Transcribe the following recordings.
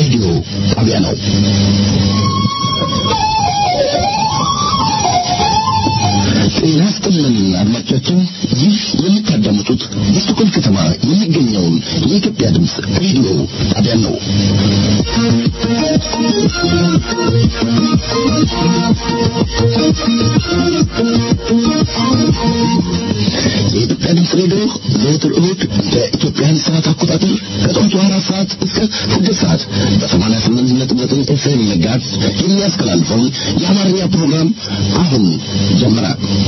ሬዲዮ ጣቢያ ነው። ጤና ይስጥልን አድማጮቻችን፣ ይህ የምታዳምጡት በስቶኮልም ከተማ የሚገኘውን የኢትዮጵያ ድምፅ ሬዲዮ ጣቢያ ነው። የኢትዮጵያ ድምፅ ሬዲዮ ዘወትር እሁድ በኢትዮጵያን ሰዓት አቆጣጠር ከጠዋቱ አራት ሰዓት እስከ ስድስት ሰዓት በሰማንያ ስምንት ነጥብ ዘጠኝ ኤፍኤም መጋዝ የሚያስተላልፈውን የአማርኛ ፕሮግራም አሁን ጀመረ።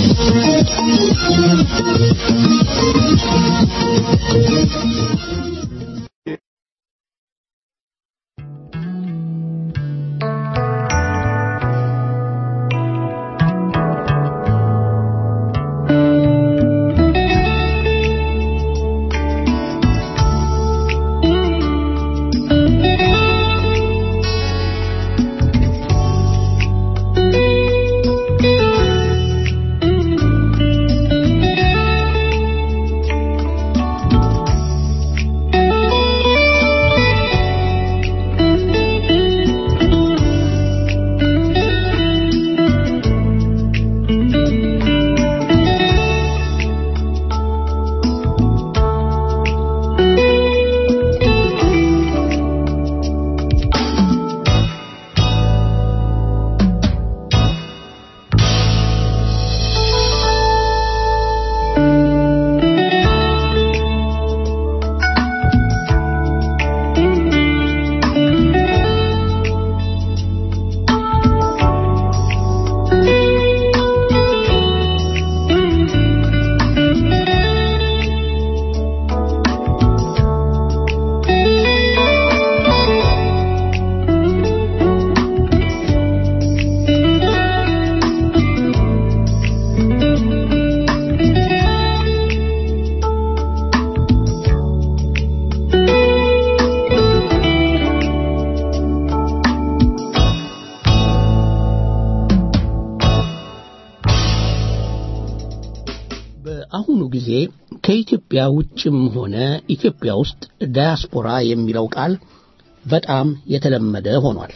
በአሁኑ ጊዜ ከኢትዮጵያ ውጭም ሆነ ኢትዮጵያ ውስጥ ዳያስፖራ የሚለው ቃል በጣም የተለመደ ሆኗል።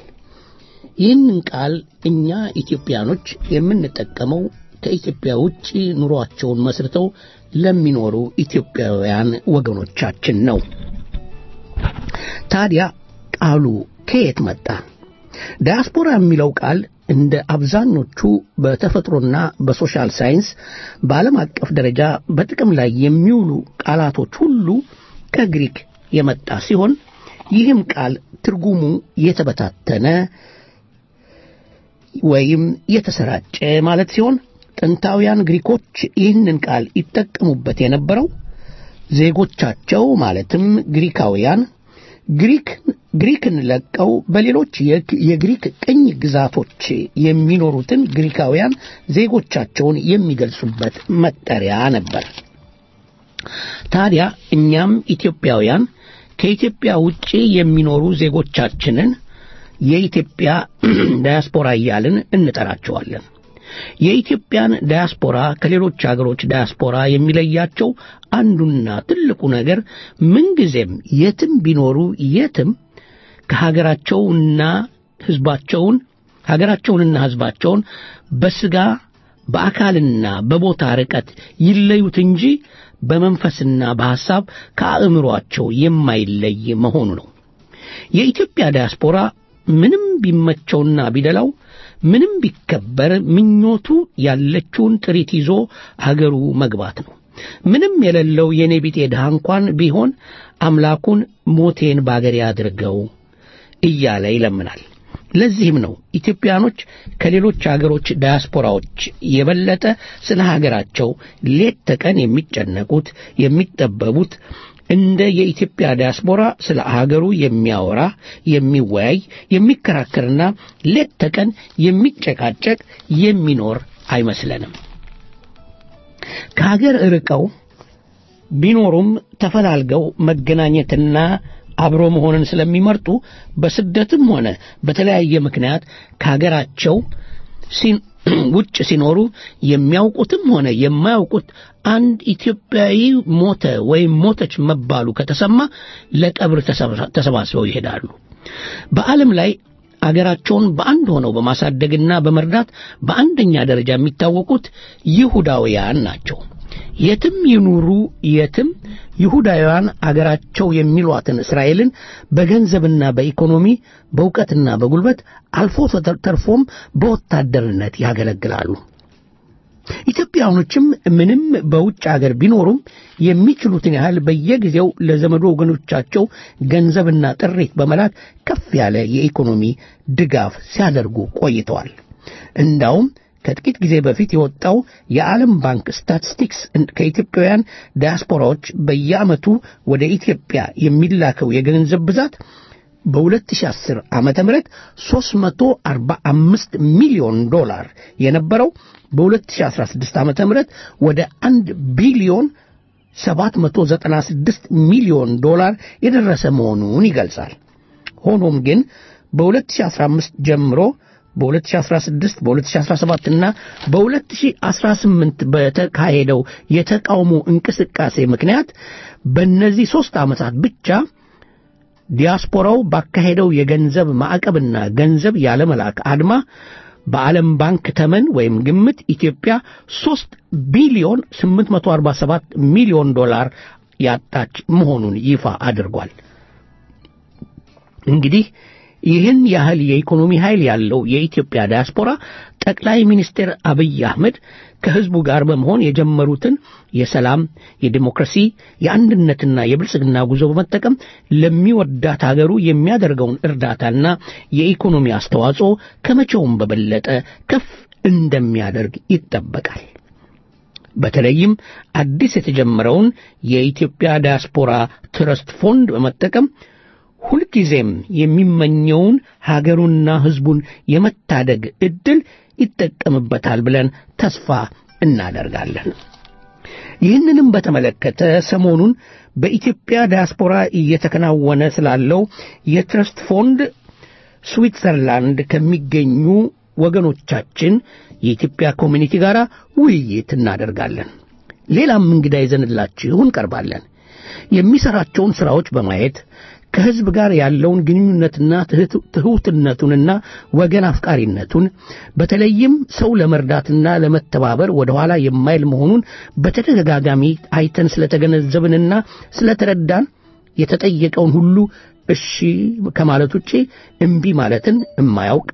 ይህንን ቃል እኛ ኢትዮጵያኖች የምንጠቀመው ከኢትዮጵያ ውጭ ኑሯቸውን መስርተው ለሚኖሩ ኢትዮጵያውያን ወገኖቻችን ነው። ታዲያ ቃሉ ከየት መጣ? ዳያስፖራ የሚለው ቃል እንደ አብዛኞቹ በተፈጥሮና በሶሻል ሳይንስ በዓለም አቀፍ ደረጃ በጥቅም ላይ የሚውሉ ቃላቶች ሁሉ ከግሪክ የመጣ ሲሆን ይህም ቃል ትርጉሙ የተበታተነ ወይም የተሰራጨ ማለት ሲሆን ጥንታውያን ግሪኮች ይህንን ቃል ይጠቀሙበት የነበረው ዜጎቻቸው ማለትም ግሪካውያን ግሪክ ግሪክን ለቀው በሌሎች የግሪክ ቅኝ ግዛቶች የሚኖሩትን ግሪካውያን ዜጎቻቸውን የሚገልጹበት መጠሪያ ነበር። ታዲያ እኛም ኢትዮጵያውያን ከኢትዮጵያ ውጪ የሚኖሩ ዜጎቻችንን የኢትዮጵያ ዳያስፖራ እያልን እንጠራቸዋለን። የኢትዮጵያን ዳያስፖራ ከሌሎች አገሮች ዳያስፖራ የሚለያቸው አንዱና ትልቁ ነገር ምንጊዜም የትም ቢኖሩ የትም ከሀገራቸውና ሕዝባቸውን ሀገራቸውንና ሕዝባቸውን በስጋ በአካልና በቦታ ርቀት ይለዩት እንጂ በመንፈስና በሐሳብ ከአእምሮአቸው የማይለይ መሆኑ ነው። የኢትዮጵያ ዳያስፖራ ምንም ቢመቸውና ቢደላው ምንም ቢከበር ምኞቱ ያለችውን ጥሪት ይዞ አገሩ መግባት ነው። ምንም የሌለው የኔ ቢጤ ድሃ እንኳን ቢሆን አምላኩን ሞቴን ባገሬ አድርገው እያለ ይለምናል። ለዚህም ነው ኢትዮጵያኖች ከሌሎች አገሮች ዳያስፖራዎች የበለጠ ስለ ሀገራቸው ሌት ተቀን የሚጨነቁት የሚጠበቡት እንደ የኢትዮጵያ ዲያስፖራ ስለ ሀገሩ የሚያወራ የሚወያይ የሚከራከርና ሌት ተቀን የሚጨቃጨቅ የሚኖር አይመስለንም። ከሀገር ርቀው ቢኖሩም ተፈላልገው መገናኘትና አብሮ መሆንን ስለሚመርጡ በስደትም ሆነ በተለያየ ምክንያት ከሀገራቸው ውጭ ሲኖሩ የሚያውቁትም ሆነ የማያውቁት አንድ ኢትዮጵያዊ ሞተ ወይም ሞተች መባሉ ከተሰማ ለቀብር ተሰባስበው ይሄዳሉ። በዓለም ላይ አገራቸውን በአንድ ሆነው በማሳደግና በመርዳት በአንደኛ ደረጃ የሚታወቁት ይሁዳውያን ናቸው። የትም ይኑሩ የትም ይሁዳውያን አገራቸው የሚሏትን እስራኤልን በገንዘብና በኢኮኖሚ በእውቀትና በጉልበት አልፎ ተርፎም በወታደርነት ያገለግላሉ። ኢትዮጵያውያኖችም ምንም በውጭ አገር ቢኖሩም የሚችሉትን ያህል በየጊዜው ለዘመዶ ወገኖቻቸው ገንዘብና ጥሪት በመላክ ከፍ ያለ የኢኮኖሚ ድጋፍ ሲያደርጉ ቆይተዋል። እንዳውም ከጥቂት ጊዜ በፊት የወጣው የዓለም ባንክ ስታቲስቲክስ ከኢትዮጵያውያን ዲያስፖራዎች በየዓመቱ ወደ ኢትዮጵያ የሚላከው የገንዘብ ብዛት በ2010 ዓመተ ምህረት 345 ሚሊዮን ዶላር የነበረው በ2016 ዓመተ ምህረት ወደ 1 ቢሊዮን 796 ሚሊዮን ዶላር የደረሰ መሆኑን ይገልጻል። ሆኖም ግን በ2015 ጀምሮ በ2016 በ2017 እና በ2018 በተካሄደው የተቃውሞ እንቅስቃሴ ምክንያት በእነዚህ ሦስት ዓመታት ብቻ ዲያስፖራው ባካሄደው የገንዘብ ማዕቀብና ገንዘብ ያለመላክ አድማ በዓለም ባንክ ተመን ወይም ግምት ኢትዮጵያ 3 ቢሊዮን 847 ሚሊዮን ዶላር ያጣች መሆኑን ይፋ አድርጓል። እንግዲህ ይህን ያህል የኢኮኖሚ ኃይል ያለው የኢትዮጵያ ዲያስፖራ ጠቅላይ ሚኒስትር አብይ አህመድ ከሕዝቡ ጋር በመሆን የጀመሩትን የሰላም፣ የዲሞክራሲ፣ የአንድነትና የብልጽግና ጉዞ በመጠቀም ለሚወዳት አገሩ የሚያደርገውን እርዳታና የኢኮኖሚ አስተዋጽኦ ከመቼውም በበለጠ ከፍ እንደሚያደርግ ይጠበቃል። በተለይም አዲስ የተጀመረውን የኢትዮጵያ ዲያስፖራ ትረስት ፎንድ በመጠቀም ሁልጊዜም የሚመኘውን ሀገሩና ሕዝቡን የመታደግ ዕድል ይጠቀምበታል ብለን ተስፋ እናደርጋለን። ይህንንም በተመለከተ ሰሞኑን በኢትዮጵያ ዲያስፖራ እየተከናወነ ስላለው የትረስት ፎንድ ስዊትዘርላንድ ከሚገኙ ወገኖቻችን የኢትዮጵያ ኮሚኒቲ ጋር ውይይት እናደርጋለን። ሌላም እንግዳ ይዘንላችሁ እንቀርባለን። የሚሠራቸውን ሥራዎች በማየት ከሕዝብ ጋር ያለውን ግንኙነትና ትሑትነቱንና ወገን አፍቃሪነቱን በተለይም ሰው ለመርዳትና ለመተባበር ወደ ኋላ የማይል መሆኑን በተደጋጋሚ አይተን ስለተገነዘብንና ስለተረዳን የተጠየቀውን ሁሉ እሺ ከማለት ውጪ እምቢ ማለትን የማያውቅ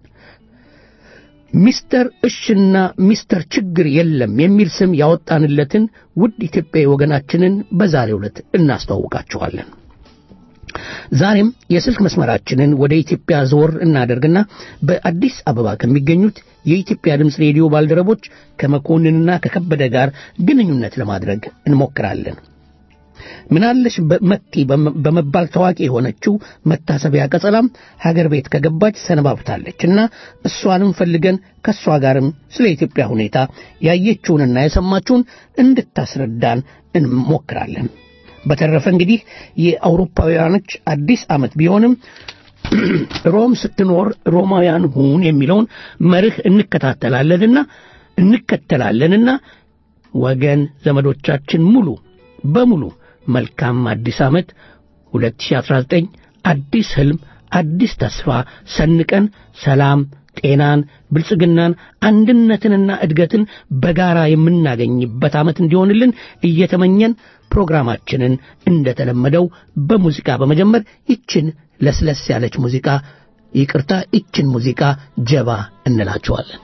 ሚስተር እሽና ሚስተር ችግር የለም የሚል ስም ያወጣንለትን ውድ ኢትዮጵያዊ ወገናችንን በዛሬው ዕለት እናስተዋውቃችኋለን። ዛሬም የስልክ መስመራችንን ወደ ኢትዮጵያ ዘወር እናደርግና በአዲስ አበባ ከሚገኙት የኢትዮጵያ ድምፅ ሬዲዮ ባልደረቦች ከመኮንንና ከከበደ ጋር ግንኙነት ለማድረግ እንሞክራለን። ምናለሽ መቲ በመባል ታዋቂ የሆነችው መታሰቢያ ቀጸላም ሀገር ቤት ከገባች ሰነባብታለች እና እሷንም ፈልገን ከእሷ ጋርም ስለ ኢትዮጵያ ሁኔታ ያየችውንና የሰማችውን እንድታስረዳን እንሞክራለን። በተረፈ እንግዲህ የአውሮፓውያኖች አዲስ ዓመት ቢሆንም ሮም ስትኖር ሮማውያን ሁን የሚለውን መርህ እንከታተላለንና እንከተላለንና ወገን ዘመዶቻችን ሙሉ በሙሉ መልካም አዲስ ዓመት 2019 አዲስ ህልም አዲስ ተስፋ ሰንቀን ሰላም ጤናን ብልጽግናን አንድነትንና እድገትን በጋራ የምናገኝበት ዓመት እንዲሆንልን እየተመኘን ፕሮግራማችንን እንደተለመደው በሙዚቃ በመጀመር ይችን ለስለስ ያለች ሙዚቃ ይቅርታ ይችን ሙዚቃ ጀባ እንላቸዋለን።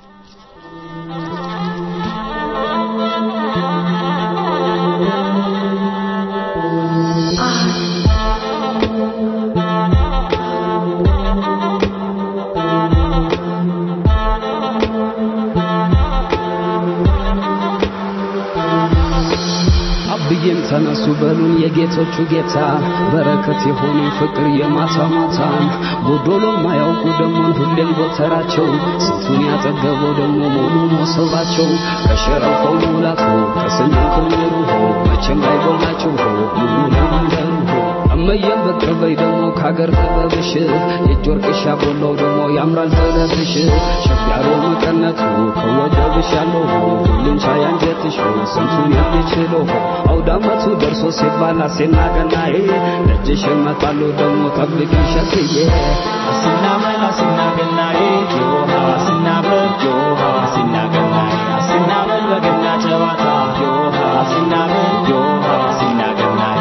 አብዬም ተነሱ በሉን የጌቶቹ ጌታ በረከት የሆኑ ፍቅር የማታ ማታን ጎዶሎ ማያውቁ ደሞን ሁሌም ጎተራቸው ስንቱን ያጠገበው ደግሞ ሙሉ መሶባቸው ከሸረፈው ሙላቱ ከስንቱ ክምሩ መቼም አይጎላቸው ሙሉ ለመንገሩ እመዬም ብቅ በይ ደግሞ ከአገር ጥበብሽ የእጅ ወርቅሽ ያቦላው ደግሞ ያምራል ጥለትሽ ሸፍ ያለው መቀነቱ ከወገብሽ ያለው ሁሉም ሳይ አንጀትሽ ስንቱን የሚችለው አውዳመቱ ደርሶ ሲባል አሴና ገናዬ ደጅሽ እመጣለሁ ደግሞ ጠብቂ ሸክዬ አስናበል አስናገናዬ ዮሃ አስናበል ዮሃ አስናገናዬ አስናበል በገና ጨዋታ ዮሃ አስናበል ዮሃ አስናገናዬ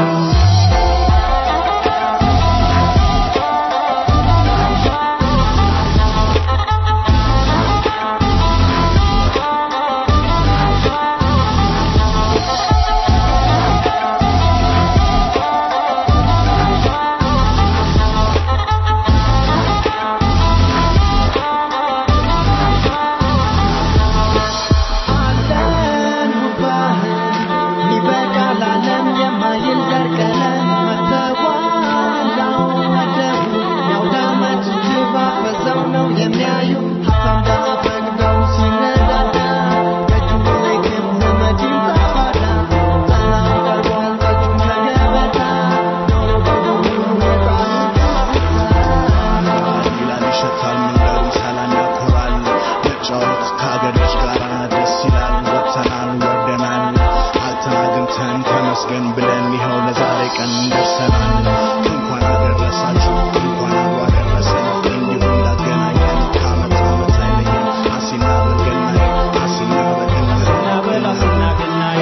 ይላል ይሸታል መንገዱ ሰላም ያኮራል መጫወት ከአገሮች ጋር ደስ ይላል ወጥተናል ወርደናል አልተናግንተን ተመስገን ብለን ይኸው ለዛሬ ቀን ደርሰናል እንኳን አደረሳችሁ እንኳን አብሮ አደረሰን እንዲሁ እንዳገናኘን ከአመት አመት አይለየን አሲና በገናዬ አሲና በገናዬ አስናበል አስናገናዬ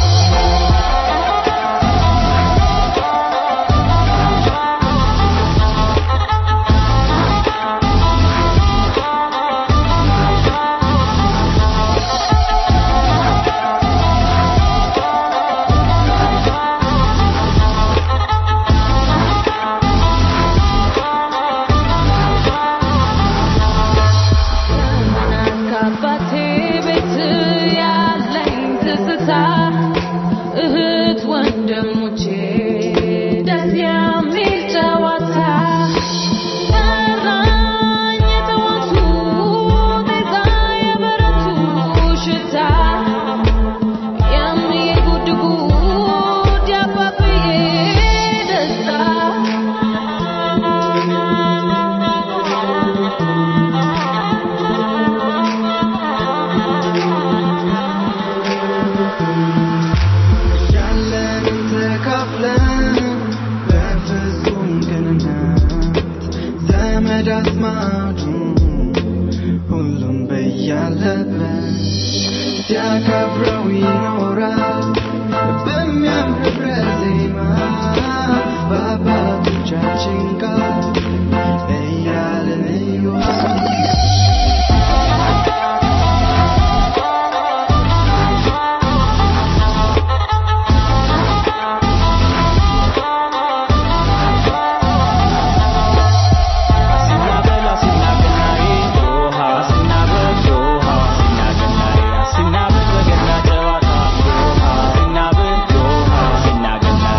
ከአባቴ ቤት ያለኝ ትዝታ እህት ወንድሞቼ ደስ የሚል ጨዋታ ጠራኝ የጠዋቱ ጤዛ የበረቱ ሽታ የሚዬ ጉድ ጉድ የአባብዬ ደስታ ያለንን ተካፍለን በፍጹም ቅንነት ዘመድ አዝማዱ ሁሉም በያለበት ሲያከብረው ይኖራል በሚያምር ህብረ ዜማ በአባቶቻችን ቃል እያልን እዮሃ አስናበል አስናገናዬ ዮሃ አስናበል ዮሃ አስናገናዬ አስናበል በገና ጨዋታ ዮሃ አስናበል ዮሃ አስናገናዬ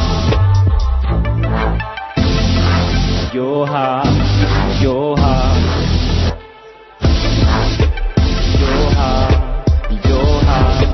ዮሃ ዮሃ ዮሃ ዮሃ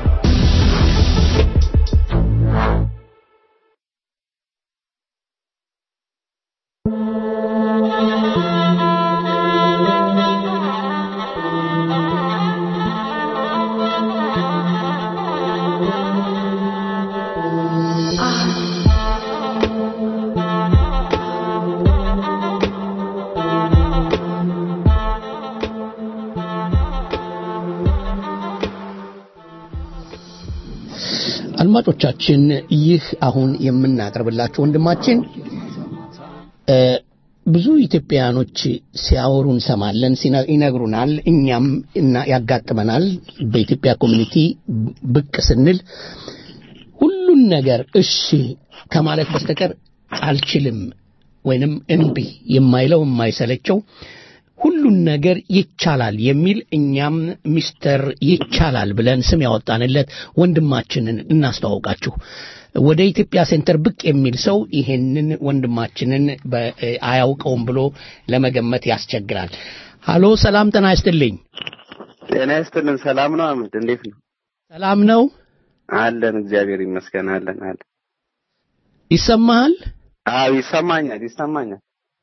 አድማጮቻችን ይህ አሁን የምናቀርብላችሁ ወንድማችን እ ብዙ ኢትዮጵያውያኖች ሲያወሩ እንሰማለን፣ ሲነ- ይነግሩናል፣ እኛም እና ያጋጥመናል። በኢትዮጵያ ኮሚኒቲ ብቅ ስንል ሁሉን ነገር እሺ ከማለት በስተቀር አልችልም ወይንም እምቢ የማይለው የማይሰለቸው ሁሉን ነገር ይቻላል የሚል እኛም ሚስተር ይቻላል ብለን ስም ያወጣንለት ወንድማችንን እናስተዋውቃችሁ። ወደ ኢትዮጵያ ሴንተር ብቅ የሚል ሰው ይሄንን ወንድማችንን በ- አያውቀውም ብሎ ለመገመት ያስቸግራል። ሃሎ፣ ሰላም ጤና ይስጥልኝ። ጤና ይስጥልን። ሰላም ነው አህመድ፣ እንዴት ነው? ሰላም ነው? አለን፣ እግዚአብሔር ይመስገን። አለን አለን። ይሰማሃል? አዎ ይሰማኛል ይሰማኛል።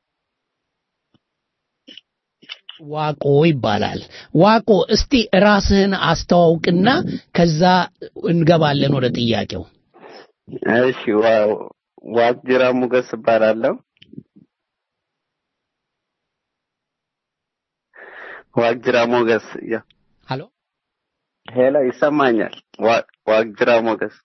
ዋቆ ይባላል። ዋቆ እስቲ ራስህን አስተዋውቅና ከዛ እንገባለን ወደ ጥያቄው። እሺ ዋው ዋቅጅራ ሞገስ እባላለሁ። ዋቅጅራ ሞገስ ያ ሀሎ ሄሎ ይሰማኛል። ዋ- ዋቅጅራ ሞገስ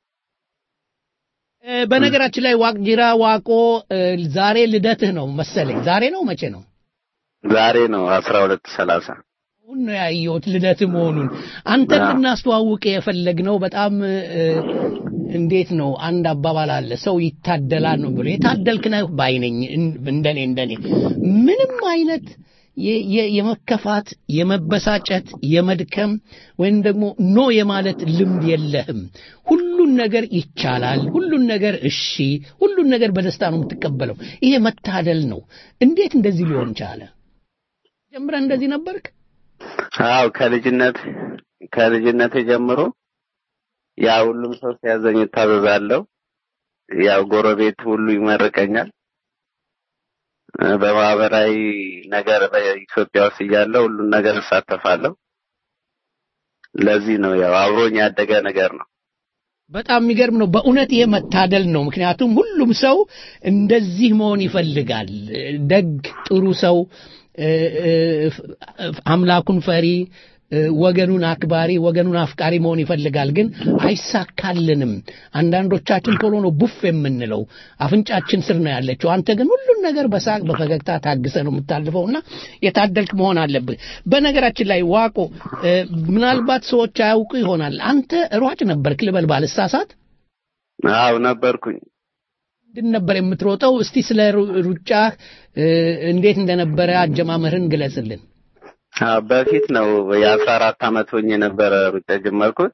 እ፣ በነገራችን ላይ ዋቅጅራ ዋቆ እ፣ ዛሬ ልደትህ ነው መሰለኝ። ዛሬ ነው መቼ ነው? ዛሬ ነው አስራ ሁለት ሰላሳ አሁን ነው ያየሁት ልደት መሆኑን። አንተን አዎ። ልናስተዋውቅ የፈለግነው በጣም እ፣ እንዴት ነው አንድ አባባል አለ ሰው ይታደላል ነው ብሎ የታደልክ ነህ ባይ ነኝ። እን- እንደኔ እንደኔ ምንም አይነት የ- የ- የመከፋት የመበሳጨት የመድከም ወይም ደግሞ ኖ የማለት ልምድ የለህም። ሁሉን ነገር ይቻላል፣ ሁሉን ነገር እሺ፣ ሁሉን ነገር በደስታ ነው የምትቀበለው። ይሄ መታደል ነው። እንዴት እንደዚህ ሊሆን ቻለ? ጀምረህ እንደዚህ ነበርክ? አዎ ከልጅነት ከልጅነት ጀምሮ ያ ሁሉም ሰው ሲያዘኝ እታዘዛለሁ። ያው ጎረቤት ሁሉ ይመርቀኛል። እ፣ በማህበራዊ ነገር በኢትዮጵያ ውስጥ እያለሁ ሁሉን ነገር እሳተፋለሁ። ለዚህ ነው ያው አብሮኝ ያደገ ነገር ነው። በጣም የሚገርም ነው። በእውነት ይሄ መታደል ነው። ምክንያቱም ሁሉም ሰው እንደዚህ መሆን ይፈልጋል። ደግ፣ ጥሩ ሰው፣ እ፣ እ፣ አምላኩን ፈሪ፣ እ፣ ወገኑን አክባሪ፣ ወገኑን አፍቃሪ መሆን ይፈልጋል። ግን አይሳካልንም። አንዳንዶቻችን ቶሎ ነው ቡፍ የምንለው፣ አፍንጫችን ስር ነው ያለችው። አንተ ግን ሁሉን ነገር በሳቅ በፈገግታ ታግሰ ነው የምታልፈውና የታደልክ መሆን አለብህ። በነገራችን ላይ ዋቆ እ፣ ምናልባት ሰዎች አያውቁ ይሆናል። አንተ ሯጭ ነበርክ ልበል ባልሳሳት? አዎ ነበርኩኝ። ምንድን ነበር የምትሮጠው? እስቲ ስለ ሩ- ሩጫህ እ፣ እንዴት እንደነበረ አጀማመርህን ግለጽልን። አዎ በፊት ነው የአስራ አራት አመት ሆኜ ነበረ ሩጫ ጀመርኩት።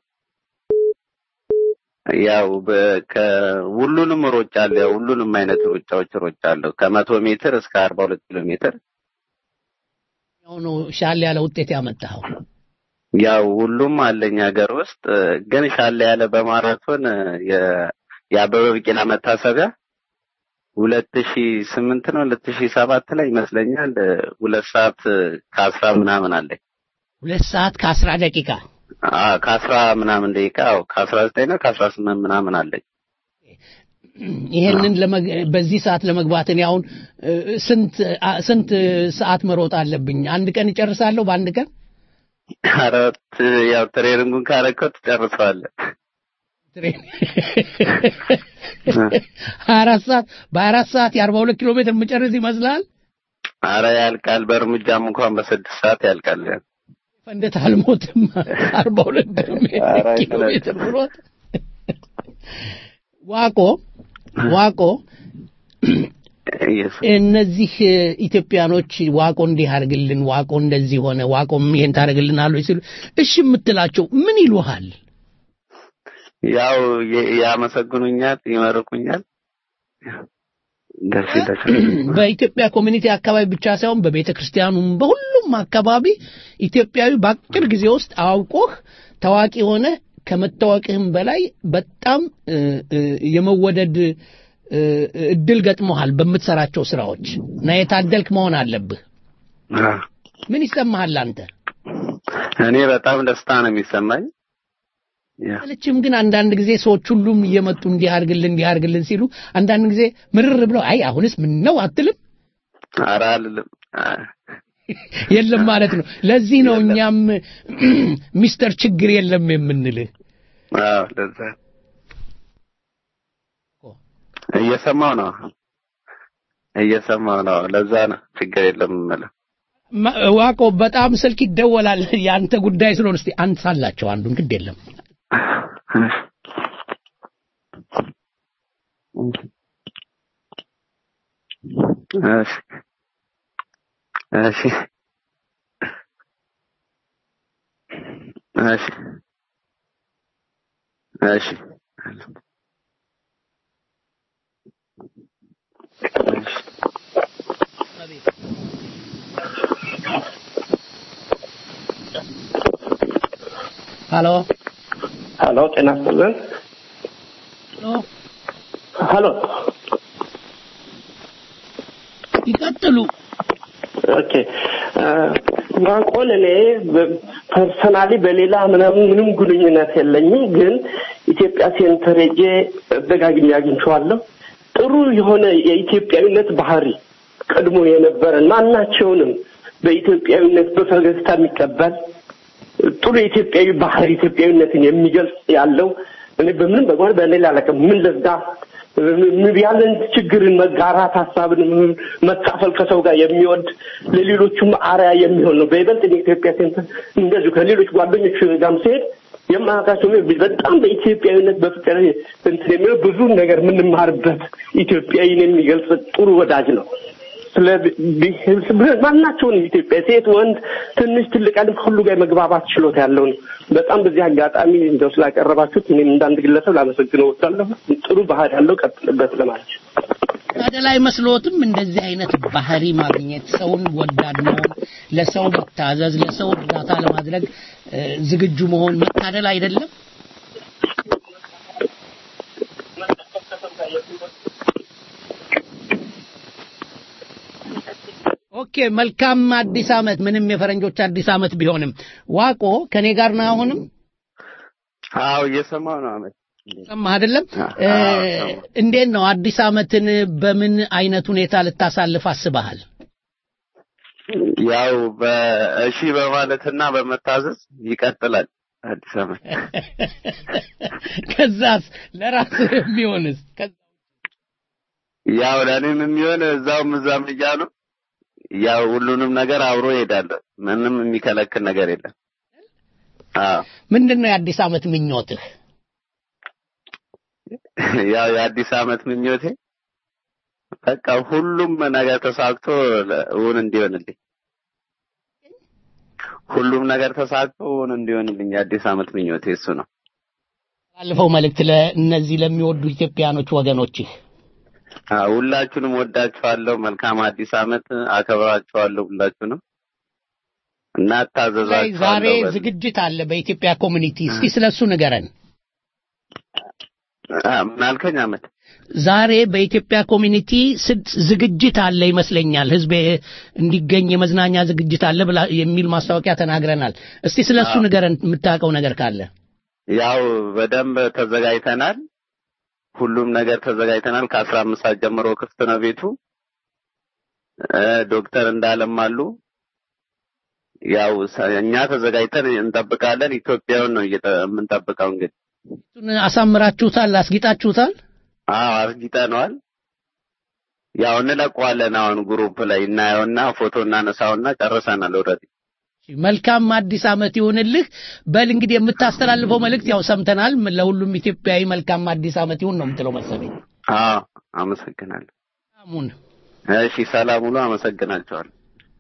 ያው በ- ከ- ሁሉንም ሮጫለሁ። ያው ሁሉንም አይነት ሩጫዎች ሮጫለሁ ከመቶ ሜትር እስከ አርባ ሁለት ኪሎ ሜትር ያው ነው ሻል ያለ ውጤት ያመጣኸው። ያው ሁሉም አለኝ ሀገር ውስጥ ግን ሻለ ያለ በማራቶን የ- የአበበ ቢቂላ መታሰቢያ ሁለት ሺ ስምንት ነው ሁለት ሺ ሰባት ላይ ይመስለኛል ሁለት ሰዓት ከአስራ ምናምን አለኝ ሁለት ሰዓት ከአስራ ደቂቃ አ ከአስራ ምናምን ደቂቃ አዎ ከአስራ ዘጠኝ ነው ከአስራ ስምንት ምናምን አለኝ ይሄንን ለመግ- በዚህ ሰዓት ለመግባት እኔ አሁን እ፣ ስንት አ- ስንት ሰዓት መሮጥ አለብኝ? አንድ ቀን እጨርሳለሁ በአንድ ቀን? አራት ያው ትሬኒንጉን ካረከው ትጨርሰዋለህ ትሬን ሀያ አራት ሰዓት በሀያ አራት ሰዓት የአርባ ሁለት ኪሎ ሜትር የምጨርስ ይመስላል? አረ ያልቃል በእርምጃም እንኳን በስድስት ሰዓት ያልቃል ፈንደት አልሞትም። አርባ ሁለት ኧረ ኪሎ ሜትር ብሮጥ ዋቆ ዋቆ ኢየሱስ እነዚህ እ፣ ኢትዮጵያኖች ዋቆ እንዲህ አድርግልን፣ ዋቆ እንደዚህ ሆነ፣ ዋቆም ይሄን ታደርግልናል ሲሉ እሺ የምትላቸው ምን ይሉሃል? ያው የ- ያመሰግኑኛል ይመርቁኛል ደስ ይላል በኢትዮጵያ ኮሚኒቲ አካባቢ ብቻ ሳይሆን በቤተ ክርስቲያኑም በሁሉም አካባቢ ኢትዮጵያዊ በአጭር ጊዜ ውስጥ አውቆህ ታዋቂ ሆነ ከመታወቅህም በላይ በጣም እ፣ እ፣ የመወደድ እ፣ እድል ገጥሞሃል በምትሰራቸው ስራዎች እና የታደልክ መሆን አለብህ። ምን ይሰማሃል አንተ? እኔ በጣም ደስታ ነው የሚሰማኝ ያ ሰለችም ግን አንዳንድ ጊዜ ሰዎች ሁሉም እየመጡ እንዲህ አድርግልን እንዲህ አድርግልን ሲሉ አንዳንድ ጊዜ ምርር ብለው አይ አሁንስ ምን ነው አትልም? ኧረ አልልም የለም ማለት ነው። ለዚህ ነው እኛም ሚስተር ችግር የለም የምንልህ። አዎ ለዛ እየሰማው ነው እየሰማው ነው ለዛ ነው ችግር የለም የምልህ ማ- ዋቆ በጣም ስልክ ይደወላል። የአንተ ጉዳይ ስለሆነ እስቲ አንሳላቸው አንዱን ግድ የለም። እሺ እሺ እሺ እሺ ሀሎ ሀሎ ጤና ይስጥልን። ሀሎ ሀሎ ይቀጥሉ። ኦኬ ማቆን እኔ ፐርሰናሊ በሌላ ምናምን ምንም ግንኙነት የለኝም፣ ግን ኢትዮጵያ ሴንተር ሄጄ ደጋግሜ አግኝቼዋለሁ። ጥሩ የሆነ የኢትዮጵያዊነት ባህሪ ቀድሞ የነበረን ማናቸውንም በኢትዮጵያዊነት በፈገግታ የሚቀበል ጥሩ የኢትዮጵያዊ ባህሪ ኢትዮጵያዊነትን የሚገልጽ ያለው እኔ በምንም በጓን በሌላ አላውቅም። ምን ለዛ ያለን ችግርን መጋራት ሀሳብን መካፈል ከሰው ጋር የሚወድ ለሌሎቹም አርያ የሚሆን ነው። በይበልጥ የኢትዮጵያ ሴንተር እንደዚሁ ከሌሎች ጓደኞች ጋርም ሲሄድ የማያውቃቸው በጣም በኢትዮጵያዊነት በፍቅር እንትን የሚለው ብዙ ነገር የምንማርበት ኢትዮጵያዊን የሚገልጽ ጥሩ ወዳጅ ነው። ስለ ማናቸውንም ኢትዮጵያ ሴት፣ ወንድ፣ ትንሽ ትልቅ ያለም ከሁሉ ጋር መግባባት ችሎታ ያለው ነው። በጣም በዚህ አጋጣሚ እንደው ስላቀረባችሁት እኔም እንዳንድ ግለሰብ ላመሰግነው እወዳለሁ። ጥሩ ባህሪ ያለው ቀጥልበት ለማለት ነው። ታደላ አይመስልዎትም? እንደዚህ አይነት ባህሪ ማግኘት፣ ሰውን ወዳድ መሆን፣ ለሰው መታዘዝ፣ ለሰው እርዳታ ለማድረግ እ፣ ዝግጁ መሆን መታደል አይደለም? ኦኬ፣ መልካም አዲስ ዓመት። ምንም የፈረንጆች አዲስ ዓመት ቢሆንም ዋቆ ከኔ ጋር ነው አሁንም አዎ እየሰማሁ ነው አመት ሰማህ አይደለም? እ፣ አዎ፣ ሰማሁ። እንዴት ነው አዲስ ዓመትን በምን አይነት ሁኔታ ልታሳልፍ አስበሃል? ያው በእሺ በማለትና በመታዘዝ ይቀጥላል አዲስ ዓመት። ከዛስ ለራስህ የሚሆንስ ከዛ ያው ለእኔም የሚሆን እዛውም እዛም እያሉ ያው ሁሉንም ነገር አብሮ ይሄዳለሁ። ምንም የሚከለክል ነገር የለም። አዎ ምንድን ነው የአዲስ ዓመት ምኞትህ? ያው የአዲስ ዓመት ምኞቴ በቃ ሁሉም ነገር ተሳክቶ ለ- እውን እንዲሆንልኝ ሁሉም ነገር ተሳክቶ እውን እንዲሆንልኝ የአዲስ ዓመት ምኞቴ እሱ ነው። ባለፈው መልእክት ለእነዚህ ለሚወዱ ኢትዮጵያኖች ወገኖችህ አዎ፣ ሁላችሁንም ወዳችኋለሁ። መልካም አዲስ ዓመት አከብራችኋለሁ ሁላችሁንም እና ላይ ዛሬ እታዘዛችኋለሁ። በ- ዝግጅት አለ በኢትዮጵያ ኮሚኒቲ። እስቲ ስለሱ ንገረን። አ፣ ምን አልከኝ አመት? ዛሬ በኢትዮጵያ ኮሚኒቲ ስድ- ዝግጅት አለ ይመስለኛል። ህዝብ እንዲገኝ የመዝናኛ ዝግጅት አለ ብላ የሚል ማስታወቂያ ተናግረናል። እስቲ ስለሱ አዎ። ንገረን የምታውቀው ነገር ካለ። ያው በደንብ ተዘጋጅተናል። ሁሉም ነገር ተዘጋጅተናል። ከአስራ አምስት ሰዓት ጀምሮ ክፍት ነው ቤቱ። እ፣ ዶክተር እንዳለም አሉ። ያው ሰ- እኛ ተዘጋጅተን እንጠብቃለን። ኢትዮጵያውን ነው እየጠ- የምንጠብቀው እንግዲህ። እሱን አሳምራችሁታል፣ አስጊጣችሁታል። አዎ አስጊጠነዋል። ያው እንለቀዋለን። አሁን ግሩፕ ላይ እናየውና ፎቶ እናነሳውና ጨርሰናል ኦልሬዲ። መልካም አዲስ ዓመት ይሁንልህ። በል እንግዲህ የምታስተላልፈው መልእክት ያው ሰምተናል። ለሁሉም ኢትዮጵያዊ መልካም አዲስ ዓመት ይሁን ነው የምትለው መሰለኝ። አዎ አመሰግናለሁ። አሙን እሺ ሰላም ሁሉ አመሰግናቸዋለሁ።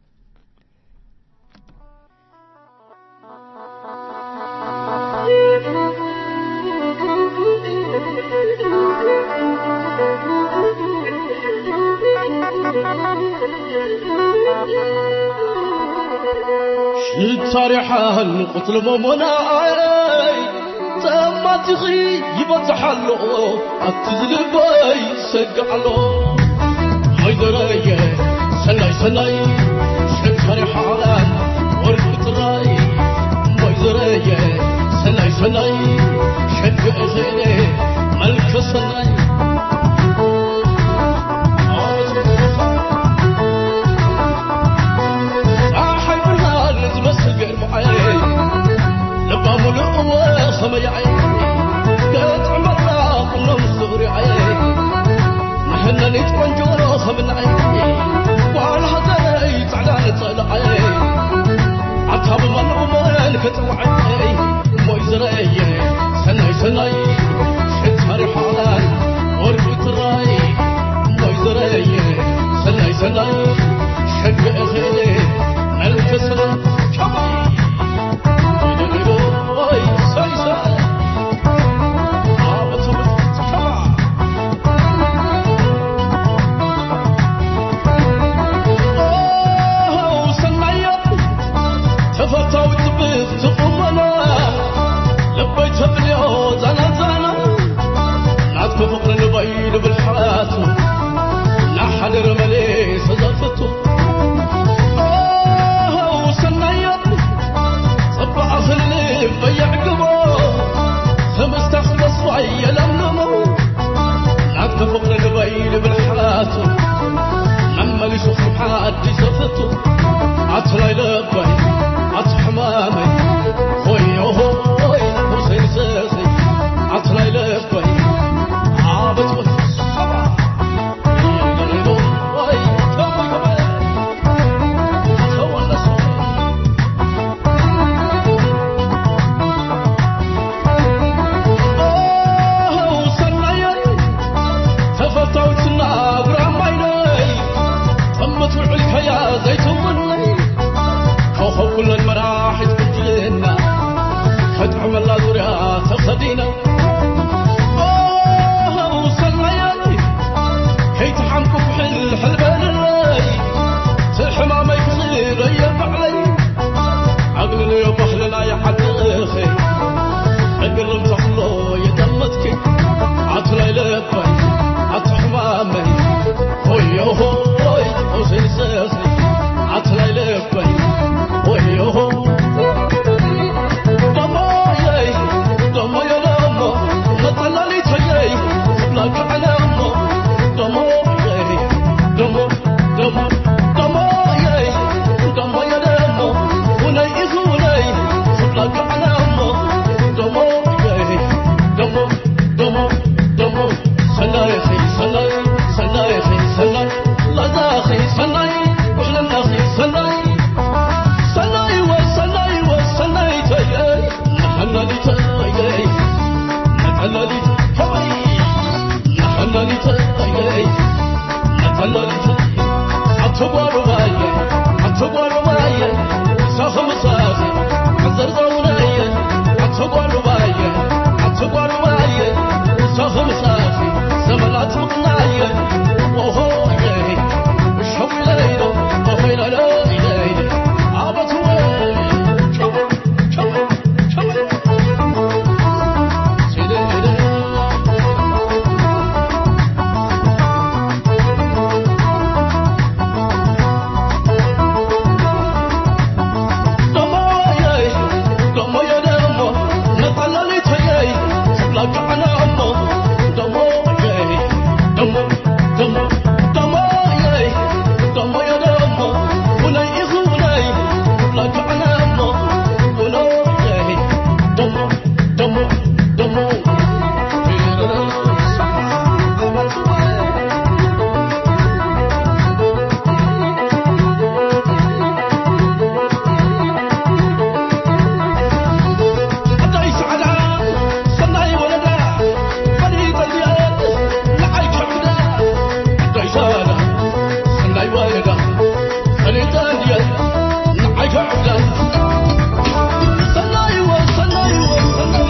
ሽታሪሓን ቁትል መሞናይ ተማቲኺ ይበፅሓሎ ኣብቲ ዝልበይ ሰግዓሎ ሃይደረየ ሰናይ ሰናይ ሽታሪሓን ወርቂ ጥራይ ወይዘረየ ሰናይ ሰናይ ሸግአ ኸይደ መልከ ሰናይ ፀሓይ ብርሃን ዝመስል ገርመዓይ ልባ ሙሉእ ወኸመያዓይ ገጥዕመላ ቁኖም ዝብሪዓይ ንሕነኒት ቆንጆ ከምናዓይ ጓል ሃገረይ ድየ ንዓይቶ ዕብለን ሰናይ ወ ሰናይ ወ ሰናይ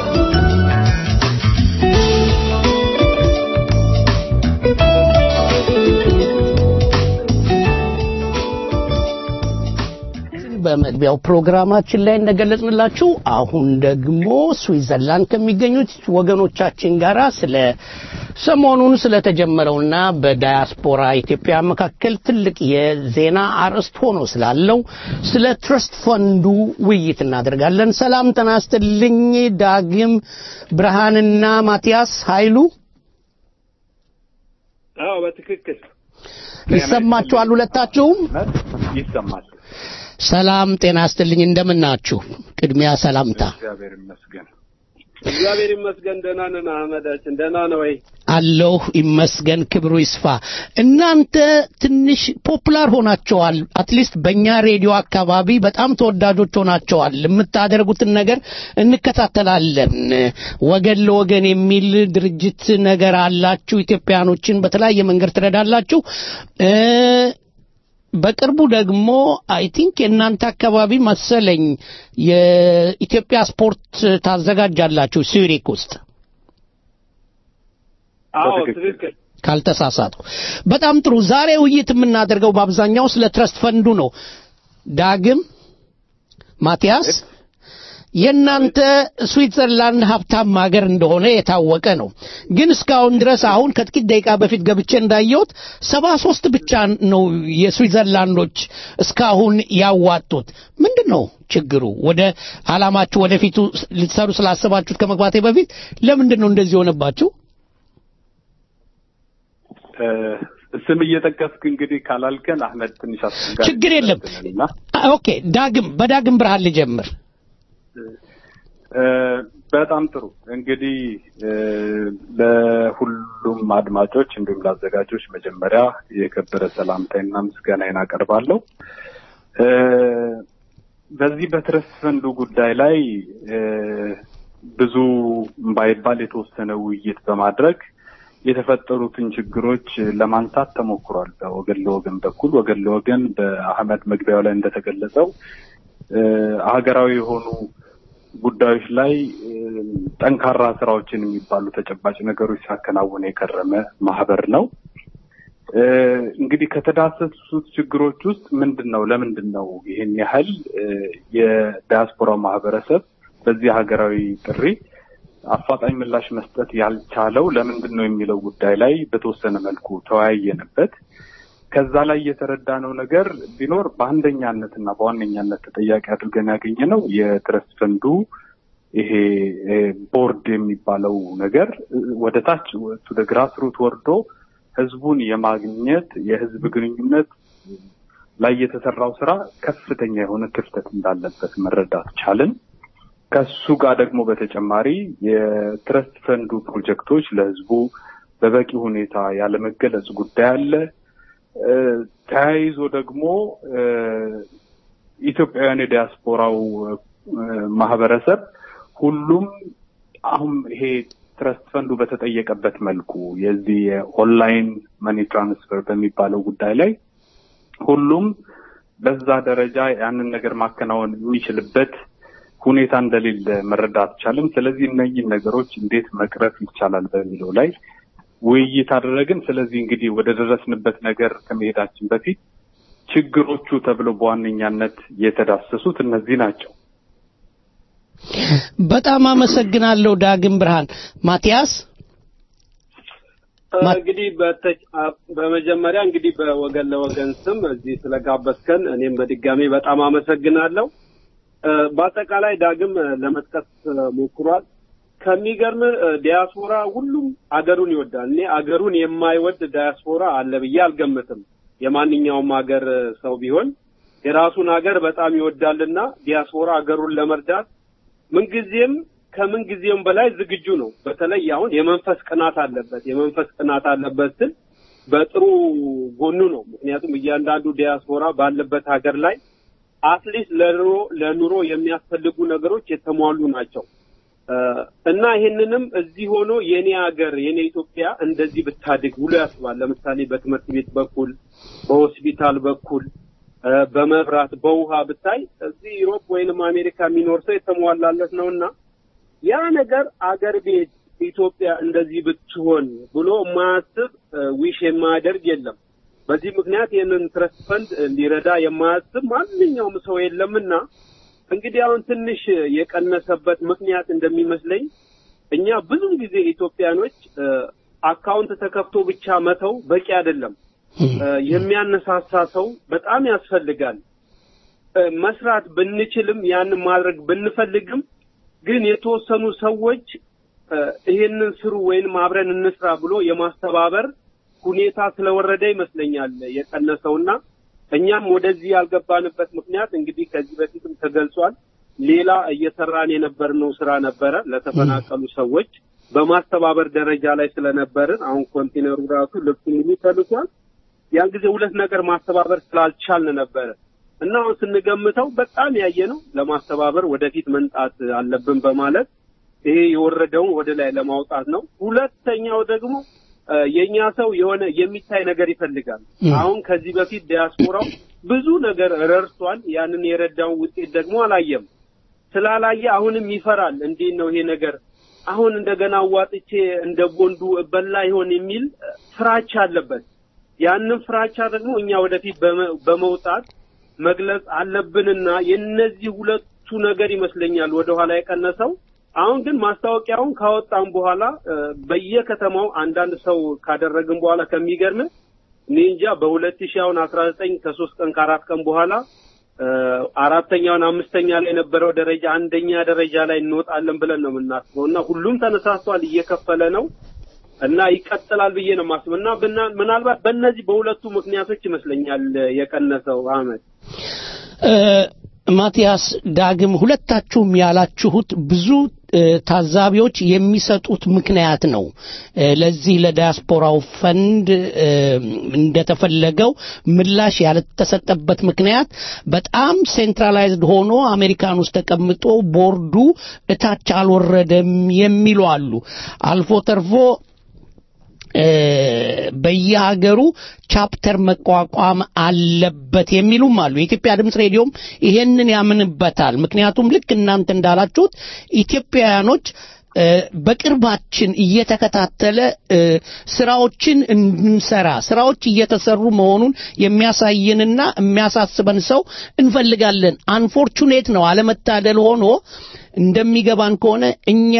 በመግቢያው ፕሮግራማችን ላይ እንደገለጽንላችሁ አሁን ደግሞ ስዊዘርላንድ ከሚገኙት ወገኖቻችን ጋራ ስለ ሰሞኑን ስለተጀመረውና በዳያስፖራ ኢትዮጵያ መካከል ትልቅ የዜና አርዕስት ሆኖ ስላለው ስለ ትረስት ፈንዱ ውይይት እናደርጋለን። ሰላም ጤና ይስጥልኝ። ዳግም ብርሃንና ማቲያስ ኃይሉ አዎ በትክክል ይሰማችኋል? ሁለታችሁም ይሰማል። ሰላም ጤና ይስጥልኝ። እንደምን ናችሁ? ቅድሚያ ሰላምታ እግዚአብሔር ይመስገን። እግዚአብሔር ይመስገን። ደህና ነን። አህመዳችን ደህና ነው ወይ? አለሁ ይመስገን፣ ክብሩ ይስፋ። እናንተ ትንሽ ፖፑላር ሆናቸዋል። አትሊስት በእኛ ሬዲዮ አካባቢ በጣም ተወዳጆች ሆናቸዋል። የምታደርጉትን ነገር እንከታተላለን። ወገን ለወገን የሚል ድርጅት ነገር አላችሁ። ኢትዮጵያኖችን በተለያየ መንገድ ትረዳላችሁ። እ በቅርቡ ደግሞ አይ ቲንክ የእናንተ አካባቢ መሰለኝ የኢትዮጵያ ስፖርት ታዘጋጃላችሁ ሱሪክ ውስጥ አዎ ትክክል። ካልተሳሳትኩ። በጣም ጥሩ። ዛሬ ውይይት የምናደርገው በአብዛኛው ስለ ትረስት ፈንዱ ነው። ዳግም ማቲያስ፣ የእናንተ ስዊትዘርላንድ ሀብታም ሀገር እንደሆነ የታወቀ ነው። ግን እስካሁን ድረስ አሁን ከጥቂት ደቂቃ በፊት ገብቼ እንዳየሁት ሰባ ሶስት ብቻ ነው የስዊትዘርላንዶች እስካሁን ያዋጡት። ምንድን ነው ችግሩ? ወደ አላማችሁ ወደፊቱ ልትሰሩ ስላሰባችሁት ከመግባቴ በፊት ለምንድን ነው እንደዚህ የሆነባችሁ? ስም እየጠቀስክ እንግዲህ ካላልከን አህመድ ትንሽ አስቸጋሪ ችግር የለም። እና ኦኬ ዳግም በዳግም ብርሃን ልጀምር። በጣም ጥሩ እንግዲህ ለሁሉም አድማጮች እንዲሁም ለአዘጋጆች መጀመሪያ የከበረ ሰላምታይና ምስጋናዬን አቀርባለሁ። በዚህ በትረስት ፈንዱ ጉዳይ ላይ ብዙ ባይባል የተወሰነ ውይይት በማድረግ የተፈጠሩትን ችግሮች ለማንሳት ተሞክሯል። በወገን ለወገን በኩል ወገን ለወገን በአህመድ መግቢያው ላይ እንደተገለጸው ሀገራዊ የሆኑ ጉዳዮች ላይ ጠንካራ ስራዎችን የሚባሉ ተጨባጭ ነገሮች ሲያከናውን የከረመ ማህበር ነው። እንግዲህ ከተዳሰሱት ችግሮች ውስጥ ምንድን ነው ለምንድን ነው ይህን ያህል የዲያስፖራ ማህበረሰብ በዚህ ሀገራዊ ጥሪ አፋጣኝ ምላሽ መስጠት ያልቻለው ለምንድን ነው የሚለው ጉዳይ ላይ በተወሰነ መልኩ ተወያየንበት። ከዛ ላይ የተረዳነው ነገር ቢኖር በአንደኛነትና በዋነኛነት ተጠያቂ አድርገን ያገኘ ነው የትረስት ፈንዱ ይሄ ቦርድ የሚባለው ነገር ወደ ታች ወደ ግራስ ሩት ወርዶ ህዝቡን የማግኘት የህዝብ ግንኙነት ላይ የተሰራው ስራ ከፍተኛ የሆነ ክፍተት እንዳለበት መረዳት ቻልን። ከሱ ጋር ደግሞ በተጨማሪ የትረስት ፈንዱ ፕሮጀክቶች ለህዝቡ በበቂ ሁኔታ ያለመገለጽ ጉዳይ አለ። ተያይዞ ደግሞ ኢትዮጵያውያን የዲያስፖራው ማህበረሰብ ሁሉም አሁን ይሄ ትረስት ፈንዱ በተጠየቀበት መልኩ የዚህ የኦንላይን መኒ ትራንስፈር በሚባለው ጉዳይ ላይ ሁሉም በዛ ደረጃ ያንን ነገር ማከናወን የሚችልበት ሁኔታ እንደሌለ መረዳት ቻልም። ስለዚህ እነኝህን ነገሮች እንዴት መቅረፍ ይቻላል በሚለው ላይ ውይይት አደረግን። ስለዚህ እንግዲህ ወደ ደረስንበት ነገር ከመሄዳችን በፊት ችግሮቹ ተብለው በዋነኛነት የተዳሰሱት እነዚህ ናቸው። በጣም አመሰግናለሁ ዳግም ብርሃን። ማቲያስ እንግዲህ በመጀመሪያ እንግዲህ በወገን ለወገን ስም እዚህ ስለጋበዝከን እኔም በድጋሚ በጣም አመሰግናለሁ። በአጠቃላይ ዳግም ለመጥቀስ ሞክሯል። ከሚገርም ዲያስፖራ ሁሉም አገሩን ይወዳል። እኔ አገሩን የማይወድ ዲያስፖራ አለ ብዬ አልገምትም። የማንኛውም ሀገር ሰው ቢሆን የራሱን ሀገር በጣም ይወዳልና ዲያስፖራ አገሩን ለመርዳት ምንጊዜም ከምን ጊዜም በላይ ዝግጁ ነው። በተለይ አሁን የመንፈስ ቅናት አለበት። የመንፈስ ቅናት አለበት ስል በጥሩ ጎኑ ነው። ምክንያቱም እያንዳንዱ ዲያስፖራ ባለበት ሀገር ላይ አትሊስት ለኑሮ ለኑሮ የሚያስፈልጉ ነገሮች የተሟሉ ናቸው እና ይህንንም እዚህ ሆኖ የኔ ሀገር የኔ ኢትዮጵያ እንደዚህ ብታድግ ብሎ ያስባል። ለምሳሌ በትምህርት ቤት በኩል በሆስፒታል በኩል እ፣ በመብራት በውሃ ብታይ እዚህ ዩሮፕ ወይንም አሜሪካ የሚኖር ሰው የተሟላለት ነውና ያ ነገር አገር ቤት ኢትዮጵያ እንደዚህ ብትሆን ብሎ የማያስብ ዊሽ የማያደርግ የለም። በዚህ ምክንያት ይህንን ትረስት ፈንድ ሊረዳ የማያስብ ማንኛውም ሰው የለምና እንግዲህ አሁን ትንሽ የቀነሰበት ምክንያት እንደሚመስለኝ እኛ ብዙ ጊዜ ኢትዮጵያኖች እ፣ አካውንት ተከፍቶ ብቻ መተው በቂ አይደለም። እ፣ የሚያነሳሳ ሰው በጣም ያስፈልጋል። እ፣ መስራት ብንችልም ያንን ማድረግ ብንፈልግም ግን የተወሰኑ ሰዎች እ፣ ይሄንን ስሩ ወይንም አብረን እንስራ ብሎ የማስተባበር ሁኔታ ስለወረደ ይመስለኛል የቀነሰውና እኛም ወደዚህ ያልገባንበት ምክንያት እንግዲህ ከዚህ በፊትም ተገልጿል። ሌላ እየሰራን የነበርነው ስራ ነበረ ለተፈናቀሉ ሰዎች በማስተባበር ደረጃ ላይ ስለነበርን አሁን ኮንቴነሩ ራሱ ልብሱ ሙሉ ተልኳል። ያን ጊዜ ሁለት ነገር ማስተባበር ስላልቻልን ነበረ እና አሁን ስንገምተው በጣም ያየ ነው ለማስተባበር ወደፊት መንጣት አለብን በማለት ይሄ የወረደውን ወደ ላይ ለማውጣት ነው። ሁለተኛው ደግሞ እ፣ የኛ ሰው የሆነ የሚታይ ነገር ይፈልጋል። አሁን ከዚህ በፊት ዲያስፖራው ብዙ ነገር ረድቷል። ያንን የረዳውን ውጤት ደግሞ አላየም። ስላላየ አሁንም ይፈራል። እንዴት ነው ይሄ ነገር አሁን እንደገና አዋጥቼ እንደ ቦንዱ በላ ይሆን የሚል እ፣ ፍራቻ አለበት። ያንን ፍራቻ ደግሞ እኛ ወደፊት በመ- በመውጣት መግለጽ አለብንና የነዚህ ሁለቱ ነገር ይመስለኛል ወደኋላ የቀነሰው። አሁን ግን ማስታወቂያውን ካወጣን በኋላ እ፣ በየከተማው አንዳንድ ሰው ካደረግን በኋላ ከሚገርም እኔ እንጃ በሁለት ሺህ አሁን አስራ ዘጠኝ ከሶስት ቀን ከአራት ቀን በኋላ እ፣ አራተኛውን አምስተኛ ላይ የነበረው ደረጃ አንደኛ ደረጃ ላይ እንወጣለን ብለን ነው የምናስበው እና ሁሉም ተነሳስቷል፣ እየከፈለ ነው እና ይቀጥላል ብዬ ነው የማስበው እና ብና- ምናልባት በእነዚህ በሁለቱ ምክንያቶች ይመስለኛል የቀነሰው አመት እ፣ ማቲያስ ዳግም ሁለታችሁም ያላችሁት ብዙ እ፣ ታዛቢዎች የሚሰጡት ምክንያት ነው እ፣ ለዚህ ለዲያስፖራው ፈንድ እ፣ እንደተፈለገው ምላሽ ያልተሰጠበት ምክንያት በጣም ሴንትራላይዝድ ሆኖ አሜሪካን ውስጥ ተቀምጦ ቦርዱ እታች አልወረደም የሚሉ አሉ አልፎ ተርፎ እ፣ በየሀገሩ ቻፕተር መቋቋም አለበት የሚሉም አሉ። የኢትዮጵያ ድምፅ ሬዲዮም ይሄንን ያምንበታል። ምክንያቱም ልክ እናንተ እንዳላችሁት ኢትዮጵያውያኖች እ፣ በቅርባችን እየተከታተለ እ፣ ስራዎችን እንድንሰራ ስራዎች እየተሰሩ መሆኑን የሚያሳየንና የሚያሳስበን ሰው እንፈልጋለን። አንፎርቹኔት ነው አለመታደል ሆኖ እንደሚገባን ከሆነ እኛ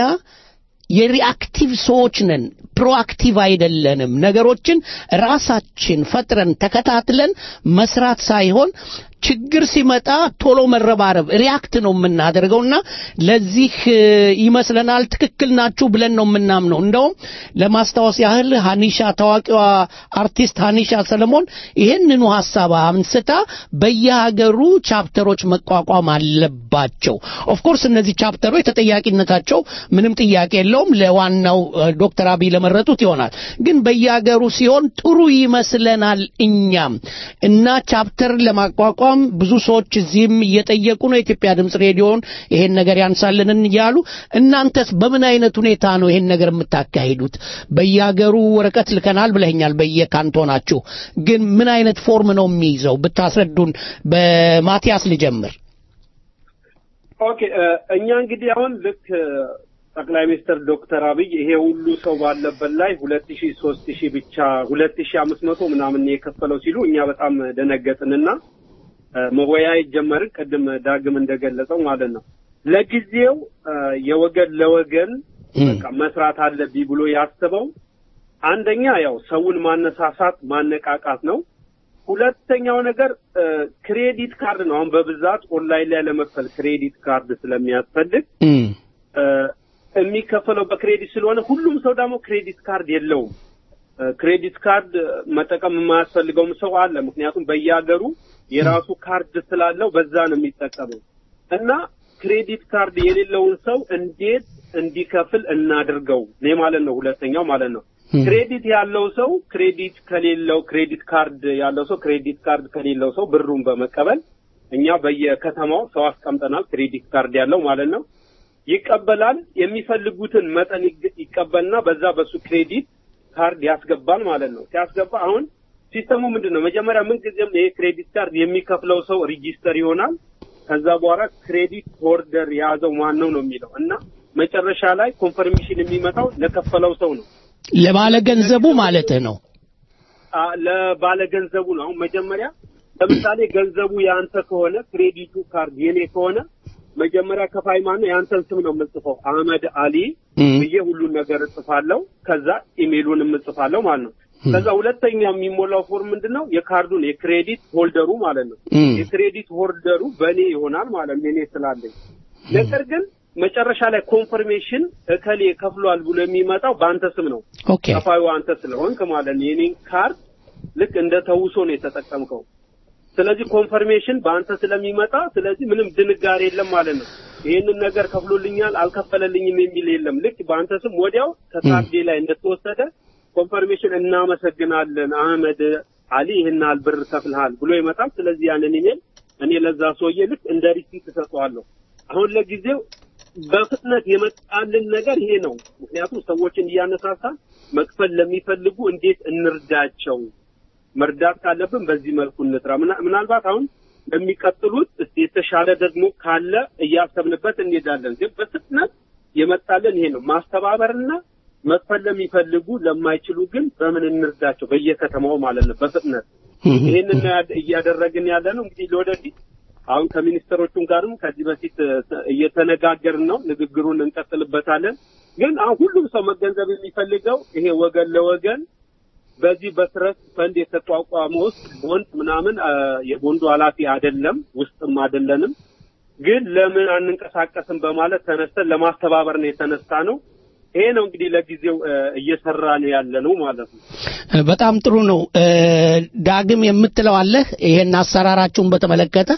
የሪአክቲቭ ሰዎች ነን። ፕሮአክቲቭ አይደለንም። ነገሮችን ራሳችን ፈጥረን ተከታትለን መስራት ሳይሆን ችግር ሲመጣ ቶሎ መረባረብ ሪያክት ነው የምናደርገውና ለዚህ እ፣ ይመስለናል ትክክል ናችሁ ብለን ነው የምናምነው። እንደውም ለማስታወስ ያህል ሀኒሻ ታዋቂዋ አርቲስት ሀኒሻ ሰለሞን ይህንኑ ሀሳብ አንስታ በየሀገሩ ቻፕተሮች መቋቋም አለባቸው። ኦፍኮርስ እነዚህ ቻፕተሮች ተጠያቂነታቸው ምንም ጥያቄ የለውም ለዋናው እ፣ ዶክተር አብይ ለመረጡት ይሆናል። ግን በየሀገሩ ሲሆን ጥሩ ይመስለናል እኛም እና ቻፕተር ለማቋቋም ብዙ ሰዎች እዚህም እየጠየቁ ነው። የኢትዮጵያ ድምፅ ሬዲዮን ይሄን ነገር ያንሳልንን እያሉ እናንተስ በምን አይነት ሁኔታ ነው ይሄን ነገር የምታካሂዱት? በየሀገሩ ወረቀት ልከናል ብለኛል፣ በየካንቶናችሁ ግን ምን አይነት ፎርም ነው የሚይዘው ብታስረዱን። በማቲያስ ልጀምር። ኦኬ እ፣ እኛ እንግዲህ አሁን ልክ እ፣ ጠቅላይ ሚኒስትር ዶክተር አብይ ይሄ ሁሉ ሰው ባለበት ላይ ሁለት ሺ ሶስት ሺ ብቻ ሁለት ሺ አምስት መቶ ምናምን የከፈለው ሲሉ እኛ በጣም ደነገጥንና እ፣ መወያየት ጀመርን። ቅድም ዳግም እንደገለጸው ማለት ነው። ለጊዜው እ፣ የወገን ለወገን በቃ መስራት አለብኝ ብሎ ያስበው አንደኛ ያው ሰውን ማነሳሳት ማነቃቃት ነው። ሁለተኛው ነገር እ፣ ክሬዲት ካርድ ነው። አሁን በብዛት ኦንላይን ላይ ለመክፈል ክሬዲት ካርድ ስለሚያስፈልግ እ፣ የሚከፈለው በክሬዲት ስለሆነ ሁሉም ሰው ደግሞ ክሬዲት ካርድ የለውም። እ፣ ክሬዲት ካርድ መጠቀም የማያስፈልገውም ሰው አለ። ምክንያቱም በየሀገሩ የራሱ ካርድ ስላለው በዛ ነው የሚጠቀመው እና ክሬዲት ካርድ የሌለውን ሰው እንዴት እንዲከፍል እናድርገው ነው ማለት ነው። ሁለተኛው ማለት ነው ክሬዲት ያለው ሰው ክሬዲት ከሌለው ክሬዲት ካርድ ያለው ሰው ክሬዲት ካርድ ከሌለው ሰው ብሩን በመቀበል እኛ በየከተማው ሰው አስቀምጠናል። ክሬዲት ካርድ ያለው ማለት ነው ይቀበላል። የሚፈልጉትን መጠን ይግ- ይቀበልና በዛ በሱ ክሬዲት ካርድ ያስገባል ማለት ነው። ሲያስገባ አሁን ሲስተሙ ምንድን ነው? መጀመሪያ ምን ጊዜም ይሄ ክሬዲት ካርድ የሚከፍለው ሰው ሪጂስተር ይሆናል። ከዛ በኋላ ክሬዲት ሆልደር የያዘው ማን ነው ነው የሚለው እና መጨረሻ ላይ ኮንፈርሜሽን የሚመጣው ለከፈለው ሰው ነው። ለባለ ገንዘቡ ማለትህ ነው። አ ለባለ ገንዘቡ ነው። አሁን መጀመሪያ ለምሳሌ ገንዘቡ የአንተ ከሆነ ክሬዲቱ ካርድ የኔ ከሆነ መጀመሪያ ከፋይ ማነው የአንተን ስም ነው የምጽፈው አህመድ አሊ ብዬ ሁሉን ነገር እጽፋለሁ። ከዛ ኢሜሉን እጽፋለሁ ማለት ነው። ከዛ ሁለተኛ የሚሞላው ፎርም ምንድን ነው? የካርዱን የክሬዲት ሆልደሩ ማለት ነው። የክሬዲት ሆልደሩ በእኔ ይሆናል ማለት ነው፣ እኔ ስላለኝ። ነገር ግን መጨረሻ ላይ ኮንፈርሜሽን እከሌ ከፍሏል ብሎ የሚመጣው በአንተ ስም ነው። ኦኬ ከፋዩ አንተ ስለሆንክ ማለት ነው። የኔን ካርድ ልክ እንደ ተውሶ ነው የተጠቀምከው። ስለዚህ ኮንፈርሜሽን በአንተ ስለሚመጣ ስለዚህ ምንም ድንጋሬ የለም ማለት ነው። ይህንን ነገር ከፍሎልኛል አልከፈለልኝም የሚል የለም። ልክ በአንተ ስም ወዲያው ከካርዴ ላይ እንደተወሰደ ኮንፈርሜሽን እናመሰግናለን አህመድ አሊ ይህን ያህል ብር ከፍልሃል ብሎ ይመጣል። ስለዚህ ያንን ኢሜል እኔ ለዛ ሰውዬ ልክ እንደ ሪሲት እሰጠዋለሁ። አሁን ለጊዜው በፍጥነት የመጣልን ነገር ይሄ ነው። ምክንያቱም ሰዎችን እያነሳሳ መክፈል ለሚፈልጉ እንዴት እንርዳቸው፣ መርዳት ካለብን በዚህ መልኩ እንጥራ። ምና- ምናልባት አሁን ለሚቀጥሉት እስቲ የተሻለ ደግሞ ካለ እያሰብንበት እንሄዳለን። ግን በፍጥነት የመጣልን ይሄ ነው። ማስተባበርና መክፈል ለሚፈልጉ ለማይችሉ ግን በምን እንርዳቸው በየከተማው ማለት ነው በፍጥነት ይህንን ነው ያደ- እያደረግን ያለ ነው። እንግዲህ ለወደፊት አሁን ከሚኒስትሮቹም ጋርም ከዚህ በፊት እ፣ እየተነጋገርን ነው። ንግግሩን እንቀጥልበታለን። ግን አሁን ሁሉም ሰው መገንዘብ የሚፈልገው ይሄ ወገን ለወገን በዚህ በትረስት ፈንድ የተቋቋመ ውስጥ ቦንድ ምናምን እ፣ የቦንዱ ኃላፊ አይደለም ውስጥም አይደለንም። ግን ለምን አንንቀሳቀስም በማለት ተነስተን ለማስተባበር ነው የተነሳ ነው። ይሄ ነው እንግዲህ ለጊዜው እ፣ እየሰራ ነው ያለ ነው ማለት ነው። በጣም ጥሩ ነው። እ፣ ዳግም የምትለው አለህ ይሄን አሰራራችሁን በተመለከተ?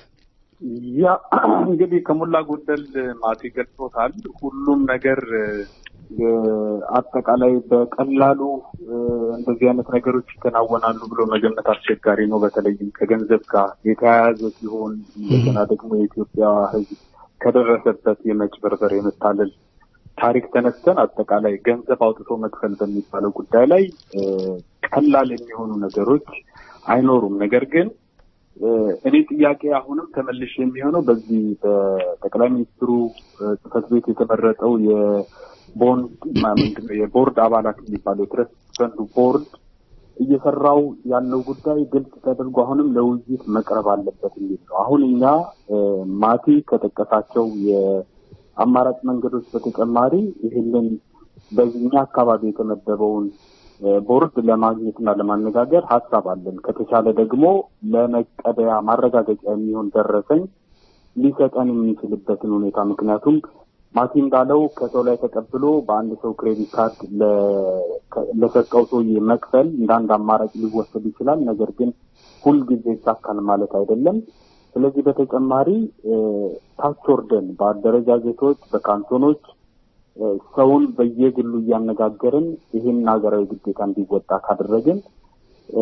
ያ እንግዲህ ከሞላ ጎደል ማቲ ገልጾታል። ሁሉም ነገር እ፣ አጠቃላይ በቀላሉ እ፣ እንደዚህ አይነት ነገሮች ይከናወናሉ ብሎ መገመት አስቸጋሪ ነው። በተለይም ከገንዘብ ጋር የተያያዘ ሲሆን እንደገና ደግሞ የኢትዮጵያ ሕዝብ ከደረሰበት የመጭበርበር የመታለል ታሪክ ተነስተን አጠቃላይ ገንዘብ አውጥቶ መክፈል በሚባለው ጉዳይ ላይ እ፣ ቀላል የሚሆኑ ነገሮች አይኖሩም። ነገር ግን እ፣ እኔ ጥያቄ አሁንም ተመልሽ የሚሆነው በዚህ በጠቅላይ ሚኒስትሩ እ፣ ጽሕፈት ቤት የተመረጠው የቦንድ ማ- ምንድነው የቦርድ አባላት የሚባለው የትረስት ፈንዱ ቦርድ እየሰራው ያለው ጉዳይ ግልጽ ተደርጎ አሁንም ለውይይት መቅረብ አለበት የሚል ነው። አሁን እኛ እ፣ ማቲ ከጠቀሳቸው የአማራጭ መንገዶች በተጨማሪ ይህንን በዚህኛ አካባቢ የተመደበውን እ፣ ቦርድ ለማግኘትና ለማነጋገር ሀሳብ አለን። ከተቻለ ደግሞ ለመቀበያ ማረጋገጫ የሚሆን ደረሰኝ ሊሰጠን የሚችልበትን ሁኔታ ምክንያቱም ማቲ እንዳለው ከሰው ላይ ተቀብሎ በአንድ ሰው ክሬዲት ካርድ ለ- ከ- ለሰጠው ሰውዬ መክፈል እንደ አንድ አማራጭ ሊወሰድ ይችላል። ነገር ግን ሁልጊዜ ይሳካል ማለት አይደለም። ስለዚህ በተጨማሪ እ፣ ታች ወርደን በአደረጃጀቶች፣ በካንቶኖች እ፣ ሰውን በየግሉ እያነጋገርን ይህን ሀገራዊ ግዴታ እንዲወጣ ካደረግን እ፣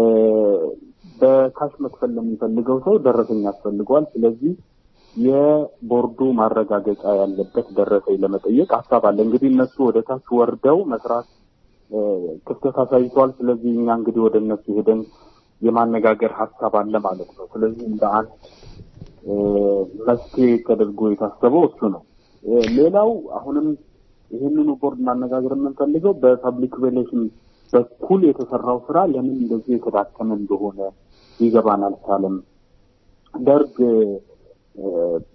በካሽ መክፈል ለሚፈልገው ሰው ደረሰኝ ያስፈልገዋል። ስለዚህ የቦርዱ ማረጋገጫ ያለበት ደረሰኝ ለመጠየቅ ሀሳብ አለ። እንግዲህ እነሱ ወደ ታች ወርደው መስራት እ፣ ክፍተት አሳይተዋል። ስለዚህ እኛ እንግዲህ ወደ እነሱ ሄደን የማነጋገር ሀሳብ አለ ማለት ነው። ስለዚህ እንደ አንድ እ፣ መፍትሄ ተደርጎ የታሰበው እሱ ነው። እ፣ ሌላው አሁንም ይህንኑ ቦርድ ማነጋገር የምንፈልገው በፐብሊክ ሪሌሽን በኩል የተሰራው ስራ ለምን እንደዚህ የተዳከመ እንደሆነ ሊገባን አልቻለም። ደርግ እ፣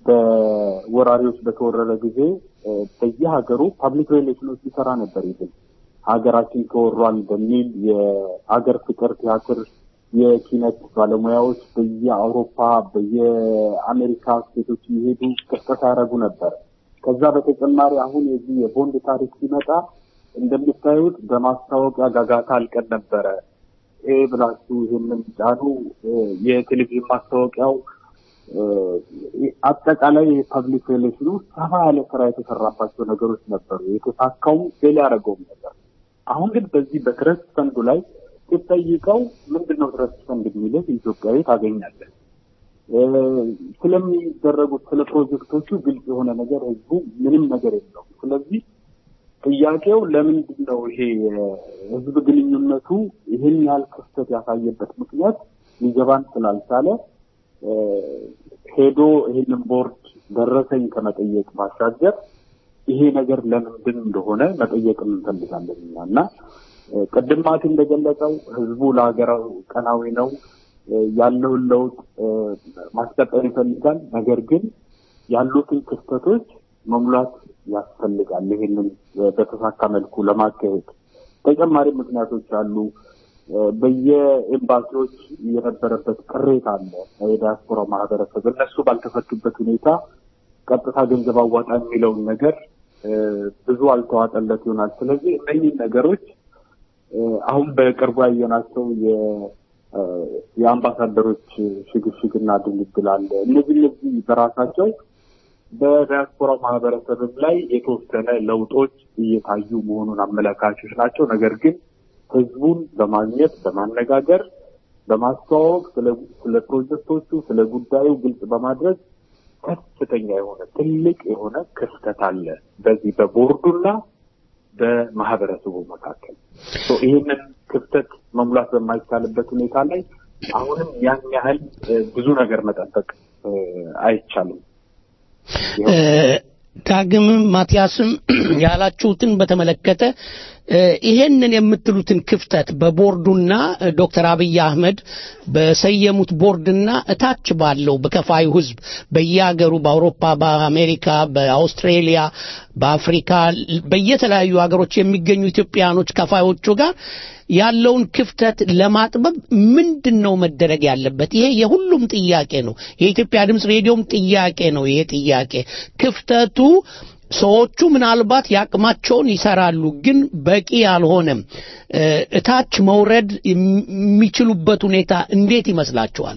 በወራሪዎች በተወረረ ጊዜ እ፣ በየሀገሩ ፐብሊክ ሪሌሽኖች ሊሰራ ነበር ይብል ሀገራችን ተወሯል በሚል የሀገር ፍቅር ቲያትር የኪነት ባለሙያዎች በየአውሮፓ በየአሜሪካ ስቴቶች እየሄዱ ቅስቀሳ ያደረጉ ነበር። ከዛ በተጨማሪ አሁን የዚህ የቦንድ ታሪክ ሲመጣ እንደምታዩት በማስታወቂያ ጋጋታ አልቀን ነበረ። ይሄ ብላችሁ ይህንን ጫኑ። እ፣ የቴሌቪዥን ማስታወቂያው እ፣ አጠቃላይ የፐብሊክ ሪሌሽኑ ሰፋ ያለ ስራ የተሰራባቸው ነገሮች ነበሩ። የተሳካውም ፌል ያደረገውም ነበር። አሁን ግን በዚህ በትረስት ፈንዱ ላይ ስትጠይቀው ምንድን ነው ትረስት ፈንድ የሚልህ ኢትዮጵያዊ ታገኛለህ። እ፣ ስለሚደረጉት ስለ ፕሮጀክቶቹ ግልጽ የሆነ ነገር ህዝቡ ምንም ነገር የለውም። ስለዚህ ጥያቄው ለምንድን ነው ይሄ የህዝብ ግንኙነቱ ይህን ያህል ክፍተት ያሳየበት ምክንያት ሊገባን ስላልቻለ እ፣ ሄዶ ይህንን ቦርድ ደረሰኝ ከመጠየቅ ባሻገር ይሄ ነገር ለምንድን እንደሆነ መጠየቅ እንፈልጋለን እኛ እና እ፣ ቅድም ማቲ እንደገለጸው ህዝቡ ለሀገራዊ ቀናዊ ነው እ፣ ያለውን ለውጥ እ፣ ማስቀጠል ይፈልጋል። ነገር ግን ያሉትን ክፍተቶች መሙላት ያስፈልጋል። ይህንን እ፣ በተሳካ መልኩ ለማካሄድ ተጨማሪ ምክንያቶች አሉ። እ፣ በየኤምባሲዎች የነበረበት ቅሬታ አለ። የዲያስፖራ ማህበረሰብ እነሱ ባልተፈቱበት ሁኔታ ቀጥታ ገንዘብ አዋጣ የሚለውን ነገር እ፣ ብዙ አልተዋጠለት ይሆናል። ስለዚህ እነኚህ ነገሮች እ፣ አሁን በቅርቡ ያየናቸው የ- እ፣ የአምባሳደሮች ሽግሽግና ድልድል አለ። እነዚህ እነዚህ በራሳቸው በዲያስፖራ ማህበረሰብም ላይ የተወሰነ ለውጦች እየታዩ መሆኑን አመላካቾች ናቸው። ነገር ግን ህዝቡን በማግኘት በማነጋገር በማስተዋወቅ ስለ- ስለ ፕሮጀክቶቹ ስለ ጉዳዩ ግልጽ በማድረግ ከፍተኛ የሆነ ትልቅ የሆነ ክፍተት አለ በዚህ በቦርዱና በማህበረሰቡ መካከል ሶ ይህንን ክፍተት መሙላት በማይቻልበት ሁኔታ ላይ አሁንም ያን ያህል እ፣ ብዙ ነገር መጠበቅ እ፣ አይቻልም። እ፣ ዳግምም ማቲያስም ያላችሁትን በተመለከተ እ፣ ይሄንን የምትሉትን ክፍተት በቦርዱና እ፣ ዶክተር አብይ አህመድ በሰየሙት ቦርድና እታች ባለው በከፋዩ ህዝብ በየሀገሩ በአውሮፓ፣ በአሜሪካ፣ በአውስትሬሊያ፣ በአፍሪካ በየተለያዩ ሀገሮች የሚገኙ ኢትዮጵያኖች ከፋዮቹ ጋር ያለውን ክፍተት ለማጥበብ ምንድን ነው መደረግ ያለበት? ይሄ የሁሉም ጥያቄ ነው። የኢትዮጵያ ድምፅ ሬዲዮም ጥያቄ ነው። ይሄ ጥያቄ ክፍተቱ ሰዎቹ ምናልባት ያቅማቸውን ይሰራሉ፣ ግን በቂ አልሆነም። እ፣ እታች መውረድ የሚችሉበት ሁኔታ እንዴት ይመስላችኋል?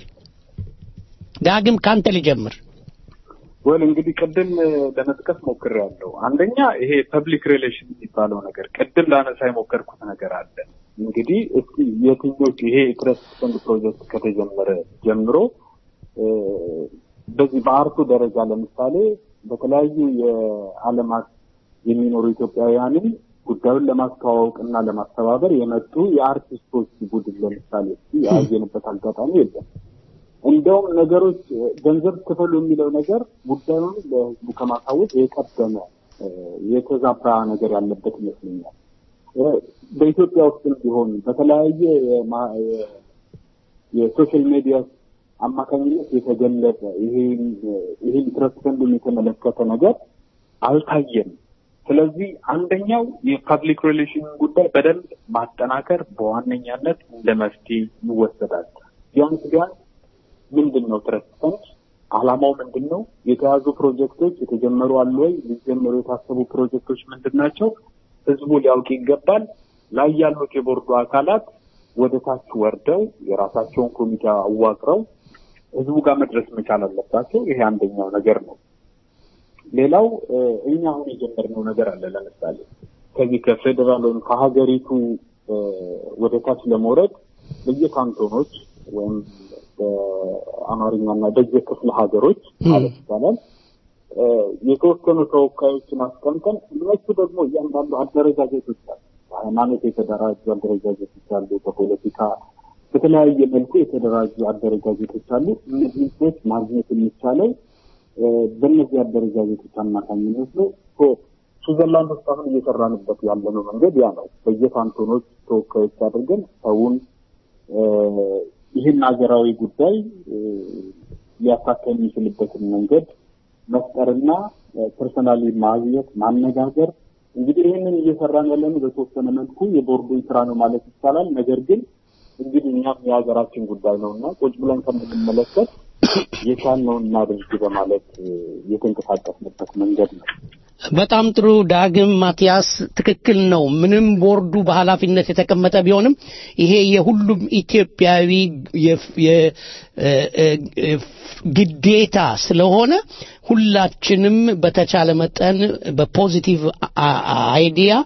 ዳግም ካንተ ልጀምር። ወል እንግዲህ ቅድም እ፣ ለመጥቀስ ሞክሬያለሁ። አንደኛ ይሄ ፐብሊክ ሪሌሽን የሚባለው ነገር ቅድም ላነሳ የሞከርኩት ነገር አለ። እንግዲህ እስኪ የትኞቹ ይሄ ትረስት ፈንድ ፕሮጀክት ከተጀመረ ጀምሮ እ፣ በዚህ በአርቱ ደረጃ ለምሳሌ በተለያዩ የዓለማት የሚኖሩ ኢትዮጵያውያንን ጉዳዩን ለማስተዋወቅ እና ለማስተባበር የመጡ የአርቲስቶች ቡድን ለምሳሌ እስኪ ያየንበት አጋጣሚ የለም። እንደውም ነገሮች እ፣ ገንዘብ ክፈሉ የሚለው ነገር ጉዳዩን ለሕዝቡ ከማሳወቅ የቀደመ እ፣ የተዛባ ነገር ያለበት ይመስለኛል። እ፣ በኢትዮጵያ ውስጥም ቢሆን በተለያየ የማ- የ- የሶሻል ሚዲያ አማካኝነት የተገለጸ ይሄን ይሄን ትረስት ፈንድን የተመለከተ ነገር አልታየም። ስለዚህ አንደኛው የፐብሊክ ሪሌሽን ጉዳይ በደንብ ማጠናከር በዋነኛነት እንደ መፍትሄ ይወሰዳል። ቢያንስ ቢያንስ ምንድን ነው ትረስት ፈንድ አላማው ምንድን ነው? የተያዙ ፕሮጀክቶች የተጀመሩ አሉ ወይ? ሊጀመሩ የታሰቡ ፕሮጀክቶች ምንድን ናቸው? ህዝቡ ሊያውቅ ይገባል። ላይ ያሉት የቦርዱ አካላት ወደ ታች ወርደው የራሳቸውን ኮሚቴ አዋቅረው ህዝቡ ጋር መድረስ መቻል አለባቸው። ይሄ አንደኛው ነገር ነው። ሌላው እ፣ እኛ አሁን የጀመርነው ነገር አለ። ለምሳሌ ከዚህ ከፌዴራል ወይም ከሀገሪቱ እ፣ ወደ ታች ለመውረድ በየካንቶኖች ወይም በአማርኛና በየክፍለ ሀገሮች ማለት ይቻላል እ፣ የተወሰኑ ተወካዮችን አስቀምጠን እነሱ ደግሞ እያንዳንዱ አደረጃጀቶች አሉ። በሃይማኖት የተደራጁ አደረጃጀቶች አሉ። በፖለቲካ በተለያየ መልኩ የተደራጁ አደረጃጀቶች አሉ። እነዚህ ሰዎች ማግኘት የሚቻለው እ፣ በእነዚህ አደረጃጀቶች አማካኝነት ነው። ሶ ስዊዘርላንድ ውስጥ አሁን እየሰራንበት ያለነው መንገድ ያ ነው። በየካንቶኖች ተወካዮች አድርገን ሰውን እ፣ ይህን ሀገራዊ ጉዳይ እ፣ ሊያሳካ የሚችልበትን መንገድ መፍጠርና ፐርሰናሊ ማግኘት ማነጋገር እንግዲህ ይህንን እየሰራን ያለነው በተወሰነ መልኩ የቦርዱን ስራ ነው ማለት ይቻላል። ነገር ግን እንግዲህ እኛም የሀገራችን ጉዳይ ነው እና ቁጭ ብለን ከምንመለከት የቻልነውን እናድርግ በማለት እ፣ የተንቀሳቀስንበት መንገድ ነው። በጣም ጥሩ ዳግም ማቲያስ ትክክል ነው ምንም ቦርዱ በኃላፊነት የተቀመጠ ቢሆንም ይሄ የሁሉም ኢትዮጵያዊ የፍ- የ- እ- እ- እ- ግዴታ ስለሆነ ሁላችንም በተቻለ መጠን በፖዚቲቭ አ- አ- አይዲያ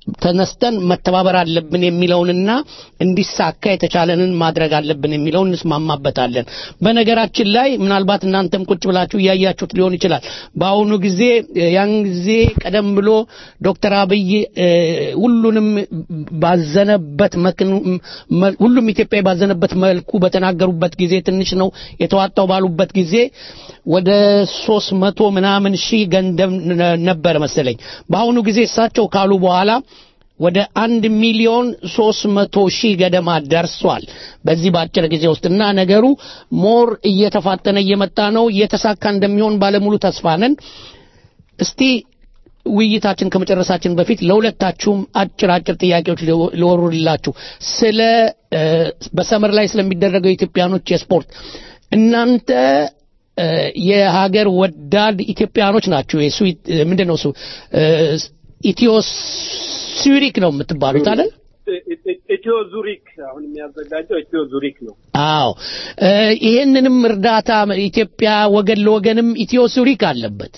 ተነስተን መተባበር አለብን የሚለውንና እንዲሳካ የተቻለንን ማድረግ አለብን የሚለውን እንስማማበታለን። በነገራችን ላይ ምናልባት እናንተም ቁጭ ብላችሁ እያያችሁት ሊሆን ይችላል። በአሁኑ ጊዜ ያን ጊዜ ቀደም ብሎ ዶክተር አብይ እ፣ ሁሉንም ባዘነበት መክኑ መ- ሁሉም ኢትዮጵያዊ ባዘነበት መልኩ በተናገሩበት ጊዜ ትንሽ ነው የተዋጣው ባሉበት ጊዜ ወደ ሶስት መቶ ምናምን ሺህ ገንዘብ ነ- ነበረ መሰለኝ። በአሁኑ ጊዜ እሳቸው ካሉ በኋላ ወደ አንድ ሚሊዮን ሶስት መቶ ሺህ ገደማ ደርሷል በዚህ በአጭር ጊዜ ውስጥ እና ነገሩ ሞር እየተፋጠነ እየመጣ ነው። እየተሳካ እንደሚሆን ባለሙሉ ተስፋ ነን። እስቲ ውይይታችን ከመጨረሳችን በፊት ለሁለታችሁም አጭር አጭር ጥያቄዎች ሊወ- ሊወሩላችሁ ስለ እ፣ በሰመር ላይ ስለሚደረገው የኢትዮጵያኖች የስፖርት እናንተ እ፣ የሀገር ወዳድ ኢትዮጵያኖች ናችሁ። የስዊት ምንድን ነው እሱ እ፣ ኢትዮ ስዊሪክ ነው የምትባሉት አይደል? ኢትዮ ዙሪክ አሁን የሚያዘጋጀው ኢትዮ ዙሪክ ነው። አዎ እ፣ ይሄንንም እርዳታ ኢትዮጵያ ወገን ለወገንም ኢትዮ ስዊሪክ አለበት።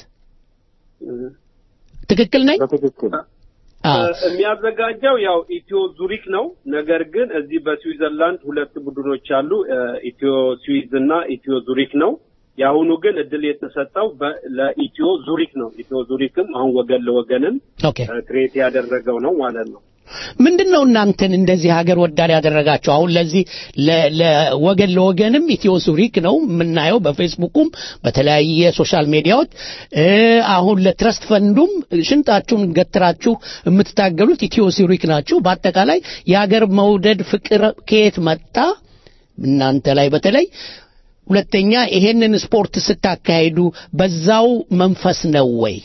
ትክክል ነኝ? በትክክል የሚያዘጋጀው ያው ኢትዮ ዙሪክ ነው። ነገር ግን እዚህ በስዊዘርላንድ ሁለት ቡድኖች አሉ፣ እ፣ ኢትዮ ስዊዝ እና ኢትዮ ዙሪክ ነው። የአሁኑ ግን እድል የተሰጠው በ- ለኢትዮ ዙሪክ ነው። ኢትዮ ዙሪክም አሁን ወገን ለወገንን ኦኬ ክሬት ያደረገው ነው ማለት ነው። ምንድን ነው እናንተን እንደዚህ ሀገር ወዳድ ያደረጋቸው? አሁን ለዚህ ለ- ለወገን ለወገንም ኢትዮ ሱሪክ ነው የምናየው በፌስቡኩም በተለያየ ሶሻል ሚዲያዎች እ፣ አሁን ለትረስት ፈንዱም ሽንጣችሁን ገትራችሁ የምትታገሉት ኢትዮ ሱሪክ ናችሁ። በአጠቃላይ የሀገር መውደድ ፍቅር ከየት መጣ እናንተ ላይ በተለይ ሁለተኛ ይሄንን ስፖርት ስታካሂዱ በዛው መንፈስ ነው ወይ?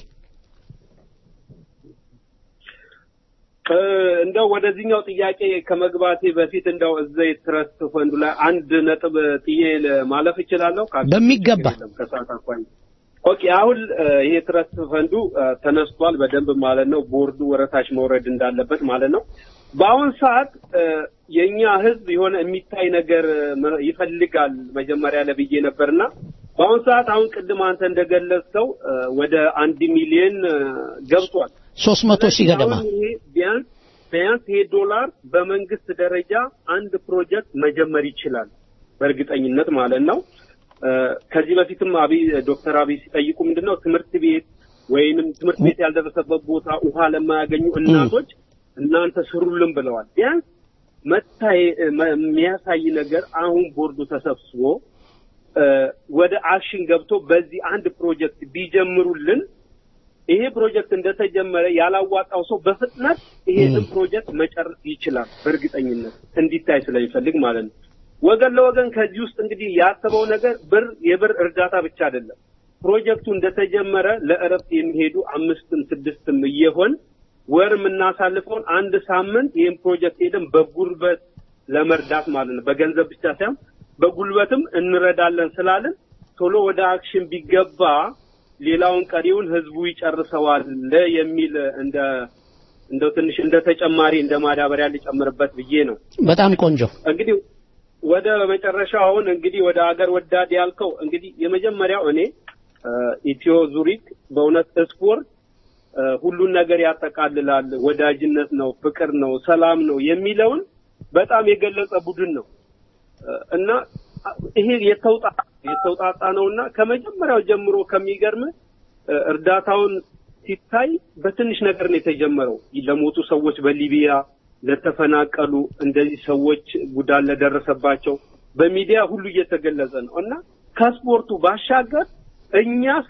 እ፣ እንደው ወደዚህኛው ጥያቄ ከመግባቴ በፊት እንደው እዛ የትረስት ፈንዱ ላይ አንድ ነጥብ ጥዬ ለ- ማለፍ እችላለሁ? ካልሽ በሚገባ ችግር የለም፣ ከሰዓት አኳያ። ኦኬ አሁን እ፣ ይሄ ትረስት ፈንዱ እ፣ ተነስቷል በደንብ ማለት ነው። ቦርዱ ወረታች መውረድ እንዳለበት ማለት ነው። በአሁን ሰዓት እ፣ የእኛ ህዝብ የሆነ የሚታይ ነገር እ፣ መ- ይፈልጋል መጀመሪያ ለብዬ ነበርና በአሁን ሰዓት አሁን ቅድም አንተ እንደገለጽከው እ፣ ወደ አንድ ሚሊዮን እ፣ ገብቷል። ሶስት መቶ ሺህ ገደማ አሁን ይሄ ቢያንስ ቢያንስ ይሄ ዶላር በመንግስት ደረጃ አንድ ፕሮጀክት መጀመር ይችላል በእርግጠኝነት ማለት ነው። እ፣ ከዚህ በፊትም አብይ ዶክተር አብይ ሲጠይቁ ምንድነው ትምህርት ቤት ወይንም ትምህርት ቤት ያልደረሰበት ቦታ ውሃ ለማያገኙ እናቶች እናንተ ስሩልን ብለዋል። ቢያንስ መታይ መ- የሚያሳይ ነገር አሁን ቦርዱ ተሰብስቦ እ፣ ወደ አክሽን ገብቶ በዚህ አንድ ፕሮጀክት ቢጀምሩልን ይሄ ፕሮጀክት እንደተጀመረ ያላዋጣው ሰው በፍጥነት ይሄንን ፕሮጀክት መጨረስ ይችላል። በእርግጠኝነት እንዲታይ ስለሚፈልግ ማለት ነው። ወገን ለወገን ከዚህ ውስጥ እንግዲህ ያሰበው ነገር ብር የብር እርዳታ ብቻ አይደለም። ፕሮጀክቱ እንደተጀመረ ለእረፍት የሚሄዱ አምስትም ስድስትም እየሆን ወር የምናሳልፈውን አንድ ሳምንት ይህን ፕሮጀክት ሄደን በጉልበት ለመርዳት ማለት ነው። በገንዘብ ብቻ ሳይሆን በጉልበትም እንረዳለን ስላልን ቶሎ ወደ አክሽን ቢገባ ሌላውን ቀሪውን ህዝቡ ይጨርሰዋል የሚል እንደ እንደው ትንሽ እንደ ተጨማሪ እንደ ማዳበሪያ ሊጨምርበት ብዬ ነው። በጣም ቆንጆ እንግዲህ ወደ መጨረሻው አሁን እንግዲህ ወደ ሀገር ወዳድ ያልከው እንግዲህ የመጀመሪያው እኔ እ፣ ኢትዮ ዙሪክ በእውነት ስፖርት እ፣ ሁሉን ነገር ያጠቃልላል፣ ወዳጅነት ነው፣ ፍቅር ነው፣ ሰላም ነው የሚለውን በጣም የገለጸ ቡድን ነው እ፣ እና ይሄ የተውጣ የተውጣጣ ነውና ከመጀመሪያው ጀምሮ ከሚገርም እ፣ እርዳታውን ሲታይ በትንሽ ነገር ነው የተጀመረው። ለሞቱ ሰዎች በሊቢያ ለተፈናቀሉ እንደዚህ ሰዎች ጉዳት ለደረሰባቸው በሚዲያ ሁሉ እየተገለጸ ነው እና ከስፖርቱ ባሻገር እኛስ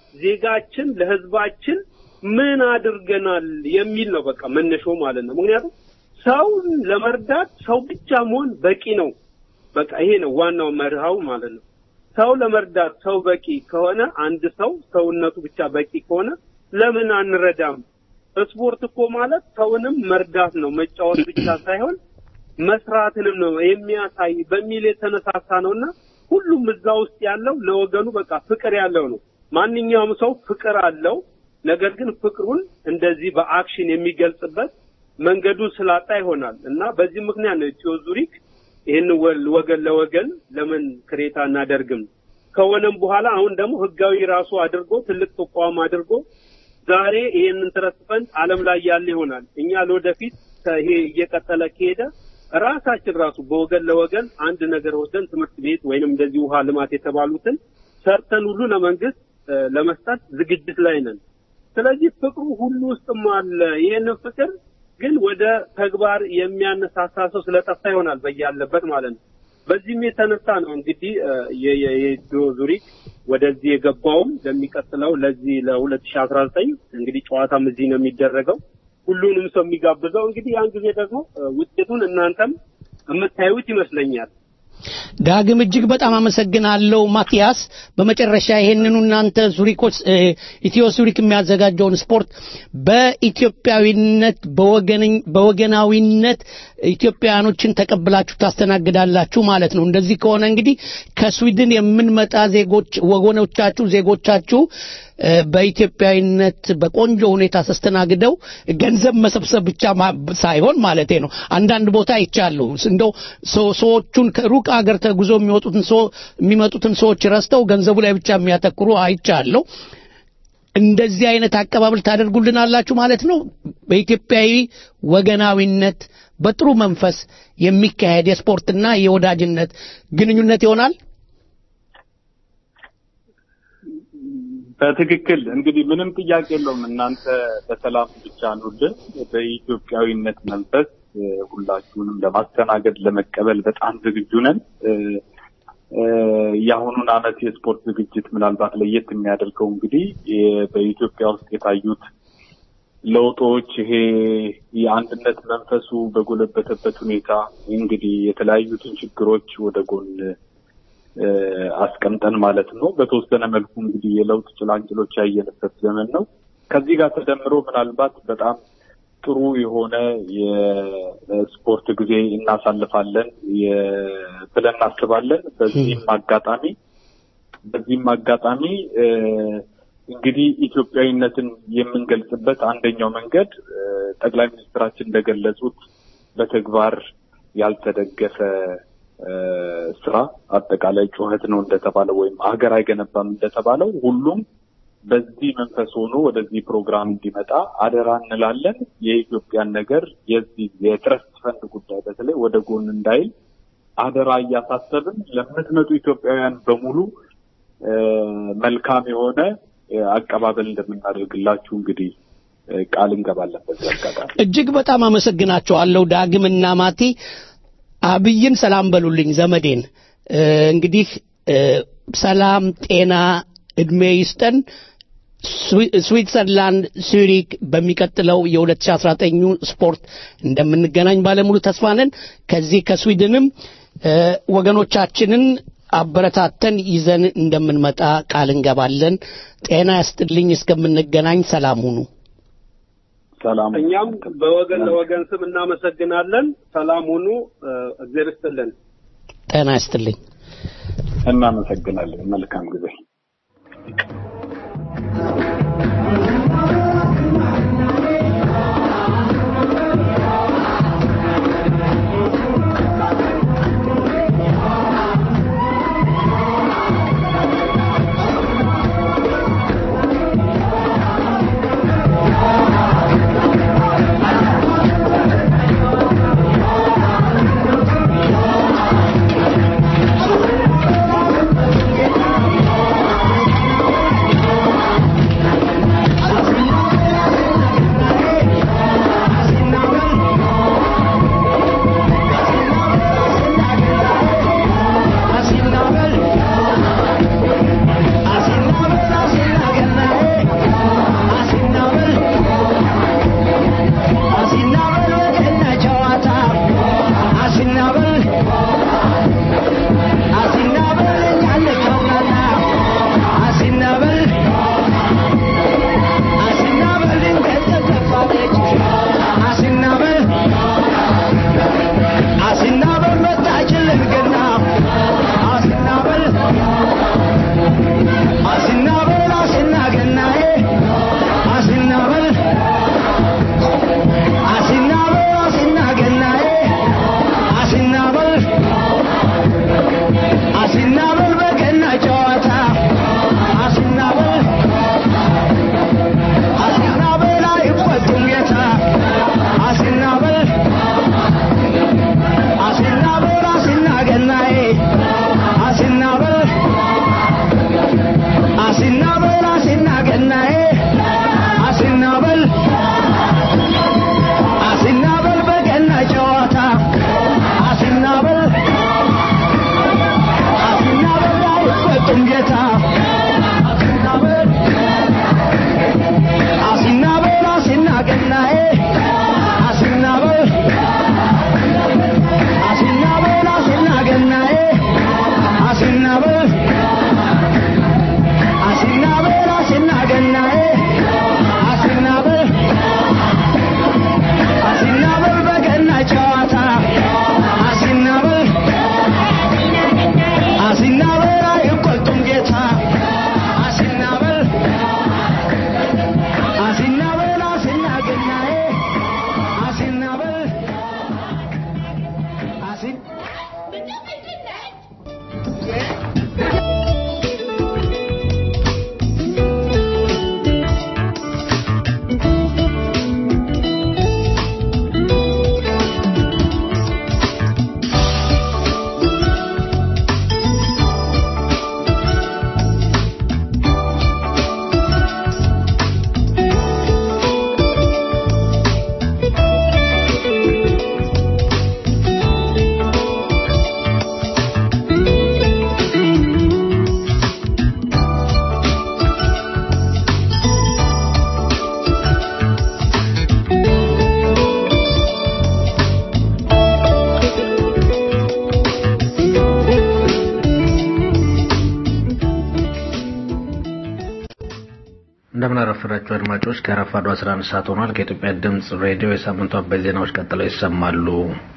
ለዜጋችን ለህዝባችን ምን አድርገናል የሚል ነው በቃ መነሻው ማለት ነው። ምክንያቱም ሰው ለመርዳት ሰው ብቻ መሆን በቂ ነው። በቃ ይሄ ነው ዋናው መርሃው ማለት ነው። ሰው ለመርዳት ሰው በቂ ከሆነ አንድ ሰው ሰውነቱ ብቻ በቂ ከሆነ ለምን አንረዳም? ስፖርት እኮ ማለት ሰውንም መርዳት ነው፣ መጫወት ብቻ ሳይሆን መስራትንም ነው የሚያሳይ በሚል የተነሳሳ ነውና ሁሉም እዛ ውስጥ ያለው ለወገኑ በቃ ፍቅር ያለው ነው። ማንኛውም ሰው ፍቅር አለው። ነገር ግን ፍቅሩን እንደዚህ በአክሽን የሚገልጽበት መንገዱን ስላጣ ይሆናል እና በዚህ ምክንያት ነው ኢትዮ ዙሪክ ይህን ወገን ለወገን ለምን ክሬታ እናደርግም ከሆነም በኋላ አሁን ደግሞ ህጋዊ ራሱ አድርጎ ትልቅ ተቋም አድርጎ ዛሬ ይሄንን ትረስት ፈንድ ዓለም ላይ ያለ ይሆናል። እኛ ለወደፊት ይሄ እየቀጠለ ከሄደ ራሳችን ራሱ በወገን ለወገን አንድ ነገር ወስደን ትምህርት ቤት ወይንም እንደዚህ ውሃ ልማት የተባሉትን ሰርተን ሁሉ ለመንግስት እ፣ ለመስጠት ዝግጅት ላይ ነን። ስለዚህ ፍቅሩ ሁሉ ውስጥም አለ። ይህንን ፍቅር ግን ወደ ተግባር የሚያነሳሳ ሰው ስለጠፋ ይሆናል በያለበት ማለት ነው። በዚህም የተነሳ ነው እንግዲህ እ፣ የ- የ- የኢትዮ ዙሪክ ወደዚህ የገባውም ለሚቀጥለው ለዚህ ለሁለት ሺ አስራ ዘጠኝ እንግዲህ ጨዋታም እዚህ ነው የሚደረገው ሁሉንም ሰው የሚጋብዘው እንግዲህ ያን ጊዜ ደግሞ እ፣ ውጤቱን እናንተም የምታዩት ይመስለኛል። ዳግም እጅግ በጣም አመሰግናለሁ ማቲያስ። በመጨረሻ ይሄንኑ እናንተ ዙሪኮች እ፣ ኢትዮ ዙሪክ የሚያዘጋጀውን ስፖርት በኢትዮጵያዊነት በወገን- በወገናዊነት ኢትዮጵያውያኖችን ተቀብላችሁ ታስተናግዳላችሁ ማለት ነው። እንደዚህ ከሆነ እንግዲህ ከስዊድን የምንመጣ ዜጎች ወገኖቻችሁ ዜጎቻችሁ እ፣ በኢትዮጵያዊነት በቆንጆ ሁኔታ ተስተናግደው ገንዘብ መሰብሰብ ብቻ ማ- ሳይሆን ማለቴ ነው። አንዳንድ ቦታ ይቻሉ እንደው ሰው- ሰዎቹን ከሩቅ ሀገር ተጉዞ የሚወጡትን ሰው የሚመጡትን ሰዎች ረስተው ገንዘቡ ላይ ብቻ የሚያተኩሩ አይቻለሁ። እንደዚህ አይነት አቀባበል ታደርጉልናላችሁ ማለት ነው። በኢትዮጵያዊ ወገናዊነት በጥሩ መንፈስ የሚካሄድ የስፖርትና የወዳጅነት ግንኙነት ይሆናል። በትክክል እንግዲህ ምንም ጥያቄ የለውም። እናንተ በሰላም ብቻ ኑልን። በኢትዮጵያዊነት መንፈስ እ፣ ሁላችሁንም ለማስተናገድ ለመቀበል በጣም ዝግጁ ነን። እ፣ እ፣ የአሁኑን ዓመት የስፖርት ዝግጅት ምናልባት ለየት የሚያደርገው እንግዲህ የ- በኢትዮጵያ ውስጥ የታዩት ለውጦች ይሄ የአንድነት መንፈሱ በጎለበተበት ሁኔታ እንግዲህ የተለያዩትን ችግሮች ወደ ጎን እ፣ አስቀምጠን ማለት ነው። በተወሰነ መልኩ እንግዲህ የለውጥ ጭላንጭሎች ያየንበት ዘመን ነው። ከዚህ ጋር ተደምሮ ምናልባት በጣም ጥሩ የሆነ የስፖርት ጊዜ እናሳልፋለን የ- ብለን እናስባለን። በዚህም አጋጣሚ በዚህም አጋጣሚ እ፣ እንግዲህ ኢትዮጵያዊነትን የምንገልጽበት አንደኛው መንገድ እ፣ ጠቅላይ ሚኒስትራችን እንደገለጹት በተግባር ያልተደገፈ እ፣ ስራ አጠቃላይ ጩኸት ነው እንደተባለው ወይም ሀገር አይገነባም እንደተባለው ሁሉም በዚህ መንፈስ ሆኖ ወደዚህ ፕሮግራም እንዲመጣ አደራ እንላለን። የኢትዮጵያን ነገር የዚህ የትረስት ፈንድ ጉዳይ በተለይ ወደ ጎን እንዳይል አደራ እያሳሰብን ለምትመጡ ኢትዮጵያውያን በሙሉ እ፣ መልካም የሆነ እ፣ አቀባበል እንደምናደርግላችሁ እንግዲህ እ፣ ቃል እንገባለን በዚህ አጋጣሚ። እጅግ በጣም አመሰግናቸዋለሁ ዳግምና ማቲ። አብይን ሰላም በሉልኝ ዘመዴን። እ፣ እንግዲህ እ፣ ሰላም፣ ጤና፣ እድሜ ይስጠን። ስዊ- ስዊትዘርላንድ ሱሪክ በሚቀጥለው የ2019 ስፖርት እንደምንገናኝ ባለሙሉ ተስፋ ነን። ከዚህ ከስዊድንም እ፣ ወገኖቻችንን አበረታተን ይዘን እንደምንመጣ ቃል እንገባለን። ጤና ያስጥልኝ። እስከምንገናኝ ሰላም ሁኑ። ሰላም እኛም በወገን ለወገን ስም እናመሰግናለን። ሰላም ሁኑ። እ፣ እግዜር ይስጥልን። ጤና ያስጥልኝ። እናመሰግናለን። መልካም ጊዜ። Thank እንደምን አረፈዳችሁ አድማጮች። ከረፋዱ 11 ሰዓት ሆኗል። ከኢትዮጵያ ድምፅ ሬዲዮ የሳምንቱ አበይት ዜናዎች ቀጥለው ይሰማሉ።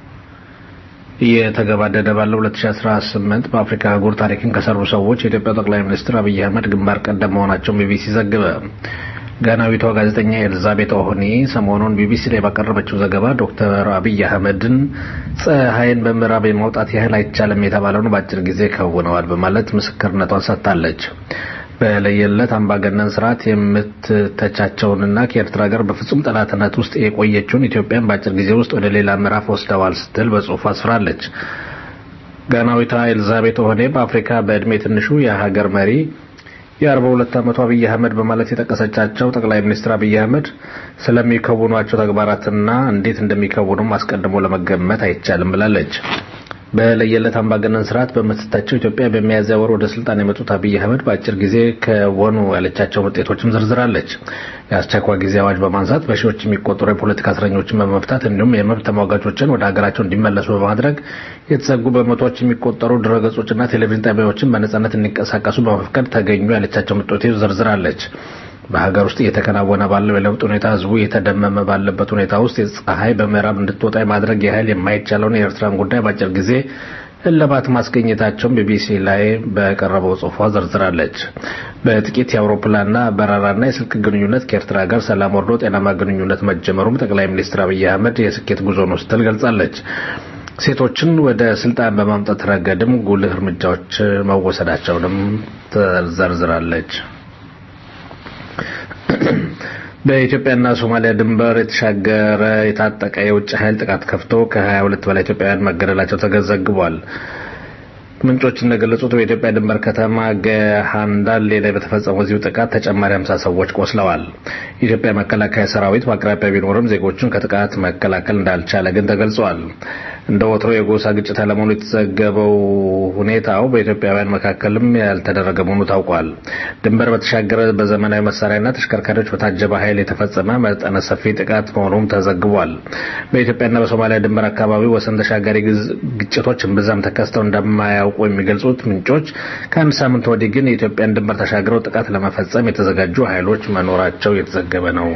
እየተገባደደ ባለው 2018 በአፍሪካ አህጉር ታሪክን ከሰሩ ሰዎች የኢትዮጵያ ጠቅላይ ሚኒስትር አብይ አህመድ ግንባር ቀደም መሆናቸውን ቢቢሲ ዘገበ። ጋናዊቷ ጋዜጠኛ ኤልዛቤት ኦሆኒ ሰሞኑን ቢቢሲ ላይ ባቀረበችው ዘገባ ዶክተር አብይ አህመድን ፀሐይን በምዕራብ የማውጣት ያህል አይቻልም የተባለውን በአጭር ጊዜ ከውነዋል በማለት ምስክርነቷን ሰጥታለች። በለየለት አምባገነን ስርዓት የምትተቻቸውንና ከኤርትራ ጋር በፍጹም ጠላትነት ውስጥ የቆየችውን ኢትዮጵያን በአጭር ጊዜ ውስጥ ወደ ሌላ ምዕራፍ ወስደዋል ስትል በጽሁፍ አስፍራለች። ጋናዊቷ ኤልዛቤት ኦሆኔ በአፍሪካ በዕድሜ ትንሹ የሀገር መሪ የአርባ ሁለት ዓመቱ አብይ አህመድ በማለት የጠቀሰቻቸው ጠቅላይ ሚኒስትር አብይ አህመድ ስለሚከውኗቸው ተግባራትና እንዴት እንደሚከውኑም አስቀድሞ ለመገመት አይቻልም ብላለች። በለየለት አምባገነን ስርዓት በምትታቸው ኢትዮጵያ በሚያዝያ ወር ወደ ስልጣን የመጡት አብይ አህመድ በአጭር ጊዜ ከወኑ ያለቻቸውን ውጤቶችም ዘርዝራለች። የአስቸኳይ ጊዜ አዋጅ በማንሳት በሺዎች የሚቆጠሩ የፖለቲካ እስረኞችን በመፍታት እንዲሁም የመብት ተሟጋቾችን ወደ ሀገራቸው እንዲመለሱ በማድረግ የተዘጉ በመቶዎች የሚቆጠሩ ድረገጾችና ቴሌቪዥን ጣቢያዎችን በነጻነት እንዲንቀሳቀሱ በመፍቀድ ተገኙ ያለቻቸውን ውጤቶች ዘርዝራለች። በሀገር ውስጥ እየተከናወነ ባለው የለውጥ ሁኔታ ህዝቡ እየተደመመ ባለበት ሁኔታ ውስጥ ፀሐይ በምዕራብ እንድትወጣ የማድረግ ያህል የማይቻለውን የኤርትራን ጉዳይ በአጭር ጊዜ እልባት ማስገኘታቸውን ቢቢሲ ላይ በቀረበው ጽሑፏ ዘርዝራለች። በጥቂት የአውሮፕላንና በረራና የስልክ ግንኙነት ከኤርትራ ጋር ሰላም ወርዶ ጤናማ ግንኙነት መጀመሩም ጠቅላይ ሚኒስትር አብይ አህመድ የስኬት ጉዞ ነው ስትል ገልጻለች። ሴቶችን ወደ ስልጣን በማምጣት ረገድም ጉልህ እርምጃዎች መወሰዳቸውንም ተዘርዝራለች። በኢትዮጵያና ሶማሊያ ድንበር የተሻገረ የታጠቀ የውጭ ኃይል ጥቃት ከፍቶ ከ22 በላይ ኢትዮጵያውያን መገደላቸው ተዘግቧል። ምንጮች እንደገለጹት በኢትዮጵያ ድንበር ከተማ ገሃንዳሌ ላይ በተፈጸመው እዚሁ ጥቃት ተጨማሪ 50 ሰዎች ቆስለዋል። የኢትዮጵያ መከላከያ ሰራዊት በአቅራቢያ ቢኖርም ዜጎቹን ከጥቃት መከላከል እንዳልቻለ ግን ተገልጿል። እንደ ወትሮ የጎሳ ግጭት አለመሆኑ የተዘገበው ሁኔታው በኢትዮጵያውያን መካከልም ያልተደረገ መሆኑ ታውቋል። ድንበር በተሻገረ በዘመናዊ መሳሪያና ተሽከርካሪዎች በታጀበ ኃይል የተፈጸመ መጠነ ሰፊ ጥቃት መሆኑም ተዘግቧል። በኢትዮጵያና በሶማሊያ ድንበር አካባቢ ወሰን ተሻጋሪ ግጭቶች እምብዛም ተከስተው እንደማያውቁ የሚገልጹት ምንጮች ከአንድ ሳምንት ወዲህ ግን የኢትዮጵያን ድንበር ተሻግረው ጥቃት ለመፈጸም የተዘጋጁ ኃይሎች መኖራቸው የተዘገበ ነው።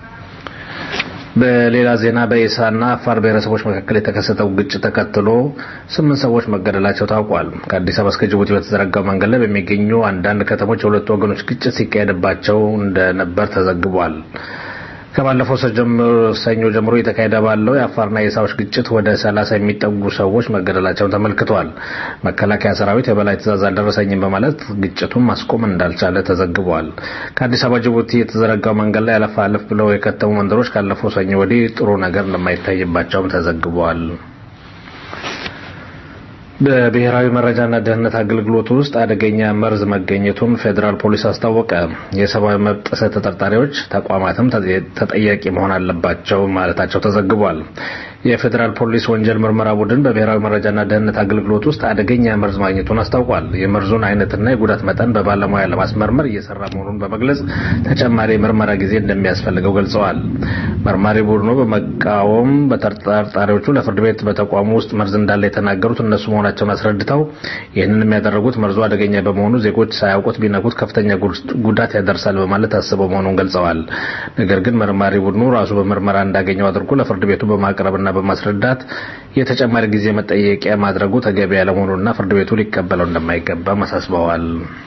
በሌላ ዜና በኢሳና አፋር ብሔረሰቦች መካከል የተከሰተው ግጭት ተከትሎ ስምንት ሰዎች መገደላቸው ታውቋል። ከአዲስ አበባ እስከ ጅቡቲ በተዘረጋው መንገድ ላይ በሚገኙ አንዳንድ ከተሞች የሁለቱ ወገኖች ግጭት ሲካሄድባቸው እንደነበር ተዘግቧል። ከባለፈው ሰኞ ጀምሮ የተካሄደ ባለው የአፋርና የኢሳዎች ግጭት ወደ ሰላሳ የሚጠጉ ሰዎች መገደላቸውን ተመልክቷል። መከላከያ ሰራዊት የበላይ ትዕዛዝ አልደረሰኝም በማለት ግጭቱን ማስቆም እንዳልቻለ ተዘግቧል። ከአዲስ አበባ ጅቡቲ የተዘረጋው መንገድ ላይ አለፍ አለፍ ብለው የከተሙ መንደሮች ካለፈው ሰኞ ወዲህ ጥሩ ነገር እንደማይታይባቸውም ተዘግቧል። በብሔራዊ መረጃና ደህንነት አገልግሎት ውስጥ አደገኛ መርዝ መገኘቱን ፌዴራል ፖሊስ አስታወቀ። የሰብአዊ መብት ጥሰት ተጠርጣሪዎች ተቋማትም ተጠያቂ መሆን አለባቸው ማለታቸው ተዘግቧል። የፌዴራል ፖሊስ ወንጀል ምርመራ ቡድን በብሔራዊ መረጃና ደህንነት አገልግሎት ውስጥ አደገኛ መርዝ ማግኘቱን አስታውቋል። የመርዙን አይነትና የጉዳት መጠን በባለሙያ ለማስመርመር እየሰራ መሆኑን በመግለጽ ተጨማሪ የምርመራ ጊዜ እንደሚያስፈልገው ገልጸዋል። መርማሪ ቡድኑ በመቃወም በተጠርጣሪዎቹ ለፍርድ ቤት በተቋሙ ውስጥ መርዝ እንዳለ የተናገሩት እነሱ መሆናቸውን አስረድተው ይህንን የሚያደረጉት መርዙ አደገኛ በመሆኑ ዜጎች ሳያውቁት ቢነኩት ከፍተኛ ጉዳት ያደርሳል በማለት አስበው መሆኑን ገልጸዋል። ነገር ግን መርማሪ ቡድኑ ራሱ በምርመራ እንዳገኘው አድርጎ ለፍርድ ቤቱ በማቅረብና በማስረዳት የተጨማሪ ጊዜ መጠየቂያ ማድረጉ ተገቢ ያለመሆኑና ፍርድ ቤቱ ሊቀበለው እንደማይገባም አሳስበዋል።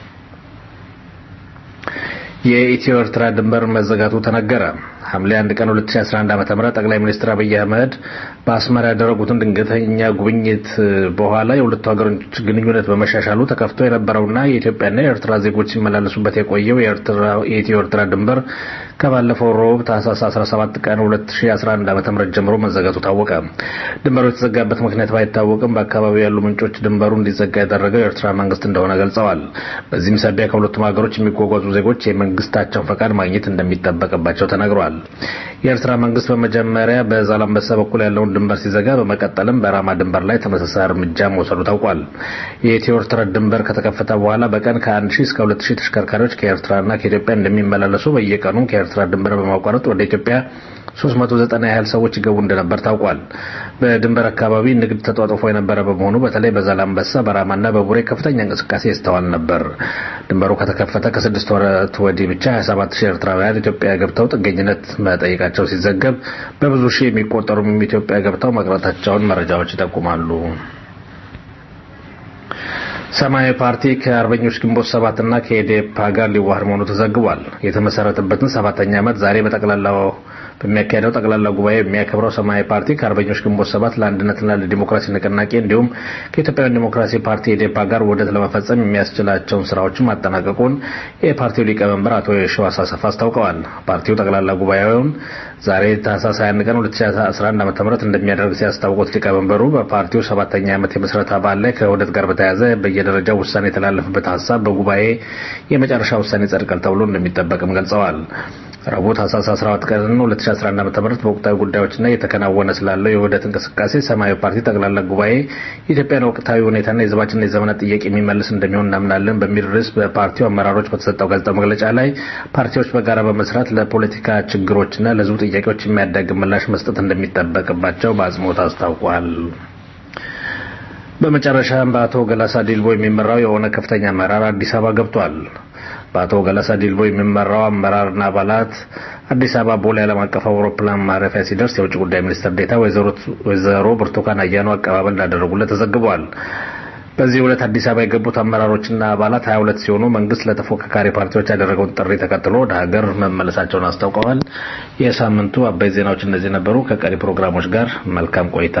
የኢትዮ ኤርትራ ድንበር መዘጋቱ ተነገረ። ሐምሌ 1 ቀን 2011 ዓ.ም ጠቅላይ ሚኒስትር አብይ አህመድ በአስመራ ያደረጉትን ድንገተኛ ጉብኝት በኋላ የሁለቱ ሀገሮች ግንኙነት በመሻሻሉ ተከፍቶ የነበረውና የኢትዮጵያና የኤርትራ ዜጎች ሲመላለሱበት የቆየው የኢትዮ ኤርትራ ድንበር ከባለፈው ሮብ ታህሳስ 17 ቀን 2011 ዓ.ም ጀምሮ መዘጋቱ ታወቀ። ድንበሩ የተዘጋበት ምክንያት ባይታወቅም በአካባቢው ያሉ ምንጮች ድንበሩ እንዲዘጋ ያደረገው የኤርትራ መንግስት እንደሆነ ገልጸዋል። በዚህም ሳቢያ ከሁለቱም ሀገሮች የሚጓጓዙ ዜጎች የመንግስታቸውን ፈቃድ ማግኘት እንደሚጠበቅባቸው ተነግሯል። የኤርትራ መንግስት በመጀመሪያ በዛላምበሳ በኩል ያለውን ድንበር ሲዘጋ፣ በመቀጠልም በራማ ድንበር ላይ ተመሳሳይ እርምጃ መውሰዱ ታውቋል። የኢትዮ ኤርትራ ድንበር ከተከፈተ በኋላ በቀን ከ1 ሺህ እስከ 2 ሺህ ተሽከርካሪዎች ከኤርትራና ከኢትዮጵያ እንደሚመላለሱ በየቀኑ ከኤርትራ ድንበር በማቋረጥ ወደ ኢትዮጵያ 390 ያህል ሰዎች ይገቡ እንደነበር ታውቋል። በድንበር አካባቢ ንግድ ተጧጡፎ የነበረ በመሆኑ በተለይ በዛላምበሳ በራማና በቡሬ ከፍተኛ እንቅስቃሴ ይስተዋል ነበር። ድንበሩ ከተከፈተ ከስድስት ወራት ወዲህ ብቻ 27 ሺህ ኤርትራውያን ኢትዮጵያ ገብተው ጥገኝነት መጠየቃቸው ሲዘገብ በብዙ ሺህ የሚቆጠሩም ኢትዮጵያ ገብተው መቅረታቸውን መረጃዎች ይጠቁማሉ። ሰማያዊ ፓርቲ ከአርበኞች ግንቦት ሰባትና ከኢዴፓ ጋር ሊዋህድ መሆኑ ተዘግቧል። የተመሰረተበትን ሰባተኛ ዓመት ዛሬ በጠቅላላው በሚያካሄደው ጠቅላላ ጉባኤ የሚያከብረው ሰማያዊ ፓርቲ ከአርበኞች ግንቦት ሰባት ለአንድነትና ለዲሞክራሲ ንቅናቄ እንዲሁም ከኢትዮጵያውያን ዲሞክራሲ ፓርቲ ኢዴፓ ጋር ውህደት ለመፈጸም የሚያስችላቸውን ስራዎችን ማጠናቀቁን የፓርቲው ሊቀመንበር አቶ የሸዋስ አሰፋ አስታውቀዋል። ፓርቲው ጠቅላላ ጉባኤውን ዛሬ ታህሳስ 21 ቀን 2011 ዓ.ም እንደሚያደርግ ሲያስታውቁት ሊቀመንበሩ በፓርቲው ሰባተኛ ዓመት የምስረታ በዓል ላይ ከውህደት ጋር በተያያዘ በየደረጃው ውሳኔ የተላለፈበት ሀሳብ በጉባኤ የመጨረሻ ውሳኔ ይጸድቃል ተብሎ እንደሚጠበቅም ገልጸዋል። ረቡዕ ታህሳስ 14 ቀን 2011 ዓ.ም በወቅታዊ ጉዳዮችና እየተከናወነ ስላለው የውህደት እንቅስቃሴ ሰማያዊ ፓርቲ ጠቅላላ ጉባኤ የኢትዮጵያን ወቅታዊ ሁኔታና የሕዝባችንን የዘመናት ጥያቄ የሚመልስ እንደሚሆን እናምናለን በሚል ርዕስ በፓርቲው አመራሮች በተሰጠው ጋዜጣዊ መግለጫ ላይ ፓርቲዎች በጋራ በመስራት ለፖለቲካ ችግሮችና ለሕዝቡ ጥያቄዎች የሚያዳግም ምላሽ መስጠት እንደሚጠበቅባቸው በአጽንኦት አስታውቋል። በመጨረሻም በአቶ ገላሳ ዲልቦ የሚመራው የሆነ ከፍተኛ አመራር አዲስ አበባ ገብቷል። በአቶ ገላሳ ዲልቦ የሚመራው አመራርና አባላት አዲስ አበባ ቦሌ ዓለም አቀፍ አውሮፕላን ማረፊያ ሲደርስ የውጭ ጉዳይ ሚኒስትር ዴኤታ ወይዘሮ ብርቱካን አያኖ አቀባበል እንዳደረጉለት ተዘግቧል። በዚህ ዕለት አዲስ አበባ የገቡት አመራሮችና አባላት 22 ሲሆኑ መንግስት ለተፎካካሪ ፓርቲዎች ያደረገውን ጥሪ ተከትሎ ወደ ሀገር መመለሳቸውን አስታውቀዋል። የሳምንቱ አበይት ዜናዎች እነዚህ ነበሩ። ከቀሪ ፕሮግራሞች ጋር መልካም ቆይታ።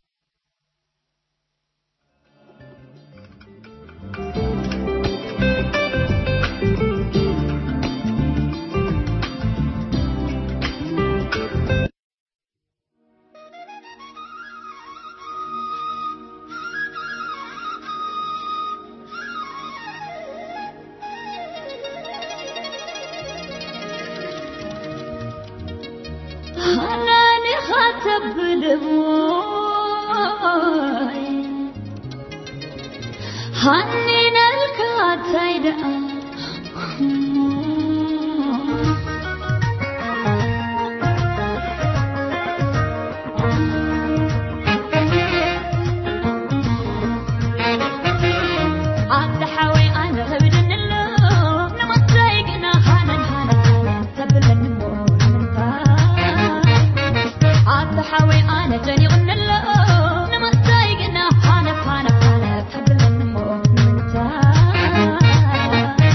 حناني خاتب دموعي حنين الكاتايدا عبد حوي انا هبدن اللو نمطايقنا حنان حنان تبلن عبد حوي انا جاني غن اللو نمطايقنا حنان حنان حنان تبلن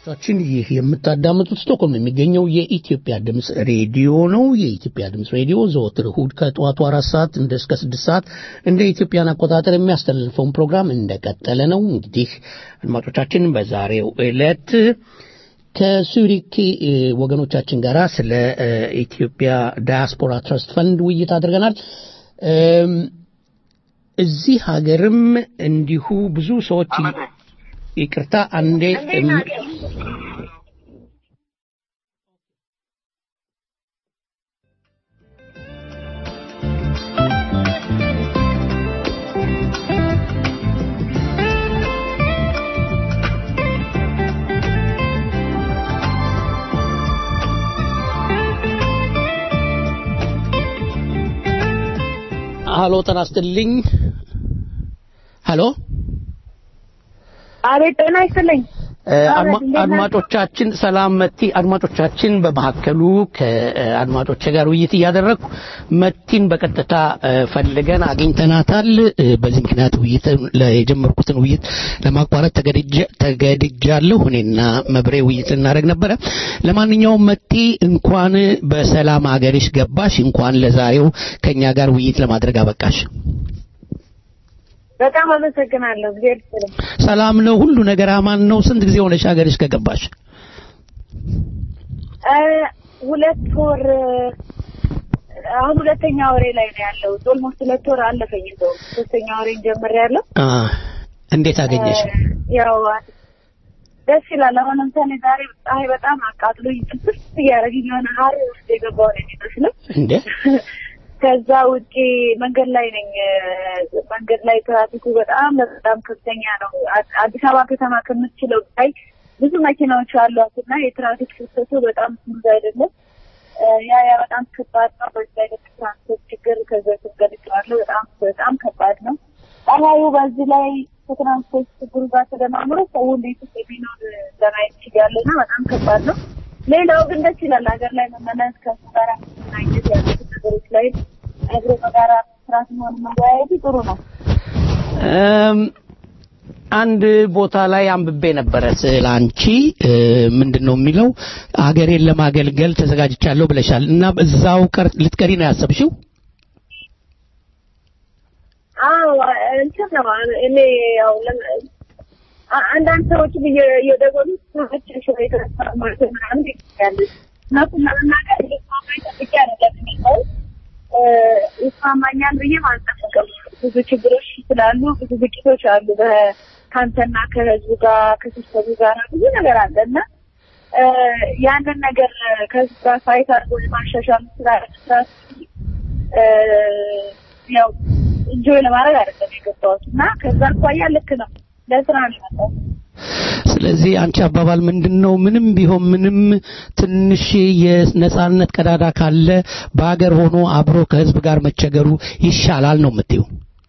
ቻችን ይህ የምታዳምጡት ስቶክሆልም የሚገኘው የኢትዮጵያ ድምፅ ሬዲዮ ነው። የኢትዮጵያ ድምፅ ሬዲዮ ዘወትር እሁድ ከጠዋቱ አራት ሰዓት እንደ እስከ ስድስት ሰዓት እንደ ኢትዮጵያን አቆጣጠር የሚያስተላልፈውን ፕሮግራም እንደቀጠለ ነው። እንግዲህ አድማጮቻችን በዛሬው ዕለት ከሱሪክ እ፣ ወገኖቻችን ጋር ስለ እ፣ ኢትዮጵያ ዳያስፖራ ትረስት ፈንድ ውይይት አድርገናል። እም፣ እዚህ ሀገርም እንዲሁ ብዙ ሰዎች ይቅርታ አንዴ እም፣ ሀሎ ጤና ይስጥልኝ። ሀሎ አቤት ጤና ይስጥልኝ። እ፣ አቤት፣ አድማ- እንዴት ናችሁ? አድማጮቻችን ሰላም መቲ አድማጮቻችን በመካከሉ ከአድማጮች ጋር ውይይት እያደረግኩ መቲን በቀጥታ እ፣ ፈልገን አግኝተናታል እ፣ በዚህ ምክንያት ውይይት ለ- የጀመርኩትን ውይይት ለማቋረጥ ተገድጀ- ተገድጃለሁ እኔና መብሬ ውይይት ልናደርግ ነበረ ለማንኛውም መቲ እንኳን በሰላም አገርሽ ገባሽ እንኳን ለዛሬው ከኛ ጋር ውይይት ለማድረግ አበቃሽ በጣም አመሰግናለሁ። እግዚአብሔር ይስጥልኝ። ሰላም ነው ሁሉ ነገር አማን ነው ስንት ጊዜ ሆነሽ ሀገርሽ ከገባሽ እ፣ ሁለት ወር አሁን ሁለተኛ ወሬ ላይ ነው ያለው። ኦልሞስት ሁለት ወር አለፈኝ። እንደውም ሶስተኛ ወሬን ጀምሬያለሁ። አ፣ እንዴት አገኘሽ ያው ደስ ይላል። አሁን ለምሳሌ ዛሬ ፀሐይ በጣም አቃጥሎኝ ጥብስ እያደረገኝ የሆነ ሀር ውስጥ የገባው ነው የሚመስለው። እንዴ ከዛ ውጪ መንገድ ላይ ነኝ። እ፣ መንገድ ላይ ትራፊኩ በጣም በጣም ከፍተኛ ነው። አ- አዲስ አበባ ከተማ ከምትችለው ላይ ብዙ መኪናዎች አሏት እና የትራፊክ ፍሰቱ በጣም ስሙዝ አይደለም። እ፣ ያ ያ በጣም ከባድ ነው። በዚህ አይነት ትራንስፖርት ችግር ከዚ በፊት ገልጬዋለሁ። በጣም በጣም ከባድ ነው። ፀሐዩ በዚህ ላይ ከትራንስፖርት ችግሩ ጋር ተደማምሮ ሰው እንዴት ውስጥ የሚኖር ለማየት ችያለሁ እና በጣም ከባድ ነው። ሌላው ግን ደስ ይላል። ሀገር ላይ መመለስ ከሱ ጋር መገናኘት ያሉት ነገሮች ላይ አብሮ በጋራ መስራት መሆን መወያየቱ ጥሩ ነው። እም፣ አንድ ቦታ ላይ አንብቤ ነበረ ስለ አንቺ እ፣ ምንድን ነው የሚለው አገሬን ለማገልገል ተዘጋጅቻለሁ ብለሻል እና እዛው ቀር ልትቀሪ ነው ያሰብሽው አዎ እንትን ነው እኔ ያው ለም- አ- አንዳንድ ሰዎች እየደወሉ ሰዎች የተነሳ ማለት ምናምን ይያሉ እነሱን ለመናገር ሊስማማኝ ጠብቄ አይደለም የሚለው ይስማማኛል ብዬ አልጠብቅም። ብዙ ችግሮች ስላሉ ብዙ ግጭቶች አሉ በ- ከአንተና ከህዝቡ ጋር ከሲስተሙ ጋር ብዙ ነገር አለ እና እ፣ ያንን ነገር ከህዝብ ጋር ፋይት አድርጎ የማሻሻል ስራ መስራት እ፣ ያው እንጆይ ለማድረግ አይደለም የገባሁት እና ከዛ አኳያ ልክ ነው ለስራ ነው የመጣሁት። ስለዚህ አንቺ አባባል ምንድን ነው ምንም ቢሆን ምንም ትንሽ የነጻነት ቀዳዳ ካለ በሀገር ሆኖ አብሮ ከህዝብ ጋር መቸገሩ ይሻላል ነው የምትይው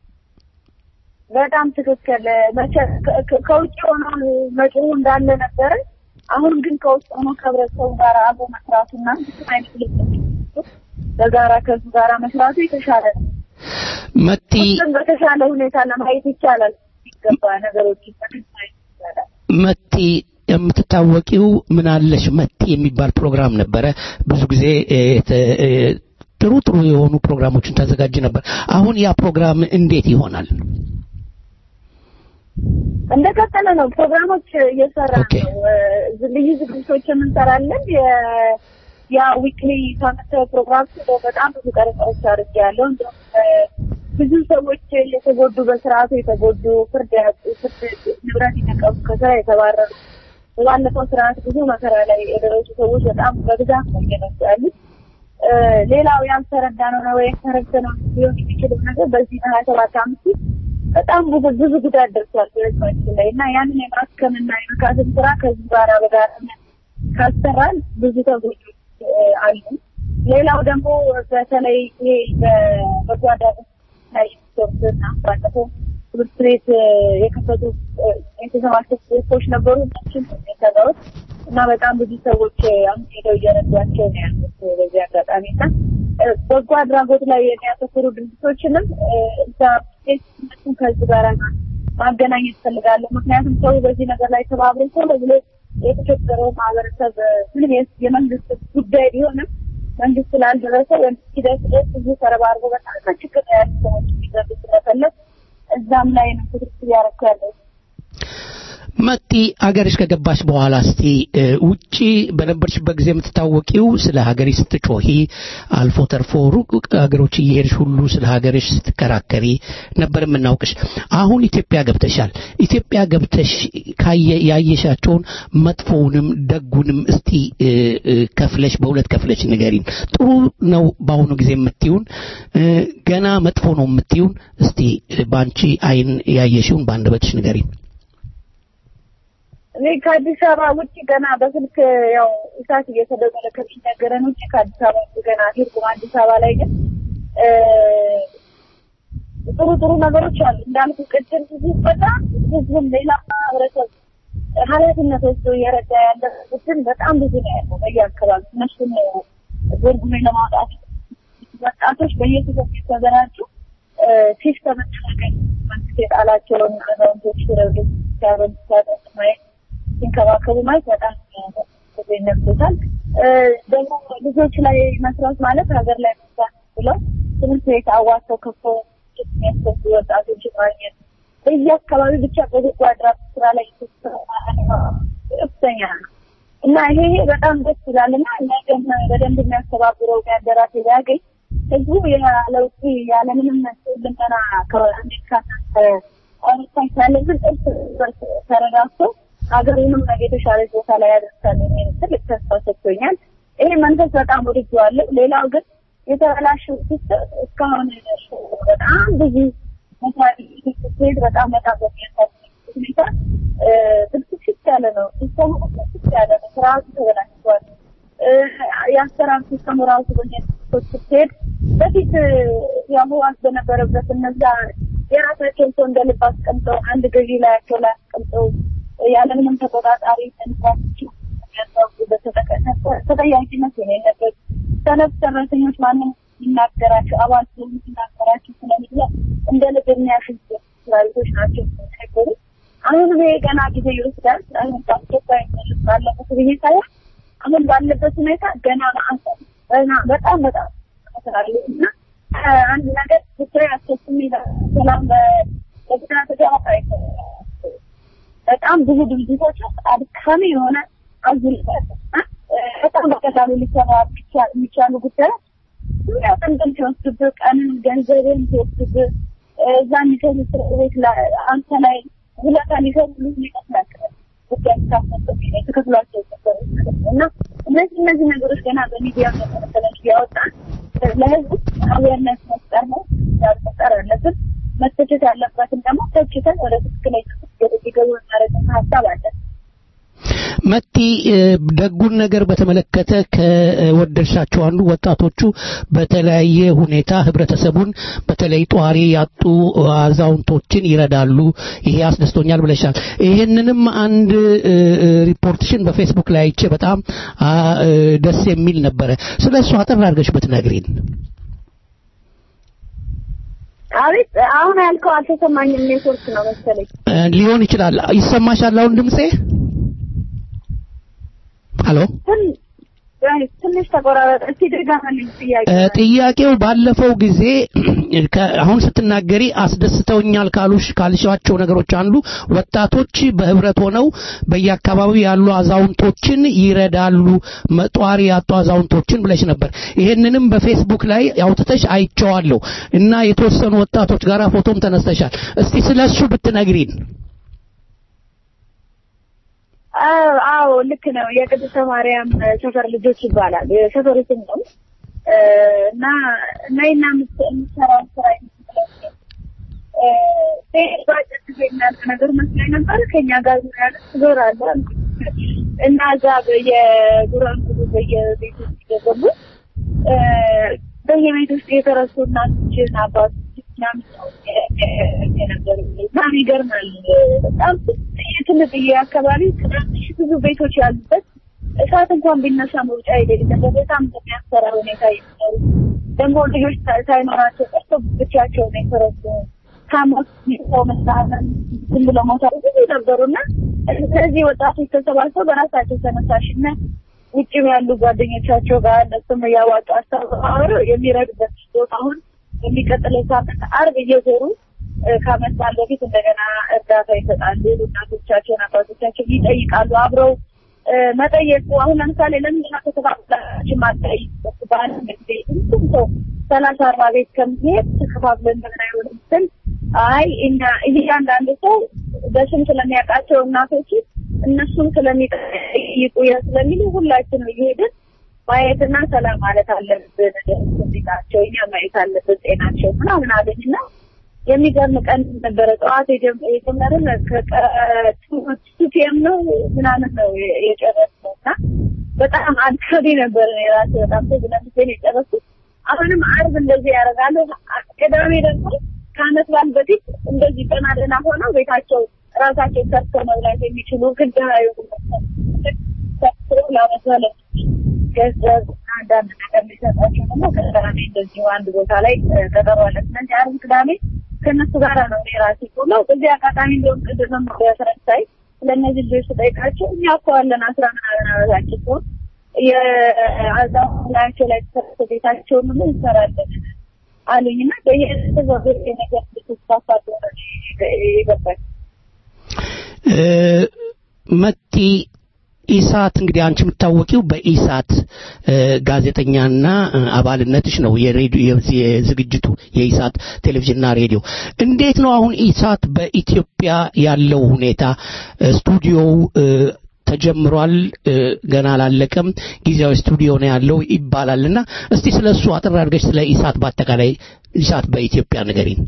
በጣም ትክክል። መቼ ከ- ከ- ከውጭ ሆኖ መጪው እንዳለ ነበረ። አሁን ግን ከውስጥ ሆኖ ከህብረተሰቡ ጋር አብሮ መስራቱና ብዙ አይነት ልምዶች በጋራ ከህዝቡ ጋር መስራቱ የተሻለ ነው። መቲ ሁሉም በተሻለ ሁኔታ ለማየት ይቻላል። ሲገባ ነገሮችን በደንብ ማየት ይቻላል። መቲ የምትታወቂው ምን አለሽ መቲ የሚባል ፕሮግራም ነበረ ብዙ ጊዜ እ፣ ተ- እ፣ ጥሩ ጥሩ የሆኑ ፕሮግራሞችን ታዘጋጅ ነበር አሁን ያ ፕሮግራም እንዴት ይሆናል እንደቀጠለ ነው። ፕሮግራሞች እየሰራ ነው። እ፣ ልዩ ዝግጅቶችን እንሰራለን። የ- ያ ዊክሊ ሳምንታዊ ፕሮግራም በጣም ብዙ ቀረጻዎች አድርጌያለሁ። እንዲሁም እ፣ ብዙ ሰዎች የተጎዱ በስርዓቱ የተጎዱ ፍርድ ያጡ ፍርድ ንብረት የተቀሙ ከስራ የተባረሩ ባለፈው ስርዓት ብዙ መከራ ላይ የደረሱ ሰዎች በጣም በብዛት ነው እየነሱ ያሉት። እ፣ ሌላው ያልተረዳ ነው ነው ወይም ተረድተነው ሊሆን የሚችለው ነገር በዚህ ሀያ ሰባት አመት ውስጥ በጣም ብዙ ብዙ ጉዳት ደርሷል በህዝባችን ላይ እና ያንን የማስከምና የመካሰም ስራ ከዚህ ጋር በጋራ ካሰራን ብዙ ተጎጆች እ፣ አሉ። ሌላው ደግሞ በተለይ ይሄ በበጎ አድራጎት ላይ የሚሰሩትና ባለፈው ትምህርት ቤት እ፣ የከፈቱ እ፣ የተሰባሰቡ ግሩፖች ነበሩ። እነሱም የሰራሁት እና በጣም ብዙ ሰዎች እ፣ አሁን ሄደው እየረዷቸው ነው ያሉት በዚህ አጋጣሚ እና እ፣ በጎ አድራጎት ላይ የሚያተኩሩ ድርጅቶችንም እ፣ እዛ እነሱን ከህዝብ ጋር ማገናኘት እፈልጋለሁ። ምክንያቱም ሰው በዚህ ነገር ላይ ተባብሮ ሰው ብሎ የተቸገረው ማህበረሰብ ምንም የስ- የመንግስት ጉዳይ ቢሆንም መንግስት ስላልደረሰ ወይም ሂደት ድረስ ብዙ ተረባርቦ በጣም በችግር ላይ ያሉ ሰዎች እንዲረዱ ስለፈለግ እዛም ላይ ነው ክትትል ያደረኩ ያለው። መጢ አገርሽ ከገባሽ በኋላ እስቲ እ፣ ውጪ በነበርሽበት ጊዜ የምትታወቂው ስለ ሀገርሽ ስትጮሂ አልፎ ተርፎ ሩቅ ሀገሮች እየሄድሽ ሁሉ ስለ ሀገርሽ ስትከራከሪ ነበር የምናውቅሽ። አሁን ኢትዮጵያ ገብተሻል። ኢትዮጵያ ገብተሽ ካየ ያየሻቸውን መጥፎውንም ደጉንም እስቲ እ፣ እ፣ ከፍለሽ በሁለት ከፍለሽ ንገሪን። ጥሩ ነው በአሁኑ ጊዜ የምትይውን እ፣ ገና መጥፎ ነው የምትይውን እስቲ እ፣ በአንቺ አይን ያየሽውን በአንደበትሽ ንገሪን። እኔ ከአዲስ አበባ ውጭ ገና በስልክ ያው እሳት እየተደወለ ከሚነገረን ውጭ ከአዲስ አበባ ውጭ ገና አልሄድኩም። አዲስ አበባ ላይ ግን እ፣ ጥሩ ጥሩ ነገሮች አሉ እንዳልኩ ቅድም ህዝቡ በጣም ህዝብም ሌላ ማህበረሰብ ኃላፊነት ወስዶ እየረዳ ያለ ቡድን በጣም ብዙ ነው ያለው በየአካባቢ እነሱን ጎርጉሜ ለማውጣት ወጣቶች በየክፍል የተደራጁ ሲስተም ተጠቀኝ መንግስት የጣላቸውን አዛውንቶች ረዱ ሲያበሉ ሲያጠጡ ማየት ሲንከባከቡ ማየት በጣም ነግቶታል። ደግሞ ልጆች ላይ መስራት ማለት ሀገር ላይ መስራት ብለው ትምህርት ቤት አዋጥተው ከፍተው የሚያስገቡ ወጣቶች ማግኘት በየአካባቢ ብቻ በበጎ አድራጎት ስራ ላይ ከፍተኛ ነው እና ይሄ ይሄ በጣም ደስ ይላል እና ነገም በደንብ የሚያስተባብረው የሚያደራጅ ቢያገኝ ህዝቡ ያለ ውጪ ያለምንም ልመና ከአሜሪካና ከአውሮፓ ያለብን እርስ በርስ ተረዳድቶ ሀገሩንም ነገ የተሻለች ቦታ ላይ ያደርሳል የሚል ትልቅ ተስፋ ሰጥቶኛል። ይሄ መንፈስ በጣም ወድጄዋለሁ። ሌላው ግን የተበላሸው ሲስተም እስካሁን በጣም ብዙ መስራት ስትሄድ በጣም በጣም በሚያሳዝን ሁኔታ ብልሽት ያለ ነው። ሲስተሙ ብልሽት ያለ ነው። ስርዓቱ ተበላሽቷል። የአሰራር ሲስተሙ ራሱ በሚያስቶች ስትሄድ በፊት የህወሓት በነበረበት እነዛ የራሳቸውን ሰው እንደ ልብ አስቀምጠው አንድ ገዢ ላያቸው ላይ አስቀምጠው ያለምንም ተቆጣጣሪ ተንሳቸው ተጠያቂነት የሌለበት ሰነፍ ሰራተኞች ማንም ሲናገራቸው አባል ስለሆኑ ሲናገራቸው ስለሚለ እንደ ልብ የሚያሽን ስራዊቶች ናቸው የሚናገሩ አሁንም ይሄ ገና ጊዜ ይወስዳል። አሁን በአስቸኳይ ባለበት ብዬ ሳይሆን አሁን ባለበት ሁኔታ ገና ማዕሰብ ገና በጣም በጣም ስላለ እና አንድ ነገር ብቻ ያስከስም ሰላም በግዛት ገባ በጣም ብዙ ድርጅቶች ውስጥ አድካሚ የሆነ አዙሪት በጣም በቀላሉ ሊሰራ የሚቻሉ ጉዳዮች ዙሪያ ጥንቅም ሲወስድብህ ቀንን ገንዘብን ሲወስድብህ እዛ የሚሰሩ እስር ቤት አንተ ላይ ውለታ ሊሰሩ ይመስላል ጉዳይ ስታስመጥብ የተከፍሏቸው እና እነዚህ እነዚህ ነገሮች ገና በሚዲያ መሰለች ያወጣን ለህዝብ አዌርነስ መፍጠር ነው መፍጠር አለብን። መተቸት ያለበትን ደግሞ ተችተን ወደ ትክክለኛ ወደ ሊገቡ እናደረግን ሀሳብ አለን። መቲ ደጉን ነገር በተመለከተ ከወደድሻቸው አንዱ ወጣቶቹ በተለያየ ሁኔታ ህብረተሰቡን በተለይ ጧሪ ያጡ አዛውንቶችን ይረዳሉ። ይሄ አስደስቶኛል ብለሻል። ይሄንንም አንድ ሪፖርትሽን በፌስቡክ ላይ አይቼ በጣም ደስ የሚል ነበረ። ስለ እሱ አጠር አድርገሽ ብትነግሪን። አቤት አሁን ያልከው አልተሰማኝም። ኔትወርክ ነው መሰለኝ። ሊሆን ይችላል። ይሰማሻል አሁን ድምጼ? ሄሎ ትንሽ ተቆራረጠ። እስቲ ድጋሚልኝ ጥያቄ ጥያቄው ባለፈው ጊዜ አሁን ስትናገሪ አስደስተውኛል ካሉሽ ካልሻቸው ነገሮች አንዱ ወጣቶች በህብረት ሆነው በየአካባቢው ያሉ አዛውንቶችን ይረዳሉ፣ መጧሪ ያጡ አዛውንቶችን ብለሽ ነበር። ይሄንንም በፌስቡክ ላይ አውጥተሽ አይቼዋለሁ እና የተወሰኑ ወጣቶች ጋር ፎቶም ተነስተሻል። እስቲ ስለሱ ብትነግሪን። አዎ ልክ ነው። የቅድስተ ማርያም ሰፈር ልጆች ይባላል የሰፈሩ ስም ነው እና ነይና የምትሰራው ስራ ባጭር ጊዜ የሚያልቅ ነገር መስሎኝ ነበር። ከኛ ጋር ያለ ዞር አለ እና እዛ በየጉራንጉሩ በየቤት ውስጥ እየገቡ በየቤት ውስጥ የተረሱ እናቶችን አባቶች ምናምን የነበሩ በጣም ይገርማል። በጣም ትንጥዬ አካባቢ ትናንሽ ብዙ ቤቶች ያሉበት እሳት እንኳን ቢነሳ መውጫ የሌለበት በጣም በሚያስፈራ ሁኔታ የሚኖሩ ደግሞ ልጆች ሳይኖራቸው ቀርቶ ብቻቸውን የተረሱ ከሞት ሰው መሳመን ዝም ብሎ መውሰድ ብዙ ነበሩና እነዚህ ወጣቶች ተሰባስበው በራሳቸው ተነሳሽነት ውጭም ያሉ ጓደኞቻቸው ጋር እነሱም እያዋጡ አስተባብረው የሚረዱበት ቦታ አሁን የሚቀጥለው ሳምንት አርብ እየዞሩ እ፣ ከዓመት በዓል በፊት እንደገና እርዳታ ይሰጣሉ። እናቶቻቸውን አባቶቻቸውን ይጠይቃሉ። አብረው እ፣ መጠየቁ አሁን ለምሳሌ ለምንድን ነው ተከፋፍላችሁ ማጠይቁት? በአንድ ጊዜ ሁሉም ሰው ሰላሳ አርባ ቤት ከሚሄድ ተከፋፍለን እንደምን አይሆንም ስል አይ እኛ እያንዳንዱ ሰው በስም ስለሚያውቃቸው እናቶች እነሱም ስለሚጠይቁ ያ ስለሚሉ ሁላችንም እየሄድን ማየትና ሰላም ማለት አለብን። እንዴታቸው እኛ ማየት አለብን ጤናቸው ምናምን አለኝ እና የሚገርም ቀን ነበረ። ጠዋት የጀም- የጀመርን ከቱ ፒኤም ነው ምናምን ነው የ- የጨረስነው እና በጣም አድካሚ ነበር። እኔ ራሴ በጣም ተዝናንቼ ነው የጨረስኩት። አሁንም አርብ እንደዚህ ያደርጋሉ። ቅዳሜ ደግሞ ከዓመት በዓል በፊት እንደዚህ ደህና ደህና ሆነው ቤታቸው ራሳቸው ሰርተው መብላት የሚችሉ ግድ የሆኑ ሰርተው ለዓመት በዓል ገንዘብ አንዳንድ ነገር ሊሰጣቸው ደግሞ ቅዳሜ እንደዚሁ አንድ ቦታ ላይ እ፣ ቀጠሮ አለ። ስለዚህ አርብ ቅዳሜ ከእነሱ ጋር ነው እኔ ራሴ ቆለው በዚህ አጋጣሚ እንደውም ቅድም በፈረንሳይ ስለእነዚህ ልጆች ስጠይቃቸው እኛ እኮ አለን አስራ ምናምን ዓመታችን ሲሆን የአዛውንት ላያቸው ላይ ተሰርቶ ቤታቸውን ሁሉ እንሰራለን አሉኝ እና በየተዘ ነገር ልትስፋፋ ይገባል። እ፣ መቲ ኢሳት እንግዲህ አንቺ የምታወቂው በኢሳት እ፣ ጋዜጠኛና እ፣ አባልነትሽ ነው የሬዲዮ የዚህ የዝግጅቱ የኢሳት ቴሌቪዥንና ሬዲዮ እንዴት ነው አሁን ኢሳት በኢትዮጵያ ያለው ሁኔታ እ፣ ስቱዲዮው እ፣ ተጀምሯል እ፣ ገና አላለቀም ጊዜያዊ ስቱዲዮ ነው ያለው ይባላልና እስቲ ስለ እሱ አጠር አድርገሽ ስለ ኢሳት በአጠቃላይ ኢሳት በኢትዮጵያ ንገሪን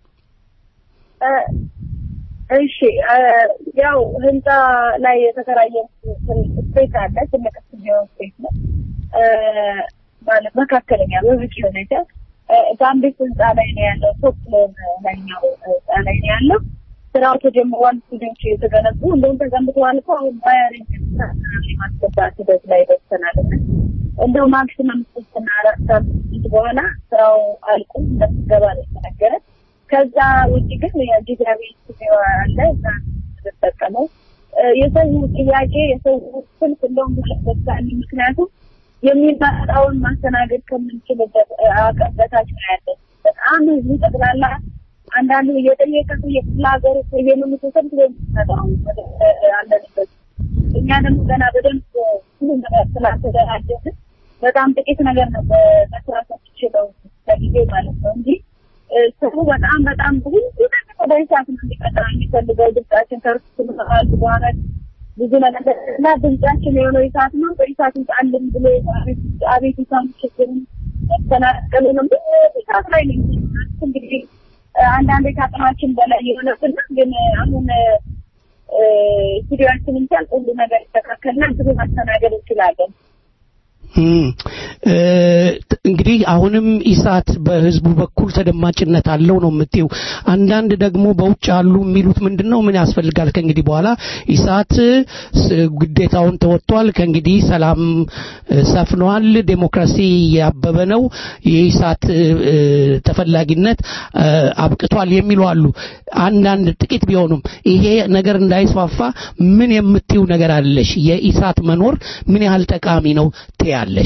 እ፣ እሺ እ፣ ያው ህንፃ ላይ የተከራየ ስፔስ አለ። ትልቅ ስቱዲዮ ስፔስ ነው እ፣ ማለት መካከለኛ በብቂ ሁኔታ እ፣ ጋምቤስ ህንፃ ላይ ነው ያለው። ቶፕ ፍሎር ላይኛው ህንፃ ላይ ነው ያለው። ስራው ተጀምሯል። ስቱዲዮች የተገነቡ እንደውም ተገንብተዋል እኮ አሁን ባያሪንግ ማስገባት ሂደት ላይ ደርሰናል። እና እንደው ማክሲመም ሶስትና አራት ሳምንት በኋላ ስራው አልቆ እንደምትገባ ነው የተነገረ። ከዛ ውጭ ግን የጊዜያዊ ስቱዲዮ አለ እዛ የምንጠቀመው እ፣ የሰው ጥያቄ የሰው ስልክ እንደውም በሳል ምክንያቱም የሚመጣውን ማስተናገድ ከምንችልበት እ፣ አቅም በታች ነው ያለን። በጣም ህዝቡ ጠቅላላ አንዳንዱ እየጠየቀ የክፍለ ሀገር የምን ተሰብስበ የሚመጣው ወደ እ፣ አለንበት እኛ ደግሞ ገና በደንብ ሁሉ ነገር ስላልተደራጀን በጣም ጥቂት ነገር ነው በመስራት የምችለው ለጊዜ ማለት ነው እንጂ እ፣ ሰው በጣም በጣም ብዙ ነገር ወደ ሂሳብ ነው እንዲቀጥል የሚፈልገው ድምጻችን ከእርሱ ስምል በኋላ ብዙ ነገር እና ድምጻችን የሆነው ይሳት ነው። በይሳት ጣልን ብሎ አቤት- አቤቱታም ችግርም መፈናቀሉንም ብዙ ይሳት ላይ ነው የሚሆነው። እንግዲህ እ፣ አንዳንዴ ከአቅማችን በላይ የሆነብን ግን አሁን እ፣ ስቱዲዮአችንን ሲያልቅ ሁሉ ነገር ይስተካከልና ብዙ ማስተናገድ እንችላለን። እም፣ እ፣ እንግዲህ አሁንም ኢሳት በህዝቡ በኩል ተደማጭነት አለው ነው የምትይው። አንዳንድ ደግሞ በውጭ ያሉ የሚሉት ምንድን ነው ምን ያስፈልጋል ከእንግዲህ በኋላ ኢሳት ስ- ግዴታውን ተወጥቷል፣ ከእንግዲህ ሰላም እ፣ ሰፍኗል፣ ዴሞክራሲ ያበበ ነው፣ የኢሳት እ፣ እ፣ ተፈላጊነት እ፣ አብቅቷል የሚሉ አሉ። አንዳንድ ጥቂት ቢሆኑም ይሄ ነገር እንዳይስፋፋ ምን የምትይው ነገር አለሽ? የኢሳት መኖር ምን ያህል ጠቃሚ ነው ትያለሽ?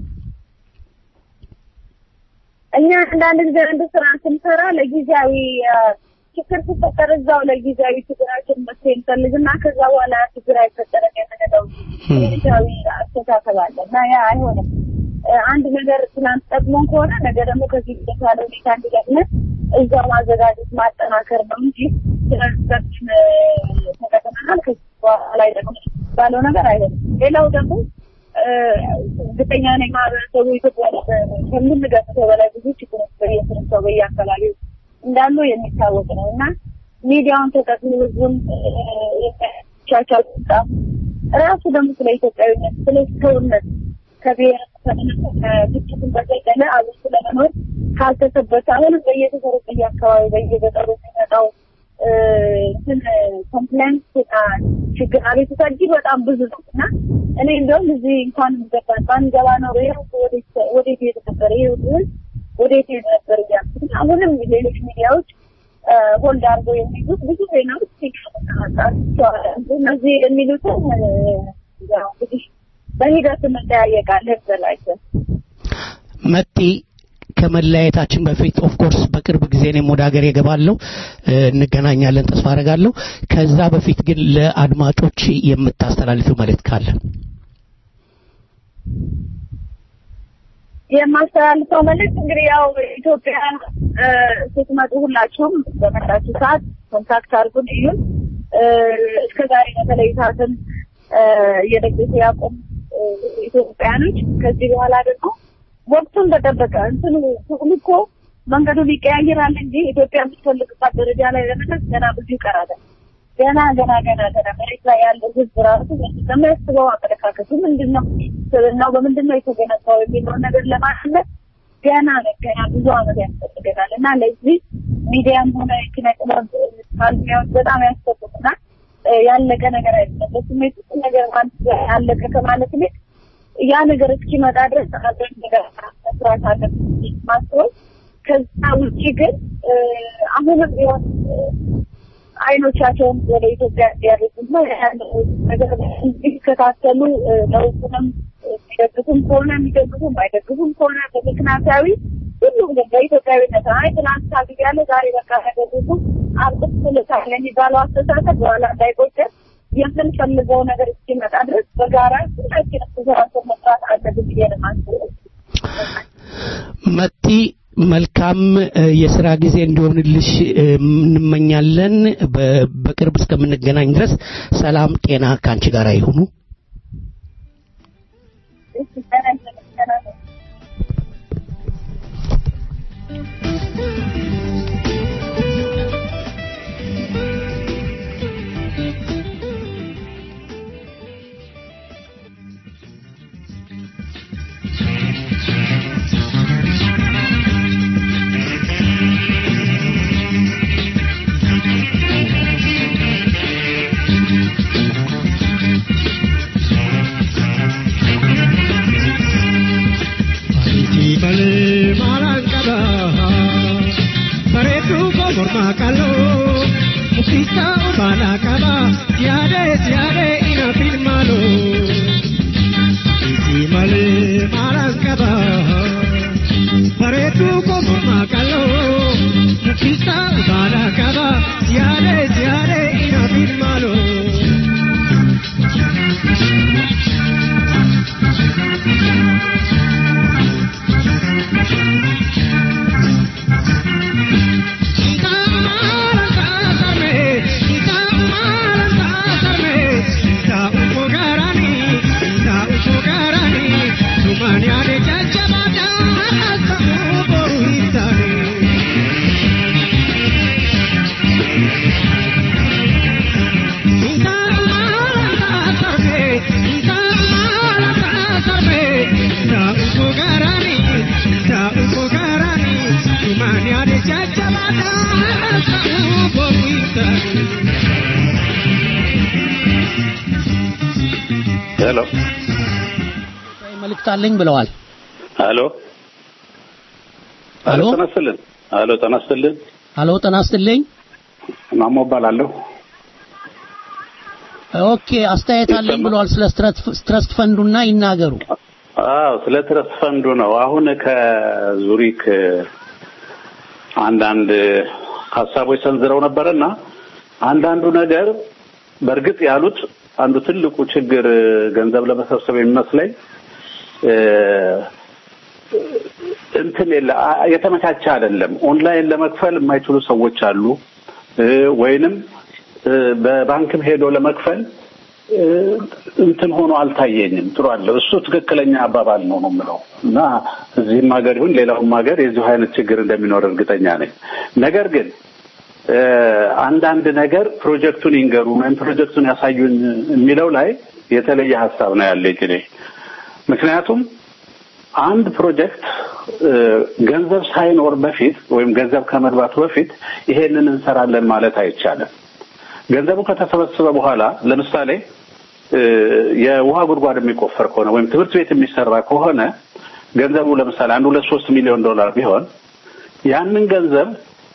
እኛ አንዳንድ ጊዜ አንድ ስራ ስንሰራ ለጊዜያዊ አ፣ ችግር ሲፈጠር እዛው ለጊዜያዊ ችግራችን መፍትሄ እንፈልግና ከዛ በኋላ ችግር አይፈጠርም የምንለው ጊዜያዊ አስተሳሰብ አለ እና ያ አይሆንም። እ፣ አንድ ነገር ትናንት ጠቅሞን ከሆነ ነገ ደግሞ ከዚህ የተሻለ ሁኔታ እንዲገጥመን እዛው ማዘጋጀት ማጠናከር ነው እንጂ ትናንታችን ተጠቅመናል ከዚህ በኋላ ደግሞ ባለው ነገር አይሆንም። ሌላው ደግሞ እርግጠኛ ነኝ ማህበረሰቡ ኢትዮጵያ ውስጥ ከምንገምተው በላይ ብዙ ችግሮች በየስርቻው በየአካባቢው እንዳሉ የሚታወቅ ነው እና ሚዲያውን ተጠቅሞ ህዝቡን የሚቻቻል በጣም ራሱ ደግሞ ስለ ኢትዮጵያዊነት ስለ ሰውነት ከብሔር ከምንም ከግጭትን በዘለለ አብስቱ ለመኖር ካልተሰበሰ አሁንም በየተሰሩ በየአካባቢ በየገጠሩ የሚመጣው እንትን ኮምፕሌንት ችግር አቤቱታ እጅግ በጣም ብዙ ነው እና እኔ እንደውም እዚህ እንኳን ገባ ባንገባ ነው ወዴት ሄድ ነበር ይህ ህዝብ ወዴት ሄድ ነበር እያልኩ አሁንም ሌሎች ሚዲያዎች ሆልድ አድርገው የሚይዙት ብዙ ዜናዎች እነዚህ የሚሉትን ያው እንግዲህ በሂደት እንጠያየቃለን ዘላቸው መጤ ከመለያየታችን በፊት ኦፍ ኮርስ በቅርብ ጊዜ እኔም ወደ ሀገር እገባለሁ እንገናኛለን ተስፋ አደርጋለሁ ከዛ በፊት ግን ለአድማጮች የምታስተላልፊው መልእክት ካለ የማስተላልፈው መልዕክት እንግዲህ ያው ኢትዮጵያ ስትመጡ ሁላችሁም በመጣችሁ ሰዓት ኮንታክት አድርጉን እዩን እስከ ዛሬ በተለይታትን እየደገፉ ያቆም ኢትዮጵያኖች ከዚህ በኋላ ደግሞ ወቅቱን በጠበቀ እንትኑ ትግሉ እኮ መንገዱን ይቀያየራል እንጂ ኢትዮጵያ የምትፈልግባት ደረጃ ላይ ለመድረስ ገና ብዙ ይቀራል። ገና ገና ገና ገና መሬት ላይ ያለው ህዝብ ራሱ የሚያስበው አመለካከቱ ምንድን ነው፣ ስብዕናው በምንድን ነው የተገነባው የሚለውን ነገር ለማለት ገና ገና ብዙ አመት ያስፈልገናል እና ለዚህ ሚዲያም ሆነ ኪነ ጥበብ ባለሙያዎች በጣም ያስፈልጉናል። ያለቀ ነገር አይደለም። በስሜት ውስጥ ነገር ማለት ያለቀ ከማለት ይልቅ ያ ነገር እስኪመጣ ድረስ አብረን ነገር መስራት አለብን ማስበው። ከዛ ውጭ ግን አሁንም ቢሆን አይኖቻቸውን ወደ ኢትዮጵያ እንዲያደርጉና ያለው ነገር እንዲከታተሉ ለውጡንም የሚደግፉም ከሆነ የሚደግፉ የማይደግፉም ከሆነ በምክንያታዊ ሁሉም ግን በኢትዮጵያዊነት አይ ትናንት ታግግ ያለ ዛሬ በቃ ነገር ሁሉ አብቅት ስልታለ የሚባለው አስተሳሰብ በኋላ እንዳይቆጨን የምንፈልገው ነገር እስኪመጣ ድረስ በጋራ ሁላችንም ተሰባሰብ መስራት አለብን ብዬ ነው የማስበው። መቲ መልካም የስራ ጊዜ እንዲሆንልሽ እንመኛለን። በቅርብ እስከምንገናኝ ድረስ ሰላም፣ ጤና ከአንቺ ጋር ይሁኑ። morma kalo mukisa ubala kaba tiade tiade ina filmalo isi male maras kaba paretu ko morma kalo mukisa ubala kaba tiade tiade ina filmalo ሄሎ መልእክት አለኝ ብለዋል። ሄሎ ሄሎ ተነስተልን ሄሎ ተነስተልን ሄሎ ጤና ይስጥልኝ። ማሞ እባላለሁ። ኦኬ አስተያየት አለኝ ብለዋል። ስለ ስትረስት ፈንዱና ይናገሩ። አዎ ስለ ትረስት ፈንዱ ነው። አሁን ከዙሪክ አንዳንድ ሀሳቦች ሰንዝረው ነበረና አንዳንዱ ነገር በእርግጥ ያሉት አንዱ ትልቁ ችግር ገንዘብ ለመሰብሰብ የሚመስለኝ እንትን የለ የተመቻቸ አይደለም። ኦንላይን ለመክፈል የማይችሉ ሰዎች አሉ፣ ወይንም በባንክም ሄዶ ለመክፈል እንትን ሆኖ አልታየኝም። ጥሩ አለ። እሱ ትክክለኛ አባባል ነው ነው የምለው እና እዚህም ሀገር ይሁን ሌላውም ሀገር የዚሁ አይነት ችግር እንደሚኖር እርግጠኛ ነኝ። ነገር ግን አንዳንድ ነገር ፕሮጀክቱን ይንገሩ ወይም ፕሮጀክቱን ያሳዩን የሚለው ላይ የተለየ ሀሳብ ነው ያለኝ እኔ። ምክንያቱም አንድ ፕሮጀክት ገንዘብ ሳይኖር በፊት ወይም ገንዘብ ከመግባቱ በፊት ይሄንን እንሰራለን ማለት አይቻልም። ገንዘቡ ከተሰበሰበ በኋላ ለምሳሌ የውሃ ጉድጓድ የሚቆፈር ከሆነ ወይም ትምህርት ቤት የሚሰራ ከሆነ ገንዘቡ ለምሳሌ አንድ ሁለት ሶስት ሚሊዮን ዶላር ቢሆን ያንን ገንዘብ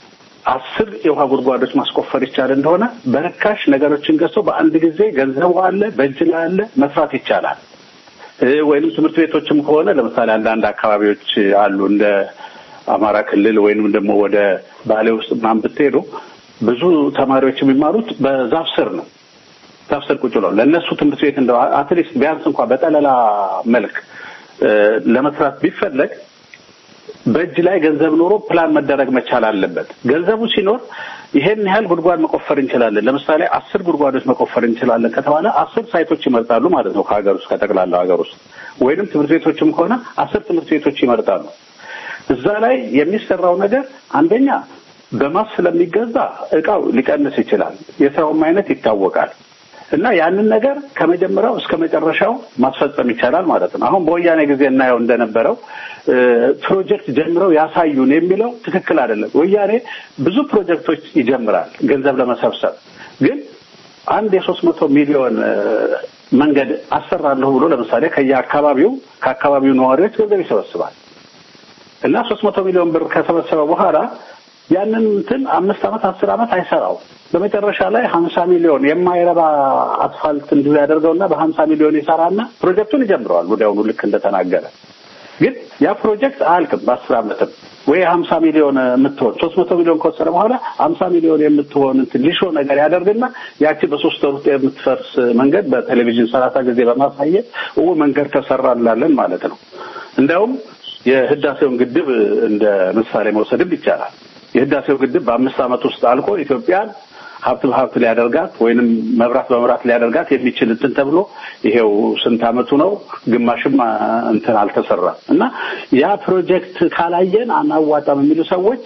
አስር የውሃ ጉድጓዶች ማስቆፈር ይቻል እንደሆነ በርካሽ ነገሮችን ገዝቶ በአንድ ጊዜ ገንዘቡ አለ፣ በእጅ ላይ አለ፣ መስራት ይቻላል። ወይንም ትምህርት ቤቶችም ከሆነ ለምሳሌ አንዳንድ አካባቢዎች አሉ እንደ አማራ ክልል ወይንም ደግሞ ወደ ባሌ ውስጥ ምናምን ብትሄዱ ብዙ ተማሪዎች የሚማሩት በዛፍ ስር ነው። ዛፍ ስር ቁጭ ብለው ለእነሱ ትምህርት ቤት እንደው አትሊስት ቢያንስ እንኳን በጠለላ መልክ ለመስራት ቢፈለግ በእጅ ላይ ገንዘብ ኖሮ ፕላን መደረግ መቻል አለበት። ገንዘቡ ሲኖር ይሄን ያህል ጉድጓድ መቆፈር እንችላለን። ለምሳሌ አስር ጉድጓዶች መቆፈር እንችላለን ከተባለ አስር ሳይቶች ይመርጣሉ ማለት ነው ከሀገር ውስጥ ከጠቅላላው ሀገር ውስጥ ወይንም ትምህርት ቤቶችም ከሆነ አስር ትምህርት ቤቶች ይመርጣሉ። እዛ ላይ የሚሰራው ነገር አንደኛ በማስ ስለሚገዛ እቃው ሊቀንስ ይችላል። የስራውም አይነት ይታወቃል። እና ያንን ነገር ከመጀመሪያው እስከ መጨረሻው ማስፈጸም ይቻላል ማለት ነው። አሁን በወያኔ ጊዜ እናየው እንደነበረው ፕሮጀክት ጀምረው ያሳዩን የሚለው ትክክል አይደለም። ወያኔ ብዙ ፕሮጀክቶች ይጀምራል ገንዘብ ለመሰብሰብ ግን አንድ የሶስት መቶ ሚሊዮን መንገድ አሰራለሁ ብሎ ለምሳሌ ከየአካባቢው ከአካባቢው ነዋሪዎች ገንዘብ ይሰበስባል እና ሶስት መቶ ሚሊዮን ብር ከሰበሰበ በኋላ ያንን እንትን አምስት ዓመት አስር ዓመት አይሰራው በመጨረሻ ላይ ሀምሳ ሚሊዮን የማይረባ አስፋልት እንዲሁ ያደርገውና በሀምሳ ሚሊዮን ይሰራና ፕሮጀክቱን ይጀምረዋል ወዲያውኑ ልክ እንደተናገረ ግን ያ ፕሮጀክት አያልቅም በአስር ዓመትም ወይ ሀምሳ ሚሊዮን የምትሆን ሶስት መቶ ሚሊዮን ከወሰደ በኋላ ሀምሳ ሚሊዮን የምትሆን እንትን ሊሾ ነገር ያደርግና ያቺ በሶስት ወር ውስጥ የምትፈርስ መንገድ በቴሌቪዥን ሰላሳ ጊዜ በማሳየት ው መንገድ ተሰራ እንላለን ማለት ነው እንዲያውም የህዳሴውን ግድብ እንደ ምሳሌ መውሰድም ይቻላል የህዳሴው ግድብ በአምስት ዓመት ውስጥ አልቆ ኢትዮጵያን ሀብት በሀብት ሊያደርጋት ወይንም መብራት በመብራት ሊያደርጋት የሚችል እንትን ተብሎ ይሄው ስንት ዓመቱ ነው? ግማሽም እንትን አልተሰራም። እና ያ ፕሮጀክት ካላየን አናዋጣም የሚሉ ሰዎች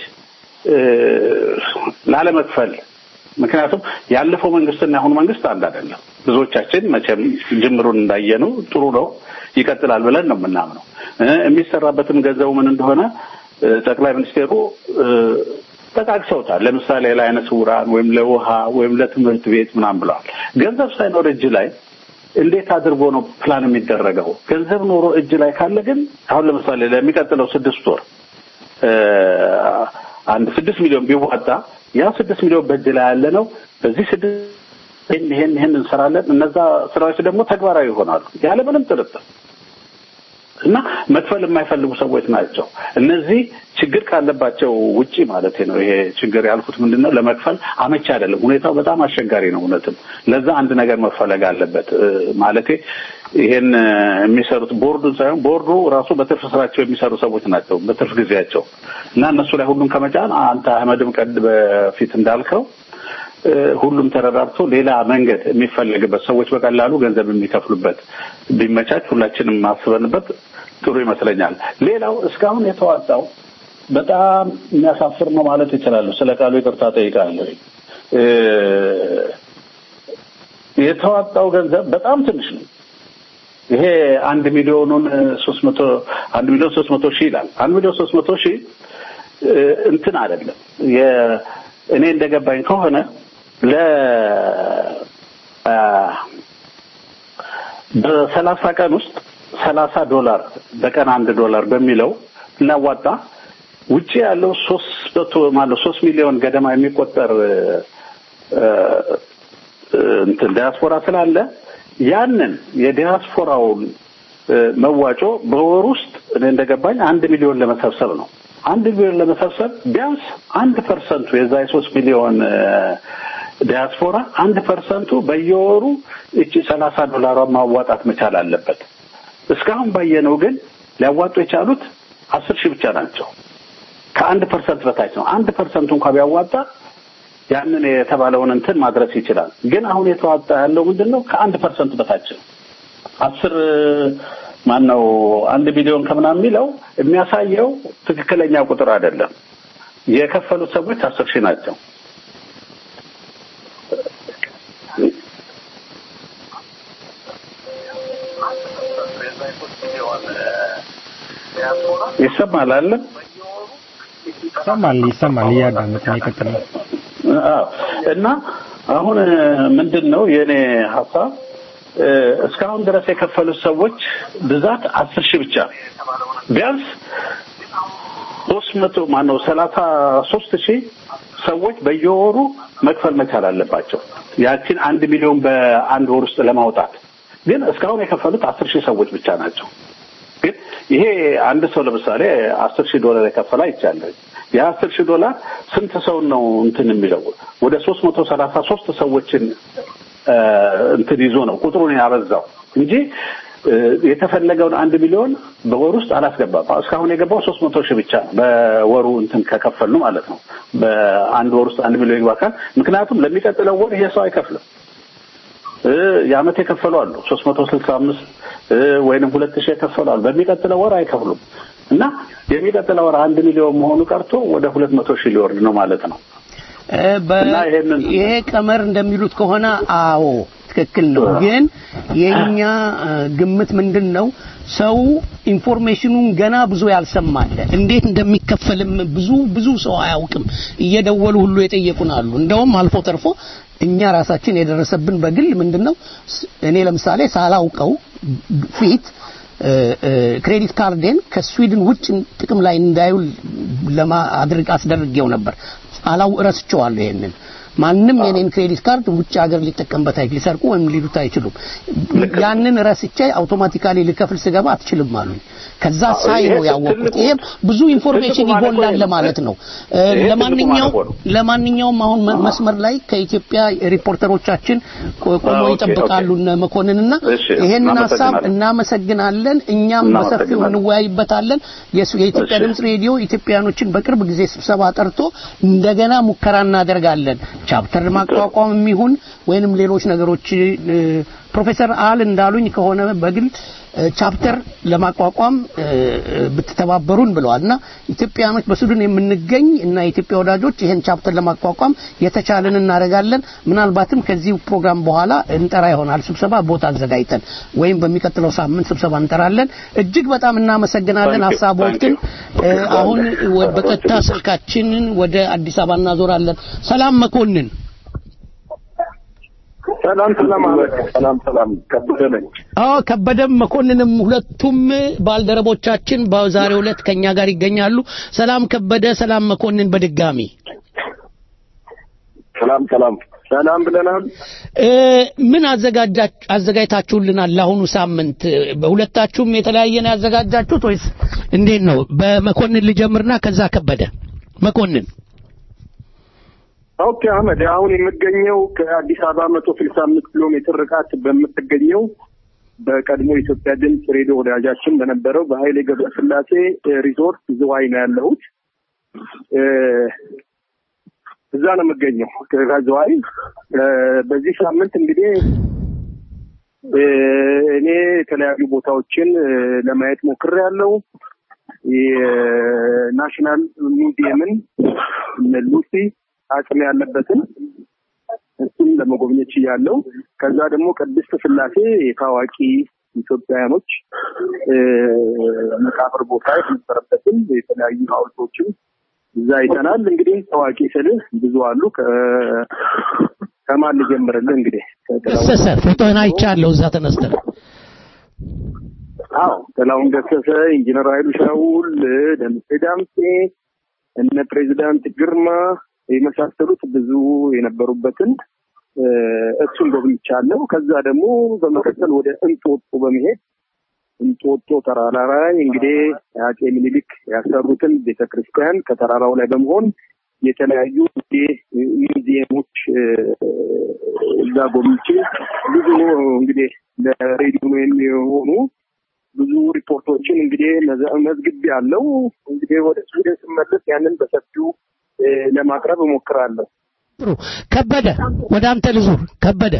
ላለመክፈል ምክንያቱም ያለፈው መንግስትና የአሁኑ መንግስት አንድ አይደለም። ብዙዎቻችን መቼም ጅምሩን እንዳየነው ጥሩ ነው ይቀጥላል ብለን ነው የምናምነው። የሚሰራበትም ገንዘቡ ምን እንደሆነ ጠቅላይ ሚኒስቴሩ ጠቃቅሰውታል። ለምሳሌ ለዓይነ ስውራን ወይም ለውሃ ወይም ለትምህርት ቤት ምናምን ብለዋል። ገንዘብ ሳይኖር እጅ ላይ እንዴት አድርጎ ነው ፕላን የሚደረገው? ገንዘብ ኖሮ እጅ ላይ ካለ ግን አሁን ለምሳሌ ለሚቀጥለው ስድስት ወር አንድ ስድስት ሚሊዮን ቢዋጣ ያ ስድስት ሚሊዮን በእጅ ላይ ያለ ነው። በዚህ ስድስት ይህን ይህን ይህን እንሰራለን። እነዛ ስራዎች ደግሞ ተግባራዊ ይሆናሉ ያለምንም ጥርጥር እና መክፈል የማይፈልጉ ሰዎች ናቸው። እነዚህ ችግር ካለባቸው ውጪ ማለት ነው። ይሄ ችግር ያልኩት ምንድን ነው? ለመክፈል አመቺ አይደለም። ሁኔታው በጣም አስቸጋሪ ነው። እውነትም ለዛ አንድ ነገር መፈለግ አለበት። ማለቴ ይሄን የሚሰሩት ቦርዱን ሳይሆን ቦርዱ ራሱ በትርፍ ስራቸው የሚሰሩ ሰዎች ናቸው፣ በትርፍ ጊዜያቸው እና እነሱ ላይ ሁሉም ከመጫን አንተ አህመድም ቀድ በፊት እንዳልከው ሁሉም ተረዳርቶ ሌላ መንገድ የሚፈለግበት ሰዎች በቀላሉ ገንዘብ የሚከፍሉበት ቢመቻች ሁላችንም ማስበንበት ጥሩ ይመስለኛል። ሌላው እስካሁን የተዋጣው በጣም የሚያሳፍር ነው ማለት ይችላሉ። ስለ ቃሉ ይቅርታ ጠይቃለሁ። የተዋጣው ገንዘብ በጣም ትንሽ ነው። ይሄ አንድ ሚሊዮኑን ሶስት መቶ አንድ ሚሊዮን ሶስት መቶ ሺህ ይላል። አንድ ሚሊዮን ሶስት መቶ ሺህ እንትን አይደለም። እኔ እንደገባኝ ከሆነ ለ በሰላሳ ቀን ውስጥ ሰላሳ ዶላር በቀን አንድ ዶላር በሚለው እናዋጣ ውጭ ያለው ሶስት መቶ ማለት ሶስት ሚሊዮን ገደማ የሚቆጠር እንትን ዲያስፖራ ስላለ ያንን የዲያስፖራውን መዋጮ በወር ውስጥ እኔ እንደገባኝ አንድ ሚሊዮን ለመሰብሰብ ነው። አንድ ሚሊዮን ለመሰብሰብ ቢያንስ አንድ ፐርሰንቱ የዛ የሶስት ሚሊዮን ዲያስፖራ አንድ ፐርሰንቱ በየወሩ እቺ ሰላሳ ዶላሯን ማዋጣት መቻል አለበት። እስካሁን ባየነው ግን ሊያዋጡ የቻሉት አስር ሺህ ብቻ ናቸው። ከአንድ ፐርሰንት በታች ነው። አንድ ፐርሰንቱ እንኳ ቢያዋጣ ያንን የተባለውን እንትን ማድረስ ይችላል። ግን አሁን የተዋጣ ያለው ምንድን ነው? ከአንድ ፐርሰንት በታች ነው። አስር ማን ነው አንድ ቢሊዮን ከምናምን የሚለው የሚያሳየው ትክክለኛ ቁጥር አይደለም። የከፈሉት ሰዎች አስር ሺህ ናቸው። ይሰማል አለ ይሰማል ይሰማል እያዳመጥን ይቀጥል እና አሁን ምንድን ነው የእኔ ሀሳብ እስካሁን ድረስ የከፈሉት ሰዎች ብዛት አስር ሺህ ብቻ ቢያንስ ሶስት መቶ ማነው ሰላሳ ሶስት ሺህ ሰዎች በየወሩ መክፈል መቻል አለባቸው። ያችን አንድ ሚሊዮን በአንድ ወር ውስጥ ለማውጣት ግን እስካሁን የከፈሉት አስር ሺህ ሰዎች ብቻ ናቸው። ግን ይሄ አንድ ሰው ለምሳሌ አስር ሺህ ዶላር የከፈለ አይቻለሁ። የአስር ሺህ ዶላር ስንት ሰው ነው እንትን የሚለው ወደ ሶስት መቶ ሰላሳ ሶስት ሰዎችን እ፣ እንትን ይዞ ነው ቁጥሩን ያበዛው እንጂ እ፣ የተፈለገውን አንድ ሚሊዮን በወር ውስጥ አላስገባም። እስካሁን የገባው ሶስት መቶ ሺህ ብቻ ነው በወሩ እንትን ከከፈሉ ማለት ነው። በአንድ ወር ውስጥ አንድ ሚሊዮን ይግባ ካል ምክንያቱም ለሚቀጥለው ወር ይሄ ሰው አይከፍልም። እ፣ የአመት የከፈሉ አሉ ሶስት መቶ ስልሳ አምስት ወይንም ሁለት ሺህ የከፈሉ አሉ። በሚቀጥለው ወር አይከፍሉም እና የሚቀጥለው ወር አንድ ሚሊዮን መሆኑ ቀርቶ ወደ ሁለት መቶ ሺህ ሊወርድ ነው ማለት ነው። እ፣ በ- ይሄ ቀመር እንደሚሉት ከሆነ አዎ ትክክል ነው። ግን የኛ እ፣ ግምት ምንድን ነው? ሰው ኢንፎርሜሽኑን ገና ብዙ ያልሰማለ እንዴት እንደሚከፈልም ብዙ ብዙ ሰው አያውቅም። እየደወሉ ሁሉ የጠየቁን አሉ። እንደውም አልፎ ተርፎ እኛ ራሳችን የደረሰብን በግል ምንድን ነው ስ- እኔ ለምሳሌ ሳላውቀው ፊት እ፣ እ፣ ክሬዲት ካርዴን ከስዊድን ውጭ ጥቅም ላይ እንዳይውል ለማድረግ አስደርጌው ነበር። አላው ረስቼዋለሁ ይሄንን ማንም የኔን ክሬዲት ካርድ ውጭ ሀገር ሊጠቀምበት አይችል ሊሰርቁ ወይም ሊሉት አይችሉም። ያንን ረስቼ አውቶማቲካሊ ልከፍል ስገባ አትችልም አሉኝ። ከዛ ሳይ ነው ያወቅኩት። ይሄም ብዙ ኢንፎርሜሽን ይጎላል ለማለት ነው። እ፣ ለማንኛውም ለማንኛውም አሁን መ- መስመር ላይ ከኢትዮጵያ ሪፖርተሮቻችን ቆ- ቆመው ኦኬ፣ ይጠብቃሉ እነ መኮንንና እሺ፣ ይሄንን ሀሳብ እናመሰግናለን። እናመሰግናለን። እኛም በሰፊው እናመሰግናለን። እንወያይበታለን። የሱ- የኢትዮጵያ እሺ። ድምጽ ሬዲዮ ኢትዮጵያኖችን በቅርብ ጊዜ ስብሰባ ጠርቶ እንደገና ሙከራ እናደርጋለን። ቻፕተር ማቋቋም የሚሆን ወይንም ሌሎች ነገሮች እ፣ ፕሮፌሰር አል እንዳሉኝ ከሆነ በግል እ፣ ቻፕተር ለማቋቋም እ፣ እ፣ ብትተባበሩን ብለዋል እና ኢትዮጵያኖች በሱዳን የምንገኝ እና የኢትዮጵያ ወዳጆች ይሄን ቻፕተር ለማቋቋም የተቻለን እናደርጋለን። ምናልባትም ከዚህ ፕሮግራም በኋላ እንጠራ ይሆናል ስብሰባ ቦታ አዘጋጅተን ወይም በሚቀጥለው ሳምንት ስብሰባ እንጠራለን። እጅግ በጣም እናመሰግናለን። Thank you, ሀሳቦትን thank you. እ፣ አሁን ወ- በቀጥታ ስልካችንን ወደ አዲስ አበባ እናዞራለን። ሰላም መኮንን። ሰላም ሰላም አመድ ሰላም ሰላም ከበደ ነኝ። አዎ ከበደም መኮንንም ሁለቱም ባልደረቦቻችን በዛሬው ዕለት ከኛ ጋር ይገኛሉ። ሰላም ከበደ፣ ሰላም መኮንን በድጋሚ ሰላም ሰላም ሰላም ብለናል። እ፣ ምን አዘጋጃ- አዘጋጅታችሁልናል ለአሁኑ ሳምንት? በሁለታችሁም የተለያየ ነው ያዘጋጃችሁት ወይስ እንዴት ነው? በመኮንን ልጀምርና ከዛ ከበደ መኮንን ኦኬ አህመድ፣ አሁን የምገኘው ከአዲስ አበባ መቶ ስልሳ አምስት ኪሎ ሜትር ርቃት በምትገኘው በቀድሞ የኢትዮጵያ ድምፅ ሬዲዮ ወዳጃችን በነበረው በኃይሌ ገብረስላሴ እ፣ ሪዞርት ዝዋይ ነው ያለሁት። እ፣ እዛ ነው የምገኘው ከዝዋይ። እ፣ በዚህ ሳምንት እንግዲህ እ፣ እኔ የተለያዩ ቦታዎችን እ፣ ለማየት ሞክሬያለሁ። የናሽናል ሚውዚየምን እነ ሉሲ አጽም ያለበትን እሱም ለመጎብኘት ችያለሁ። ከዛ ደግሞ ቅድስት ስላሴ የታዋቂ ኢትዮጵያውያኖች እ፣ መቃብር ቦታ የነበረበትን የተለያዩ ሐውልቶችም እዛ አይተናል። እንግዲህ ታዋቂ ስልህ ብዙ አሉ። ከ- ከማን ልጀምርልህ? እንግዲህ ከጥላሁን ገሰሰ ፎቶህን አይቻለሁ እዛ ተነስተህ አዎ ጥላሁን ገሰሰ፣ ኢንጂነር ኃይሉ ሻውል፣ ደምሴ ዳምሴ፣ እነ ፕሬዚዳንት ግርማ የመሳሰሉት ብዙ የነበሩበትን እ፣ እሱን ጎብኝቻለሁ። ከዛ ደግሞ በመቀጠል ወደ እንጦጦ በመሄድ እንጦጦ ተራራ ላይ እንግዲህ አጼ ምኒልክ ያሰሩትን ቤተክርስቲያን ከተራራው ላይ በመሆን የተለያዩ እንግዲህ ሚውዚየሞች እ፣ እዛ ጎብኝቼ ብዙ እንግዲህ ለሬዲዮ የሚሆኑ ብዙ ሪፖርቶችን እንግዲህ መዘ- መዝግቤ ያለው እንግዲህ ወደ ስዊድን ስመለስ ያንን በሰፊው እ፣ ለማቅረብ እሞክራለሁ። ጥሩ ከበደ ወደ አንተ ልዙር ከበደ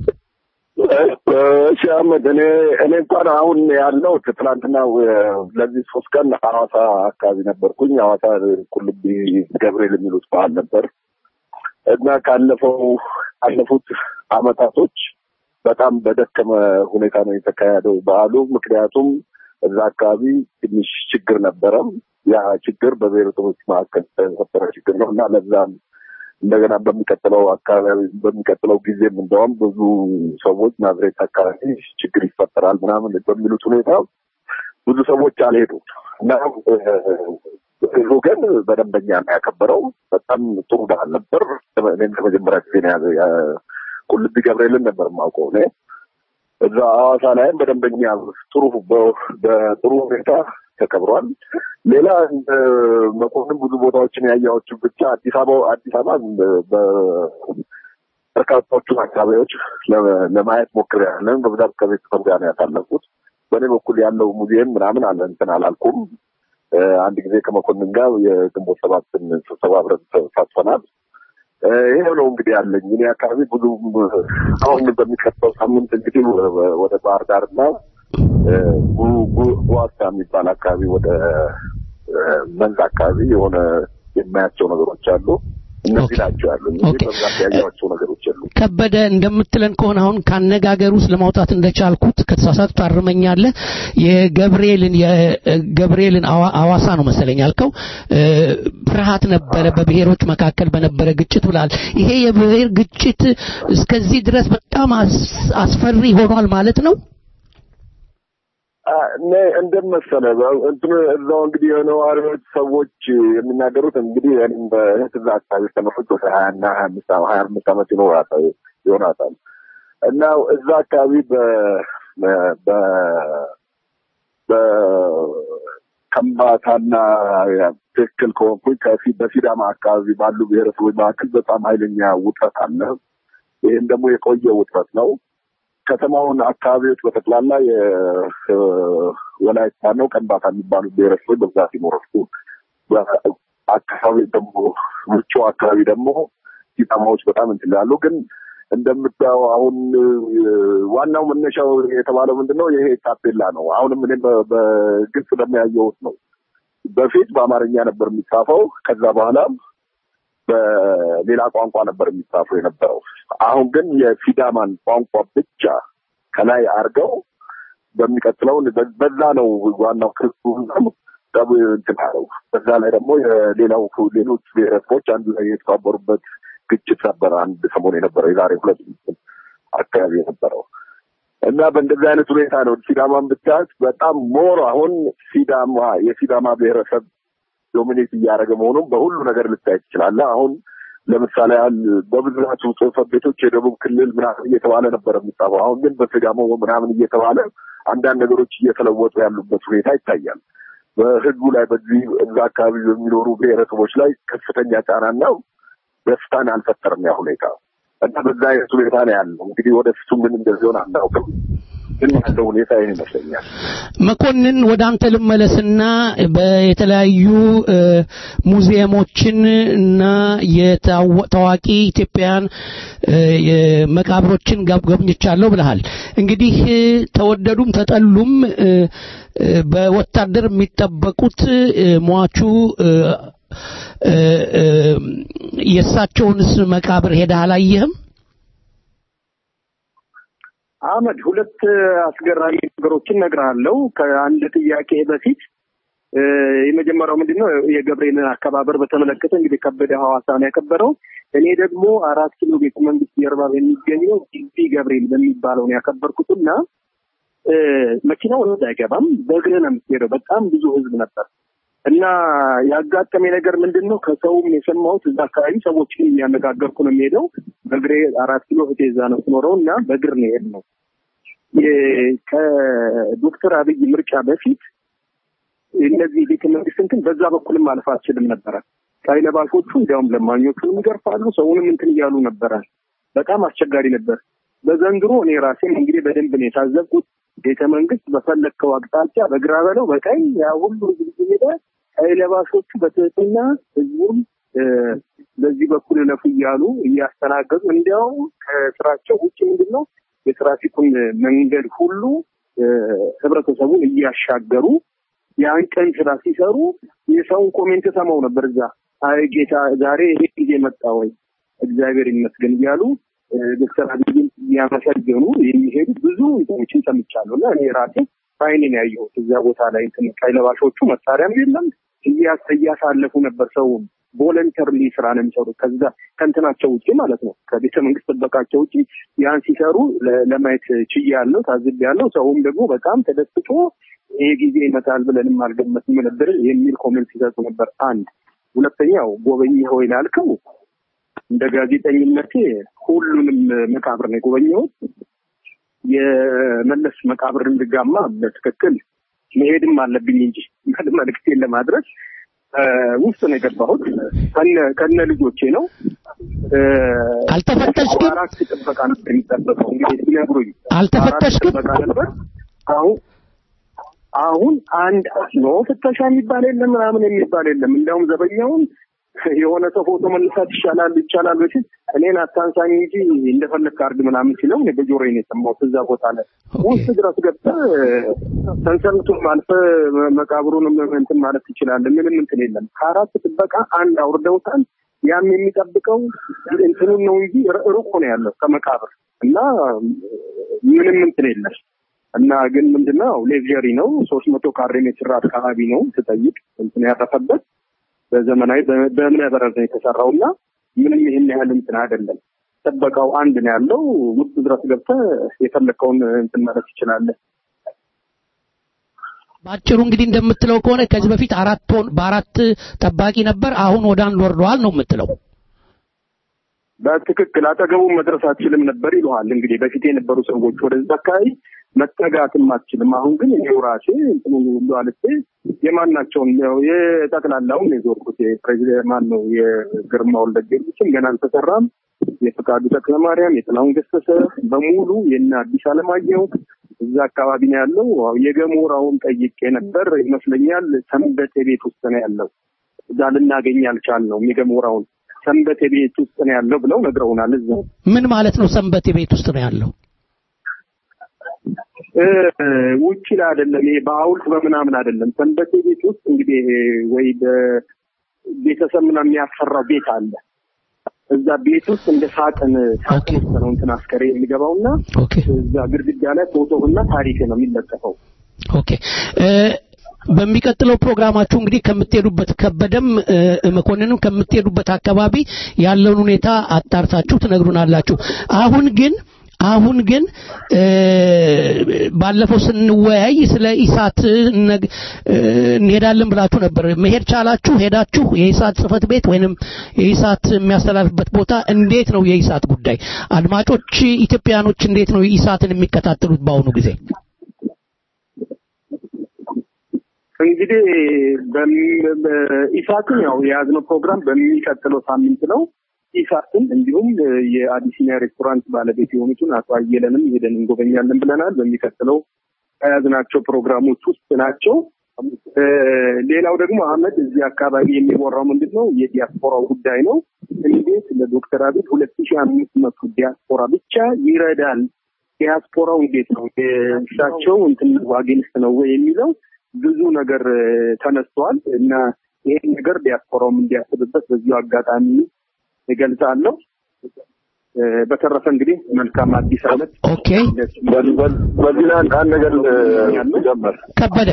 እሺ አህመድ፣ እኔ እኔ እንኳን አሁን ያለው ትናንትና ለዚህ ሶስት ቀን ሐዋሳ አካባቢ ነበርኩኝ። ሐዋሳ ቁልቢ ገብርኤል የሚሉት በዓል ነበር እና ካለፈው ካለፉት አመታቶች በጣም በደከመ ሁኔታ ነው የተካሄደው በዓሉ። ምክንያቱም እዛ አካባቢ ትንሽ ችግር ነበረ። ያ ችግር በብሔረሰቦች መካከል የተፈጠረ ችግር ነው እና ለዛም እንደገና በሚቀጥለው አካባቢ በሚቀጥለው ጊዜም እንደውም ብዙ ሰዎች ናዝሬት አካባቢ ችግር ይፈጠራል ምናምን በሚሉት ሁኔታ ብዙ ሰዎች አልሄዱም እና እ፣ ህዝቡ ግን በደንበኛ ነው ያከበረው። በጣም ጥሩ በዓል ነበር። እኔም ለመጀመሪያ ጊዜ ነው ያዘ- ያ- ቁልቢ ገብርኤልን ነበር የማውቀው እኔ እዛ ሐዋሳ ላይም በደንበኛ ጥሩ በ- በጥሩ ሁኔታ ተከብሯል። ሌላ እንደ መኮንን ብዙ ቦታዎችን ያየኋቸው ብቻ አዲስ አበባ አዲስ አበባ በርካታዎቹ አካባቢዎች ለ- ለማየት ሞክሬያለሁ። በብዛት ከቤተሰብ ጋር ነው ያሳለፉት። በእኔ በኩል ያለው ሙዚየም ምናምን አለ እንትን አላልኩም። እ፣ አንድ ጊዜ ከመኮንን ጋር የግንቦት ሰባትን ስብሰባ አብረን ተሳትፈናል። እ፣ ይሄ ነው እንግዲህ ያለኝ እኔ አካባቢ ብዙ አሁን በሚቀጥለው ሳምንት እንግዲህ ወ- ወደ ባህር ዳር እና እ፣ ጉ- ጉ- ጉዋሳ የሚባል አካባቢ ወደ እ፣ መንዝ አካባቢ የሆነ የማያቸው ነገሮች አሉ። እነዚህ ናቸው ያሉ እንጂ በብዛት ያየኋቸው ነገሮች የሉ። ከበደ እንደምትለን ከሆነ አሁን ካነጋገር ውስጥ ለማውጣት እንደቻልኩት ከተሳሳቱ ታርመኛለህ። የገብርኤልን የገብርኤልን አዋ- አዋሳ ነው መሰለኝ ያልከው እ፣ ፍርሃት ነበረ በብሔሮች መካከል በነበረ ግጭት ብላል። ይሄ የብሔር ግጭት እስከዚህ ድረስ በጣም አስ- አስፈሪ ሆኗል ማለት ነው። እኔ እንደመሰለ እንትን እዛው እንግዲህ የነዋሪዎች ሰዎች የሚናገሩት እንግዲህ እኔም በእህት እዛ አካባቢ ተመርኩት ወደ ሀያ እና ሀያ አምስት ሀያ አምስት ዓመት ይኖራታል ይሆናታል እና እዛ አካባቢ በ በ በከምባታና ትክክል ከሆንኩኝ ከፊ- በሲዳማ አካባቢ ባሉ ብሔረሰቦች መካከል በጣም ኃይለኛ ውጥረት አለ። ይህም ደግሞ የቆየ ውጥረት ነው። ከተማውን አካባቢዎች በጠቅላላ የወላይታ ነው ቀንባታ የሚባሉ ብሔረሰቦች በብዛት ይኖራሉ። አካባቢ ደግሞ ውጭ አካባቢ ደግሞ ሲዳማዎች በጣም እንትን ይላሉ። ግን እንደምታየው አሁን እ፣ ዋናው መነሻው የተባለው ምንድን ነው? ይሄ ታፔላ ነው። አሁንም እኔ በ- በግልጽ ለሚያየውት ነው። በፊት በአማርኛ ነበር የሚጻፈው። ከዛ በኋላ በሌላ ቋንቋ ነበር የሚጻፈው የነበረው። አሁን ግን የሲዳማን ቋንቋ ብቻ ከላይ አድርገው በሚቀጥለው በ- በዛ ነው ዋናው ክርክሩ ጠቡ እንትን አለው። በዛ ላይ ደግሞ የሌላው ሌሎች ብሔረሰቦች አንዱ ላይ የተባበሩበት ግጭት ነበረ። አንድ ሰሞን የነበረው የዛሬ ሁለት አካባቢ የነበረው እና በእንደዚህ አይነት ሁኔታ ነው ሲዳማን ብታያት በጣም ሞር አሁን ሲዳማ የሲዳማ ብሔረሰብ ዶሚኔት እያደረገ መሆኑን በሁሉ ነገር ልታይ ትችላለህ። አሁን ለምሳሌ ያህል በብዛቱ ጽሕፈት ቤቶች የደቡብ ክልል ምናምን እየተባለ ነበር የሚጻፈው። አሁን ግን በሲዳሞ ምናምን እየተባለ አንዳንድ ነገሮች እየተለወጡ ያሉበት ሁኔታ ይታያል። በህዝቡ ላይ በዚህ እዛ አካባቢ በሚኖሩ ብሔረሰቦች ላይ ከፍተኛ ጫናና ደስታን አልፈጠርም ያ ሁኔታ እና በዛ አይነት ሁኔታ ነው ያለው። እንግዲህ ወደፊቱ ምን እንደዚሆን አናውቅም፣ ግን ያለው ሁኔታ ይህን ይመስለኛል። መኮንን ወደ አንተ ልመለስና በየተለያዩ እ፣ ሙዚየሞችን እና የታወ- ታዋቂ ኢትዮጵያውያን እ፣ የመቃብሮችን ገብ- ጎብኝቻለሁ ብለሃል። እንግዲህ እ፣ ተወደዱም ተጠሉም እ፣ እ፣ በወታደር የሚጠበቁት እ፣ ሟቹ እ፣ እ፣ እ፣ የእሳቸውንስ መቃብር ሄደህ አላየህም? አህመድ ሁለት አስገራሚ ነገሮችን እነግርሃለሁ ከአንድ ጥያቄ በፊት እ፣ የመጀመሪያው ምንድን ነው የገብርኤልን አከባበር በተመለከተ እንግዲህ ከበደ ሐዋሳ ነው ያከበረው እኔ ደግሞ አራት ኪሎ ቤተ መንግስት ጀርባ በሚገኘው ጊቢ ገብርኤል በሚባለው ነው ያከበርኩትና እ፣ መኪናው ወደ አይገባም በእግርህ ነው የምትሄደው በጣም ብዙ ህዝብ ነበር እና ያጋጠመ ነገር ምንድን ነው ከሰውም የሰማሁት እዛ አካባቢ ሰዎችን እያነጋገርኩ ነው የሚሄደው በእግሬ አራት ኪሎ እህቴ እዛ ነው ትኖረው እና በእግር ነው የሄድነው የ- ከዶክተር አብይ ምርጫ በፊት እነዚህ ቤተ መንግስት እንትን በዛ በኩልም ማለፍ አልችልም ነበረ ቀይ ለባሾቹ እንዲያውም ለማኞቹንም ይገርፋሉ ሰውንም እንትን እያሉ ነበረ በጣም አስቸጋሪ ነበር በዘንድሮ እኔ ራሴም እንግዲህ በደንብ ነው የታዘብኩት ቤተ መንግስት በፈለግከው አቅጣጫ በግራ በለው በቀኝ ያ ሁሉ ህዝብ ሄደ ቀይ ለባሾቹ በትህትና ህዝቡን እ፣ በዚህ በኩል እለፉ እያሉ እያስተናገዱ እንዲያውም ከስራቸው ውጭ ምንድን ነው የትራፊኩን መንገድ ሁሉ እ፣ ህብረተሰቡን እያሻገሩ ያን ቀን ስራ ሲሰሩ የሰውን ኮሜንት ሰማው ነበር እዛ አይ ጌታ ዛሬ ይሄ ጊዜ መጣ ወይ እግዚአብሔር ይመስገን እያሉ እ፣ ዶክተር አብይን እያመሰገኑ የሚሄዱ ብዙ እንትኖችን ሰምቻለሁ እና እኔ ራሴ በዓይኔ ነው ያየሁት እዚያ ቦታ ላይ እንትን ቀይ ለባሾቹ መሳሪያም የለም እያስ- እያሳለፉ ነበር ሰውን ቮለንተርሊ ስራ ነው የሚሰሩት። ከዛ ከእንትናቸው ውጭ ማለት ነው ከቤተ መንግስት ጥበቃቸው ውጭ ያን ሲሰሩ ለ- ለማየት ችዬ ያለው ታዝብ ያለው ሰውም ደግሞ በጣም ተደስቶ ይሄ ጊዜ ይመጣል ብለንም አልገመትም ነበር የሚል ኮሜንት ሲሰጡ ነበር። አንድ ሁለተኛው ጎበኘኸው ላልከው እንደ ጋዜጠኝነቴ ሁሉንም መቃብር ነው የጎበኘሁት። የመለስ መቃብር እንድጋማ በትክክል መሄድም አለብኝ እንጂ መልዕክቴን ለማድረስ እ፣ ውስጥ ነው የገባሁት ከነ ከነ ልጆቼ ነው። እ፣ አልተፈተሽክም? አራት ጥበቃ ነበር የሚጠበቀው እንግዲህ ሲነግሩኝ አልተፈተሽክም? አራት ጥበቃ ነበር። አሁን አሁን አንድ ኖ ፍተሻ የሚባል የለም ምናምን የሚባል የለም። እንዲያውም ዘበኛውን የሆነ ሰው ፎቶ መነሳት ይሻላል ይቻላል በፊት እኔን አታንሳኝ እንጂ እንደፈለግህ አድርግ ምናምን ሲለው እኔ በጆሮዬ ነው የሰማሁት። እዛ ቦታ ላይ ውስጥ ድረስ ገብተህ ሰንሰለቱን አልፈህ መቃብሩንም እንትን ማለት ትችላለህ። ምንም እንትን የለም። ከአራት ጥበቃ አንድ አውርደውታል። ያም የሚጠብቀው እንትኑን ነው እንጂ ር- ሩቅ ነው ያለው ከመቃብር እና ምንም እንትን የለም እና ግን ምንድነው ሌክዠሪ ነው። ሶስት መቶ ካሬ ሜትር አካባቢ ነው ስጠይቅ እንትን ያረፈበት በዘመናዊ በ- በእብነ በረድ ነው የተሰራው እና ምንም ይህን ያህል እንትን አይደለም። ጥበቃው አንድ ነው ያለው። ውስጥ ድረስ ገብተህ የፈለግከውን እንትን ማለት ትችላለህ። በአጭሩ እንግዲህ እንደምትለው ከሆነ ከዚህ በፊት አራት ቶን በአራት ጠባቂ ነበር፣ አሁን ወደ አንድ ወርደዋል ነው የምትለው። በትክክል አጠገቡ መድረስ አትችልም ነበር ይለዋል። እንግዲህ በፊት የነበሩ ሰዎች ወደዛ አካባቢ መጠጋትም አትችልም። አሁን ግን እኔው ራሴ እንትኑ ሁሉ አልፌ የማናቸውን ያው የጠቅላላውን የዞርኩት የፕሬዚደንት ማን ነው የግርማ ወልደ ጊዮርጊስም ገና አልተሰራም። የፈቃዱ ተክለማርያም፣ የጥላሁን ገሰሰ በሙሉ የነ አዲስ አለማየሁ እዛ አካባቢ ነው ያለው። አዎ፣ የገሞራውን ጠይቄ ነበር ይመስለኛል ሰንበቴ ቤት ውስጥ ነው ያለው። እዛ ልናገኝ አልቻልነውም። የገሞራውን ሰንበቴ ቤት ውስጥ ነው ያለው ብለው ነግረውናል። እዛ ምን ማለት ነው? ሰንበቴ ቤት ውስጥ ነው ያለው። እ፣ ውጭ ላይ አይደለም። ይሄ በሐውልት በምናምን አይደለም። ሰንበቴ ቤት ውስጥ እንግዲህ ወይ በቤተሰብ ምናምን የሚያሰራው ቤት አለ። እዛ ቤት ውስጥ እንደ ሳጥን ሳጥን ውስጥ ነው እንትን አስከሬ የሚገባውና እዛ ግድግዳ ላይ ፎቶና ታሪክ ነው የሚለጠፈው። ኦኬ እ፣ በሚቀጥለው ፕሮግራማችሁ እንግዲህ ከምትሄዱበት ከበደም እ፣ መኮንንም ከምትሄዱበት አካባቢ ያለውን ሁኔታ አጣርታችሁ ትነግሩናላችሁ። አሁን ግን አሁን ግን እ፣ ባለፈው ስንወያይ ስለ ኢሳት ነግ- እ፣ እንሄዳለን ብላችሁ ነበር። መሄድ ቻላችሁ? ሄዳችሁ የኢሳት ጽህፈት ቤት ወይንም የኢሳት የሚያስተላልፍበት ቦታ እንዴት ነው? የኢሳት ጉዳይ አድማጮች ኢትዮጵያኖች እንዴት ነው ኢሳትን የሚከታተሉት በአሁኑ ጊዜ? እንግዲህ በም- በኢሳትን ያው የያዝነው ፕሮግራም በሚቀጥለው ሳምንት ነው። ኢሳትን እንዲሁም የአቢሲኒያ ሬስቶራንት ባለቤት የሆኑትን አቶ አየለንም ሄደን እንጎበኛለን ብለናል። በሚቀጥለው ከያዝናቸው ፕሮግራሞች ውስጥ ናቸው። እ፣ ሌላው ደግሞ አህመድ እዚህ አካባቢ የሚወራው ምንድን ነው? የዲያስፖራው ጉዳይ ነው። እንዴት ለዶክተር አብይ ሁለት ሺህ አምስት መቶ ዲያስፖራ ብቻ ይረዳል? ዲያስፖራው እንዴት ነው እሳቸው እንትን ዋጌንስት ነው ወይ የሚለው ብዙ ነገር እ፣ ተነስቷል እና ይሄን ነገር ዲያስፖራውም እንዲያስብበት በዚሁ አጋጣሚ እገልጻለሁ። እ፣ በተረፈ እንግዲህ መልካም አዲስ ዓመት። ኦኬ በዚህ ላይ አንድ አንድ ነገር ጀመር ከበደ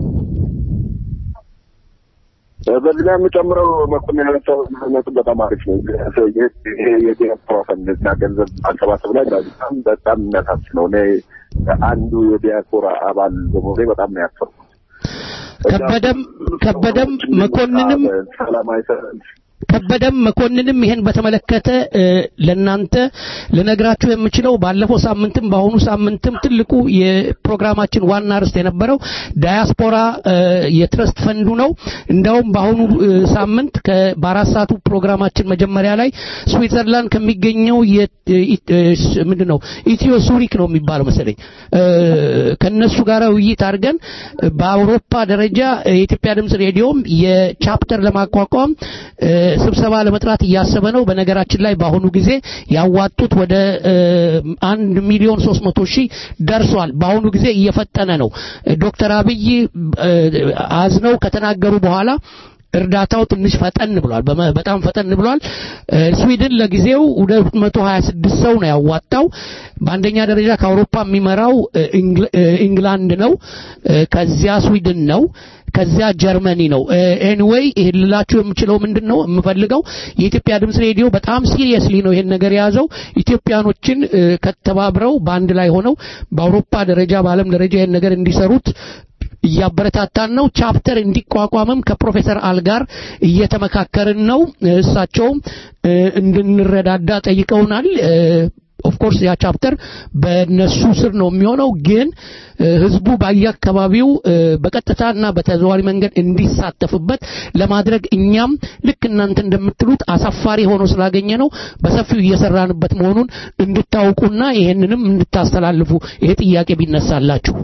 በዚህ ላይ የምጨምረው መኮንን ያነሳው ነጥብ በጣም አሪፍ ነው። ይሄ የዲያስፖራ ፈንድ እና ገንዘብ ማሰባሰብ ላይ በጣም በጣም የሚያሳስብ ነው። እኔ አንዱ የዲያስፖራ አባል በመሆኔ በጣም ነው ያሰብኩት። ከበደም ከበደም መኮንንም ሰላማዊ ሰልፍ ከበደም መኮንንም ይሄን በተመለከተ እ፣ ለናንተ ልነግራችሁ የምችለው ባለፈው ሳምንትም በአሁኑ ሳምንትም ትልቁ የፕሮግራማችን ዋና ርዕስ የነበረው ዳያስፖራ እ፣ የትረስት ፈንዱ ነው። እንዳውም በአሁኑ እ፣ ሳምንት ከ- በአራት ሰዓቱ ፕሮግራማችን መጀመሪያ ላይ ስዊትዘርላንድ ከሚገኘው የ- እ፣ እ፣ ስ- ምንድን ነው ኢትዮ ሱሪክ ነው የሚባለው መሰለኝ እ፣ ከነሱ ጋር ውይይት አድርገን እ፣ በአውሮፓ ደረጃ የኢትዮጵያ ድምጽ ሬዲዮም የቻፕተር ለማቋቋም እ፣ ስብሰባ ለመጥራት እያሰበ ነው። በነገራችን ላይ በአሁኑ ጊዜ ያዋጡት ወደ እ፣ አንድ ሚሊዮን ሶስት መቶ ሺህ ደርሷል። በአሁኑ ጊዜ እየፈጠነ ነው። ዶክተር አብይ እ፣ አዝነው ከተናገሩ በኋላ እርዳታው ትንሽ ፈጠን ብሏል፣ በመ- በጣም ፈጠን ብሏል። እ፣ ስዊድን ለጊዜው 226 ሰው ነው ያዋጣው። በአንደኛ ደረጃ ከአውሮፓ የሚመራው እ፣ ኢንግል- እ፣ ኢንግላንድ ነው። እ፣ ከዚያ ስዊድን ነው። ከዚያ ጀርመኒ ነው። ኤኒዌይ ይሄን ልላችሁ የምችለው ምንድን ነው የምፈልገው የኢትዮጵያ ድምፅ ሬዲዮ በጣም ሲሪየስሊ ነው ይሄን ነገር የያዘው። ኢትዮጵያኖችን እ፣ ከተባብረው በአንድ ላይ ሆነው በአውሮፓ ደረጃ በዓለም ደረጃ ይሄን ነገር እንዲሰሩት እያበረታታን ነው። ቻፕተር እንዲቋቋምም ከፕሮፌሰር አል ጋር እየተመካከርን ነው። እሳቸውም እ፣ እንድንረዳዳ ጠይቀውናል። ኦፍኮርስ ያ ቻፕተር በነሱ ስር ነው የሚሆነው፣ ግን እ፣ ህዝቡ በየአካባቢው እ፣ በቀጥታና በተዘዋዋሪ መንገድ እንዲሳተፍበት ለማድረግ እኛም ልክ እናንተ እንደምትሉት አሳፋሪ ሆኖ ስላገኘ ነው በሰፊው እየሰራንበት መሆኑን እንድታውቁና ይሄንንም እንድታስተላልፉ ይሄ ጥያቄ ቢነሳላችሁ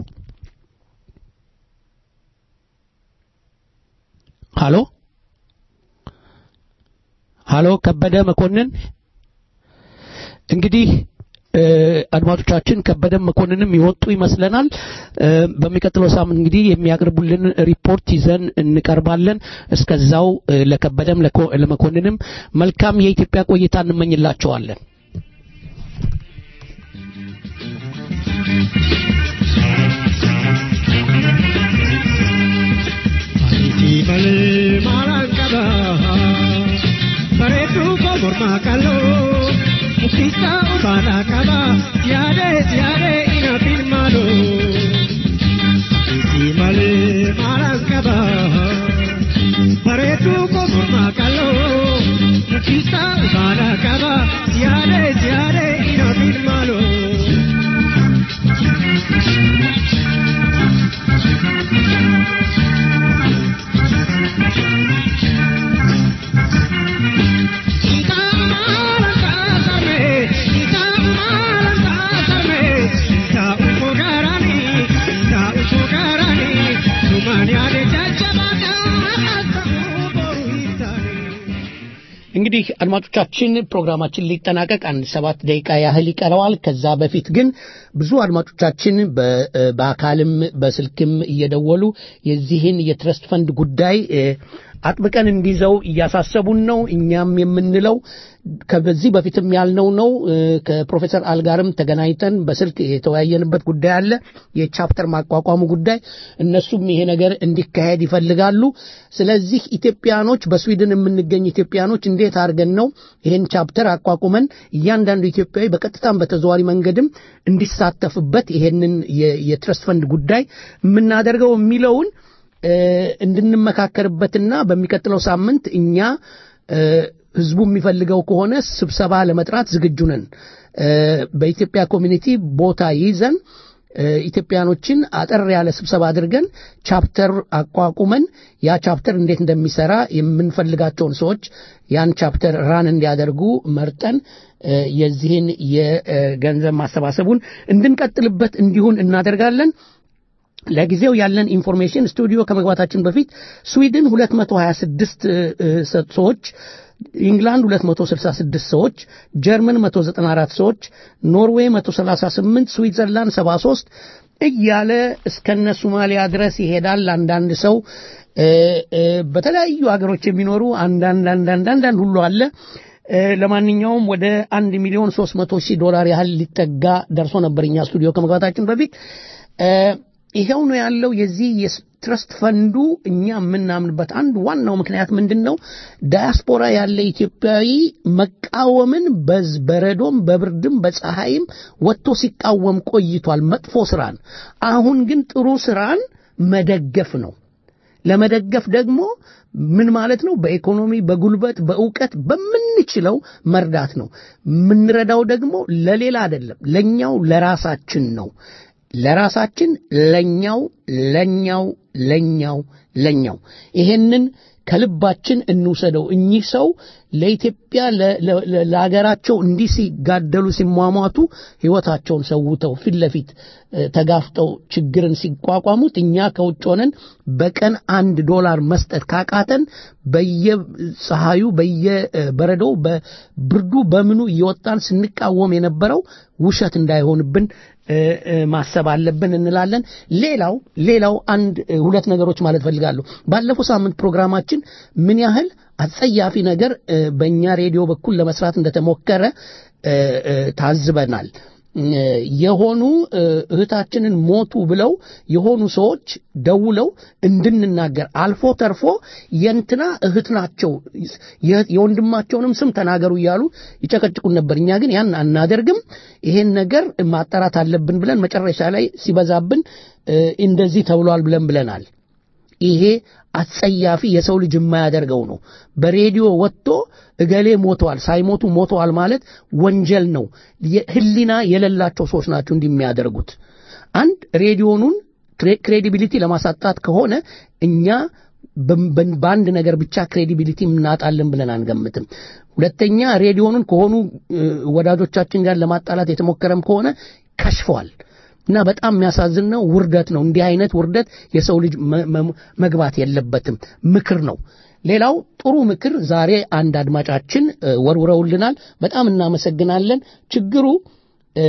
ሃሎ ሃሎ ከበደ መኮንን እንግዲህ እ፣ አድማጮቻችን ከበደ መኮንንም ይወጡ ይመስለናል። እ፣ በሚቀጥለው ሳምንት እንግዲህ የሚያቀርቡልን ሪፖርት ይዘን እንቀርባለን። እስከዛው እ፣ ለከበደም ለኮ- ለመኮንንም መልካም የኢትዮጵያ ቆይታ እንመኝላቸዋለን። Iti malee malaan qaba. Bareedduu koo mormaa qal'oo. Muktisaa ulfaadhaa qaba. Siyaadee siyaadee ina filmaaloo. Iti malee malaan qaba. Bareedduu koo mormaa qal'oo. Muktisaa ulfaadhaa qaba. Siyaadee siyaadee ina filmaaloo. እንግዲህ አድማጮቻችን ፕሮግራማችን ሊጠናቀቅ አንድ ሰባት ደቂቃ ያህል ይቀረዋል። ከዛ በፊት ግን ብዙ አድማጮቻችን በ- በአካልም በስልክም እየደወሉ የዚህን የትረስት ፈንድ ጉዳይ እ፣ አጥብቀን እንዲይዘው እያሳሰቡን ነው። እኛም የምንለው ከዚህ በፊትም ያልነው ነው። እ፣ ከፕሮፌሰር አልጋርም ተገናኝተን በስልክ የተወያየንበት ጉዳይ አለ። የቻፕተር ማቋቋሙ ጉዳይ እነሱም ይሄ ነገር እንዲካሄድ ይፈልጋሉ። ስለዚህ ኢትዮጵያኖች በስዊድን የምንገኝ ኢትዮጵያኖች እንዴት አድርገን ነው ይሄን ቻፕተር አቋቁመን እያንዳንዱ ኢትዮጵያዊ በቀጥታም በተዘዋሪ መንገድም እንዲሳተፍበት ይሄንን የ- የትረስት ፈንድ ጉዳይ የምናደርገው የሚለውን እ፣ እንድንመካከርበትና በሚቀጥለው ሳምንት እኛ እ፣ ህዝቡ የሚፈልገው ከሆነ ስብሰባ ለመጥራት ዝግጁ ነን። እ፣ በኢትዮጵያ ኮሚኒቲ ቦታ ይዘን እ፣ ኢትዮጵያኖችን አጠር ያለ ስብሰባ አድርገን ቻፕተር አቋቁመን ያ ቻፕተር እንዴት እንደሚሰራ የምንፈልጋቸውን ሰዎች ያን ቻፕተር ራን እንዲያደርጉ መርጠን እ፣ የዚህን የገንዘብ ማሰባሰቡን እንድንቀጥልበት እንዲሁን እናደርጋለን። ለጊዜው ያለን ኢንፎርሜሽን ስቱዲዮ ከመግባታችን በፊት ስዊድን 226 እ፣ እ፣ ሰዎች ኢንግላንድ 266 ሰዎች፣ ጀርመን 194 ሰዎች፣ ኖርዌይ 138፣ ስዊትዘርላንድ 73 እያለ እስከነ ሶማሊያ ድረስ ይሄዳል። አንዳንድ ሰው እ፣ እ፣ በተለያዩ ሀገሮች የሚኖሩ አንዳንድ አንዳንድ አንዳንድ ሁሉ አለ። እ፣ ለማንኛውም ወደ አንድ ሚሊዮን ሶስት መቶ ሺህ ዶላር ያህል ሊጠጋ ደርሶ ነበር እኛ ስቱዲዮ ከመግባታችን በፊት እ፣ ይኸው ነው ያለው። የዚህ የትረስት ፈንዱ እኛ የምናምንበት አንድ ዋናው ምክንያት ምንድን ነው? ዳያስፖራ ያለ ኢትዮጵያዊ መቃወምን በዝ- በረዶም በብርድም በፀሐይም ወጥቶ ሲቃወም ቆይቷል፣ መጥፎ ስራን። አሁን ግን ጥሩ ስራን መደገፍ ነው። ለመደገፍ ደግሞ ምን ማለት ነው? በኢኮኖሚ፣ በጉልበት፣ በእውቀት በምንችለው መርዳት ነው። የምንረዳው ደግሞ ለሌላ አይደለም፣ ለኛው ለራሳችን ነው። ለራሳችን ለኛው ለኛው ለኛው ለኛው ይሄንን ከልባችን እንውሰደው። እኚህ ሰው ለኢትዮጵያ ለ- ለ- ለ- ለሀገራቸው እንዲህ ሲጋደሉ ሲሟሟቱ ሕይወታቸውን ሰውተው ፊት ለፊት እ፣ ተጋፍጠው ችግርን ሲቋቋሙት እኛ ከውጭ ሆነን በቀን አንድ ዶላር መስጠት ካቃተን በየፀሐዩ በየበረዶው በብርዱ በምኑ እየወጣን ስንቃወም የነበረው ውሸት እንዳይሆንብን እ፣ እ፣ ማሰብ አለብን እንላለን። ሌላው ሌላው አንድ እ፣ ሁለት ነገሮች ማለት ፈልጋለሁ። ባለፈው ሳምንት ፕሮግራማችን ምን ያህል አጸያፊ ነገር እ፣ በእኛ ሬዲዮ በኩል ለመስራት እንደተሞከረ እ፣ እ፣ ታዝበናል። እ፣ የሆኑ እ፣ እህታችንን ሞቱ ብለው የሆኑ ሰዎች ደውለው እንድንናገር አልፎ ተርፎ የእንትና እህት ናቸው የ- የወንድማቸውንም ስም ተናገሩ እያሉ ይጨቀጭቁን ነበር። እኛ ግን ያን አናደርግም። ይሄን ነገር ማጣራት አለብን ብለን መጨረሻ ላይ ሲበዛብን እ፣ እንደዚህ ተብሏል ብለን ብለናል። ይሄ አጸያፊ የሰው ልጅ የማያደርገው ነው። በሬዲዮ ወጥቶ እገሌ ሞተዋል፣ ሳይሞቱ ሞተዋል ማለት ወንጀል ነው። የ- ህሊና የሌላቸው ሰዎች ናቸው እንዲህ የሚያደርጉት። አንድ ሬዲዮኑን ክሬ- ክሬዲቢሊቲ ለማሳጣት ከሆነ እኛ በ- በ- በአንድ ነገር ብቻ ክሬዲቢሊቲ እናጣለን ብለን አንገምትም። ሁለተኛ ሬዲዮኑን ከሆኑ እ፣ ወዳጆቻችን ጋር ለማጣላት የተሞከረም ከሆነ ከሽፏል። እና በጣም የሚያሳዝን ነው። ውርደት ነው። እንዲህ አይነት ውርደት የሰው ልጅ መ- መ- መግባት የለበትም። ምክር ነው። ሌላው ጥሩ ምክር ዛሬ አንድ አድማጫችን እ፣ ወርውረውልናል። በጣም እናመሰግናለን። ችግሩ እ፣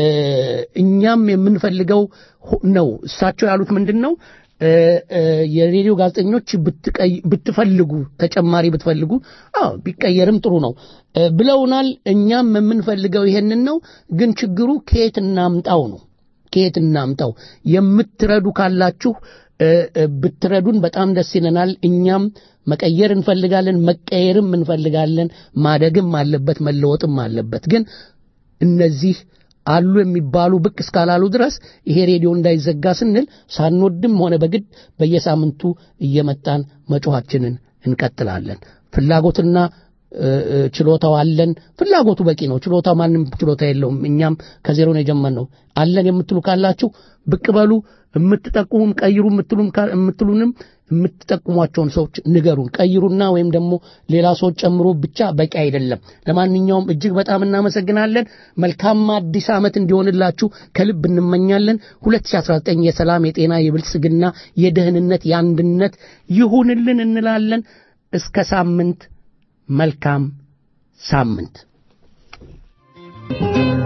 እኛም የምንፈልገው ሆ- ነው። እሳቸው ያሉት ምንድን ነው? እ፣ እ፣ የሬዲዮ ጋዜጠኞች ብትቀይ- ብትፈልጉ ተጨማሪ ብትፈልጉ አዎ ቢቀየርም ጥሩ ነው እ፣ ብለውናል። እኛም የምንፈልገው ይሄንን ነው። ግን ችግሩ ከየት እናምጣው ነው ከየት እናምጣው? የምትረዱ ካላችሁ እ፣ እ፣ ብትረዱን በጣም ደስ ይለናል። እኛም መቀየር እንፈልጋለን፣ መቀየርም እንፈልጋለን። ማደግም አለበት፣ መለወጥም አለበት። ግን እነዚህ አሉ የሚባሉ ብቅ እስካላሉ ድረስ ይሄ ሬዲዮ እንዳይዘጋ ስንል ሳንወድም ሆነ በግድ በየሳምንቱ እየመጣን መጮኻችንን እንቀጥላለን። ፍላጎትና እ፣ እ፣ ችሎታው አለን። ፍላጎቱ በቂ ነው። ችሎታ ማንም ችሎታ የለውም። እኛም ከዜሮ ነው የጀመርነው። አለን የምትሉ ካላችሁ ብቅ በሉ። የምትጠቁሙም ቀይሩ የምትሉም ካ- የምትሉንም የምትጠቁሟቸውን ሰዎች ንገሩን። ቀይሩና ወይም ደግሞ ሌላ ሰዎች ጨምሮ ብቻ በቂ አይደለም። ለማንኛውም እጅግ በጣም እናመሰግናለን። መልካም አዲስ ዓመት እንዲሆንላችሁ ከልብ እንመኛለን። 2019 የሰላም፣ የጤና፣ የብልጽግና፣ የደህንነት፣ የአንድነት ይሁንልን እንላለን። እስከ ሳምንት መልካም ሳምንት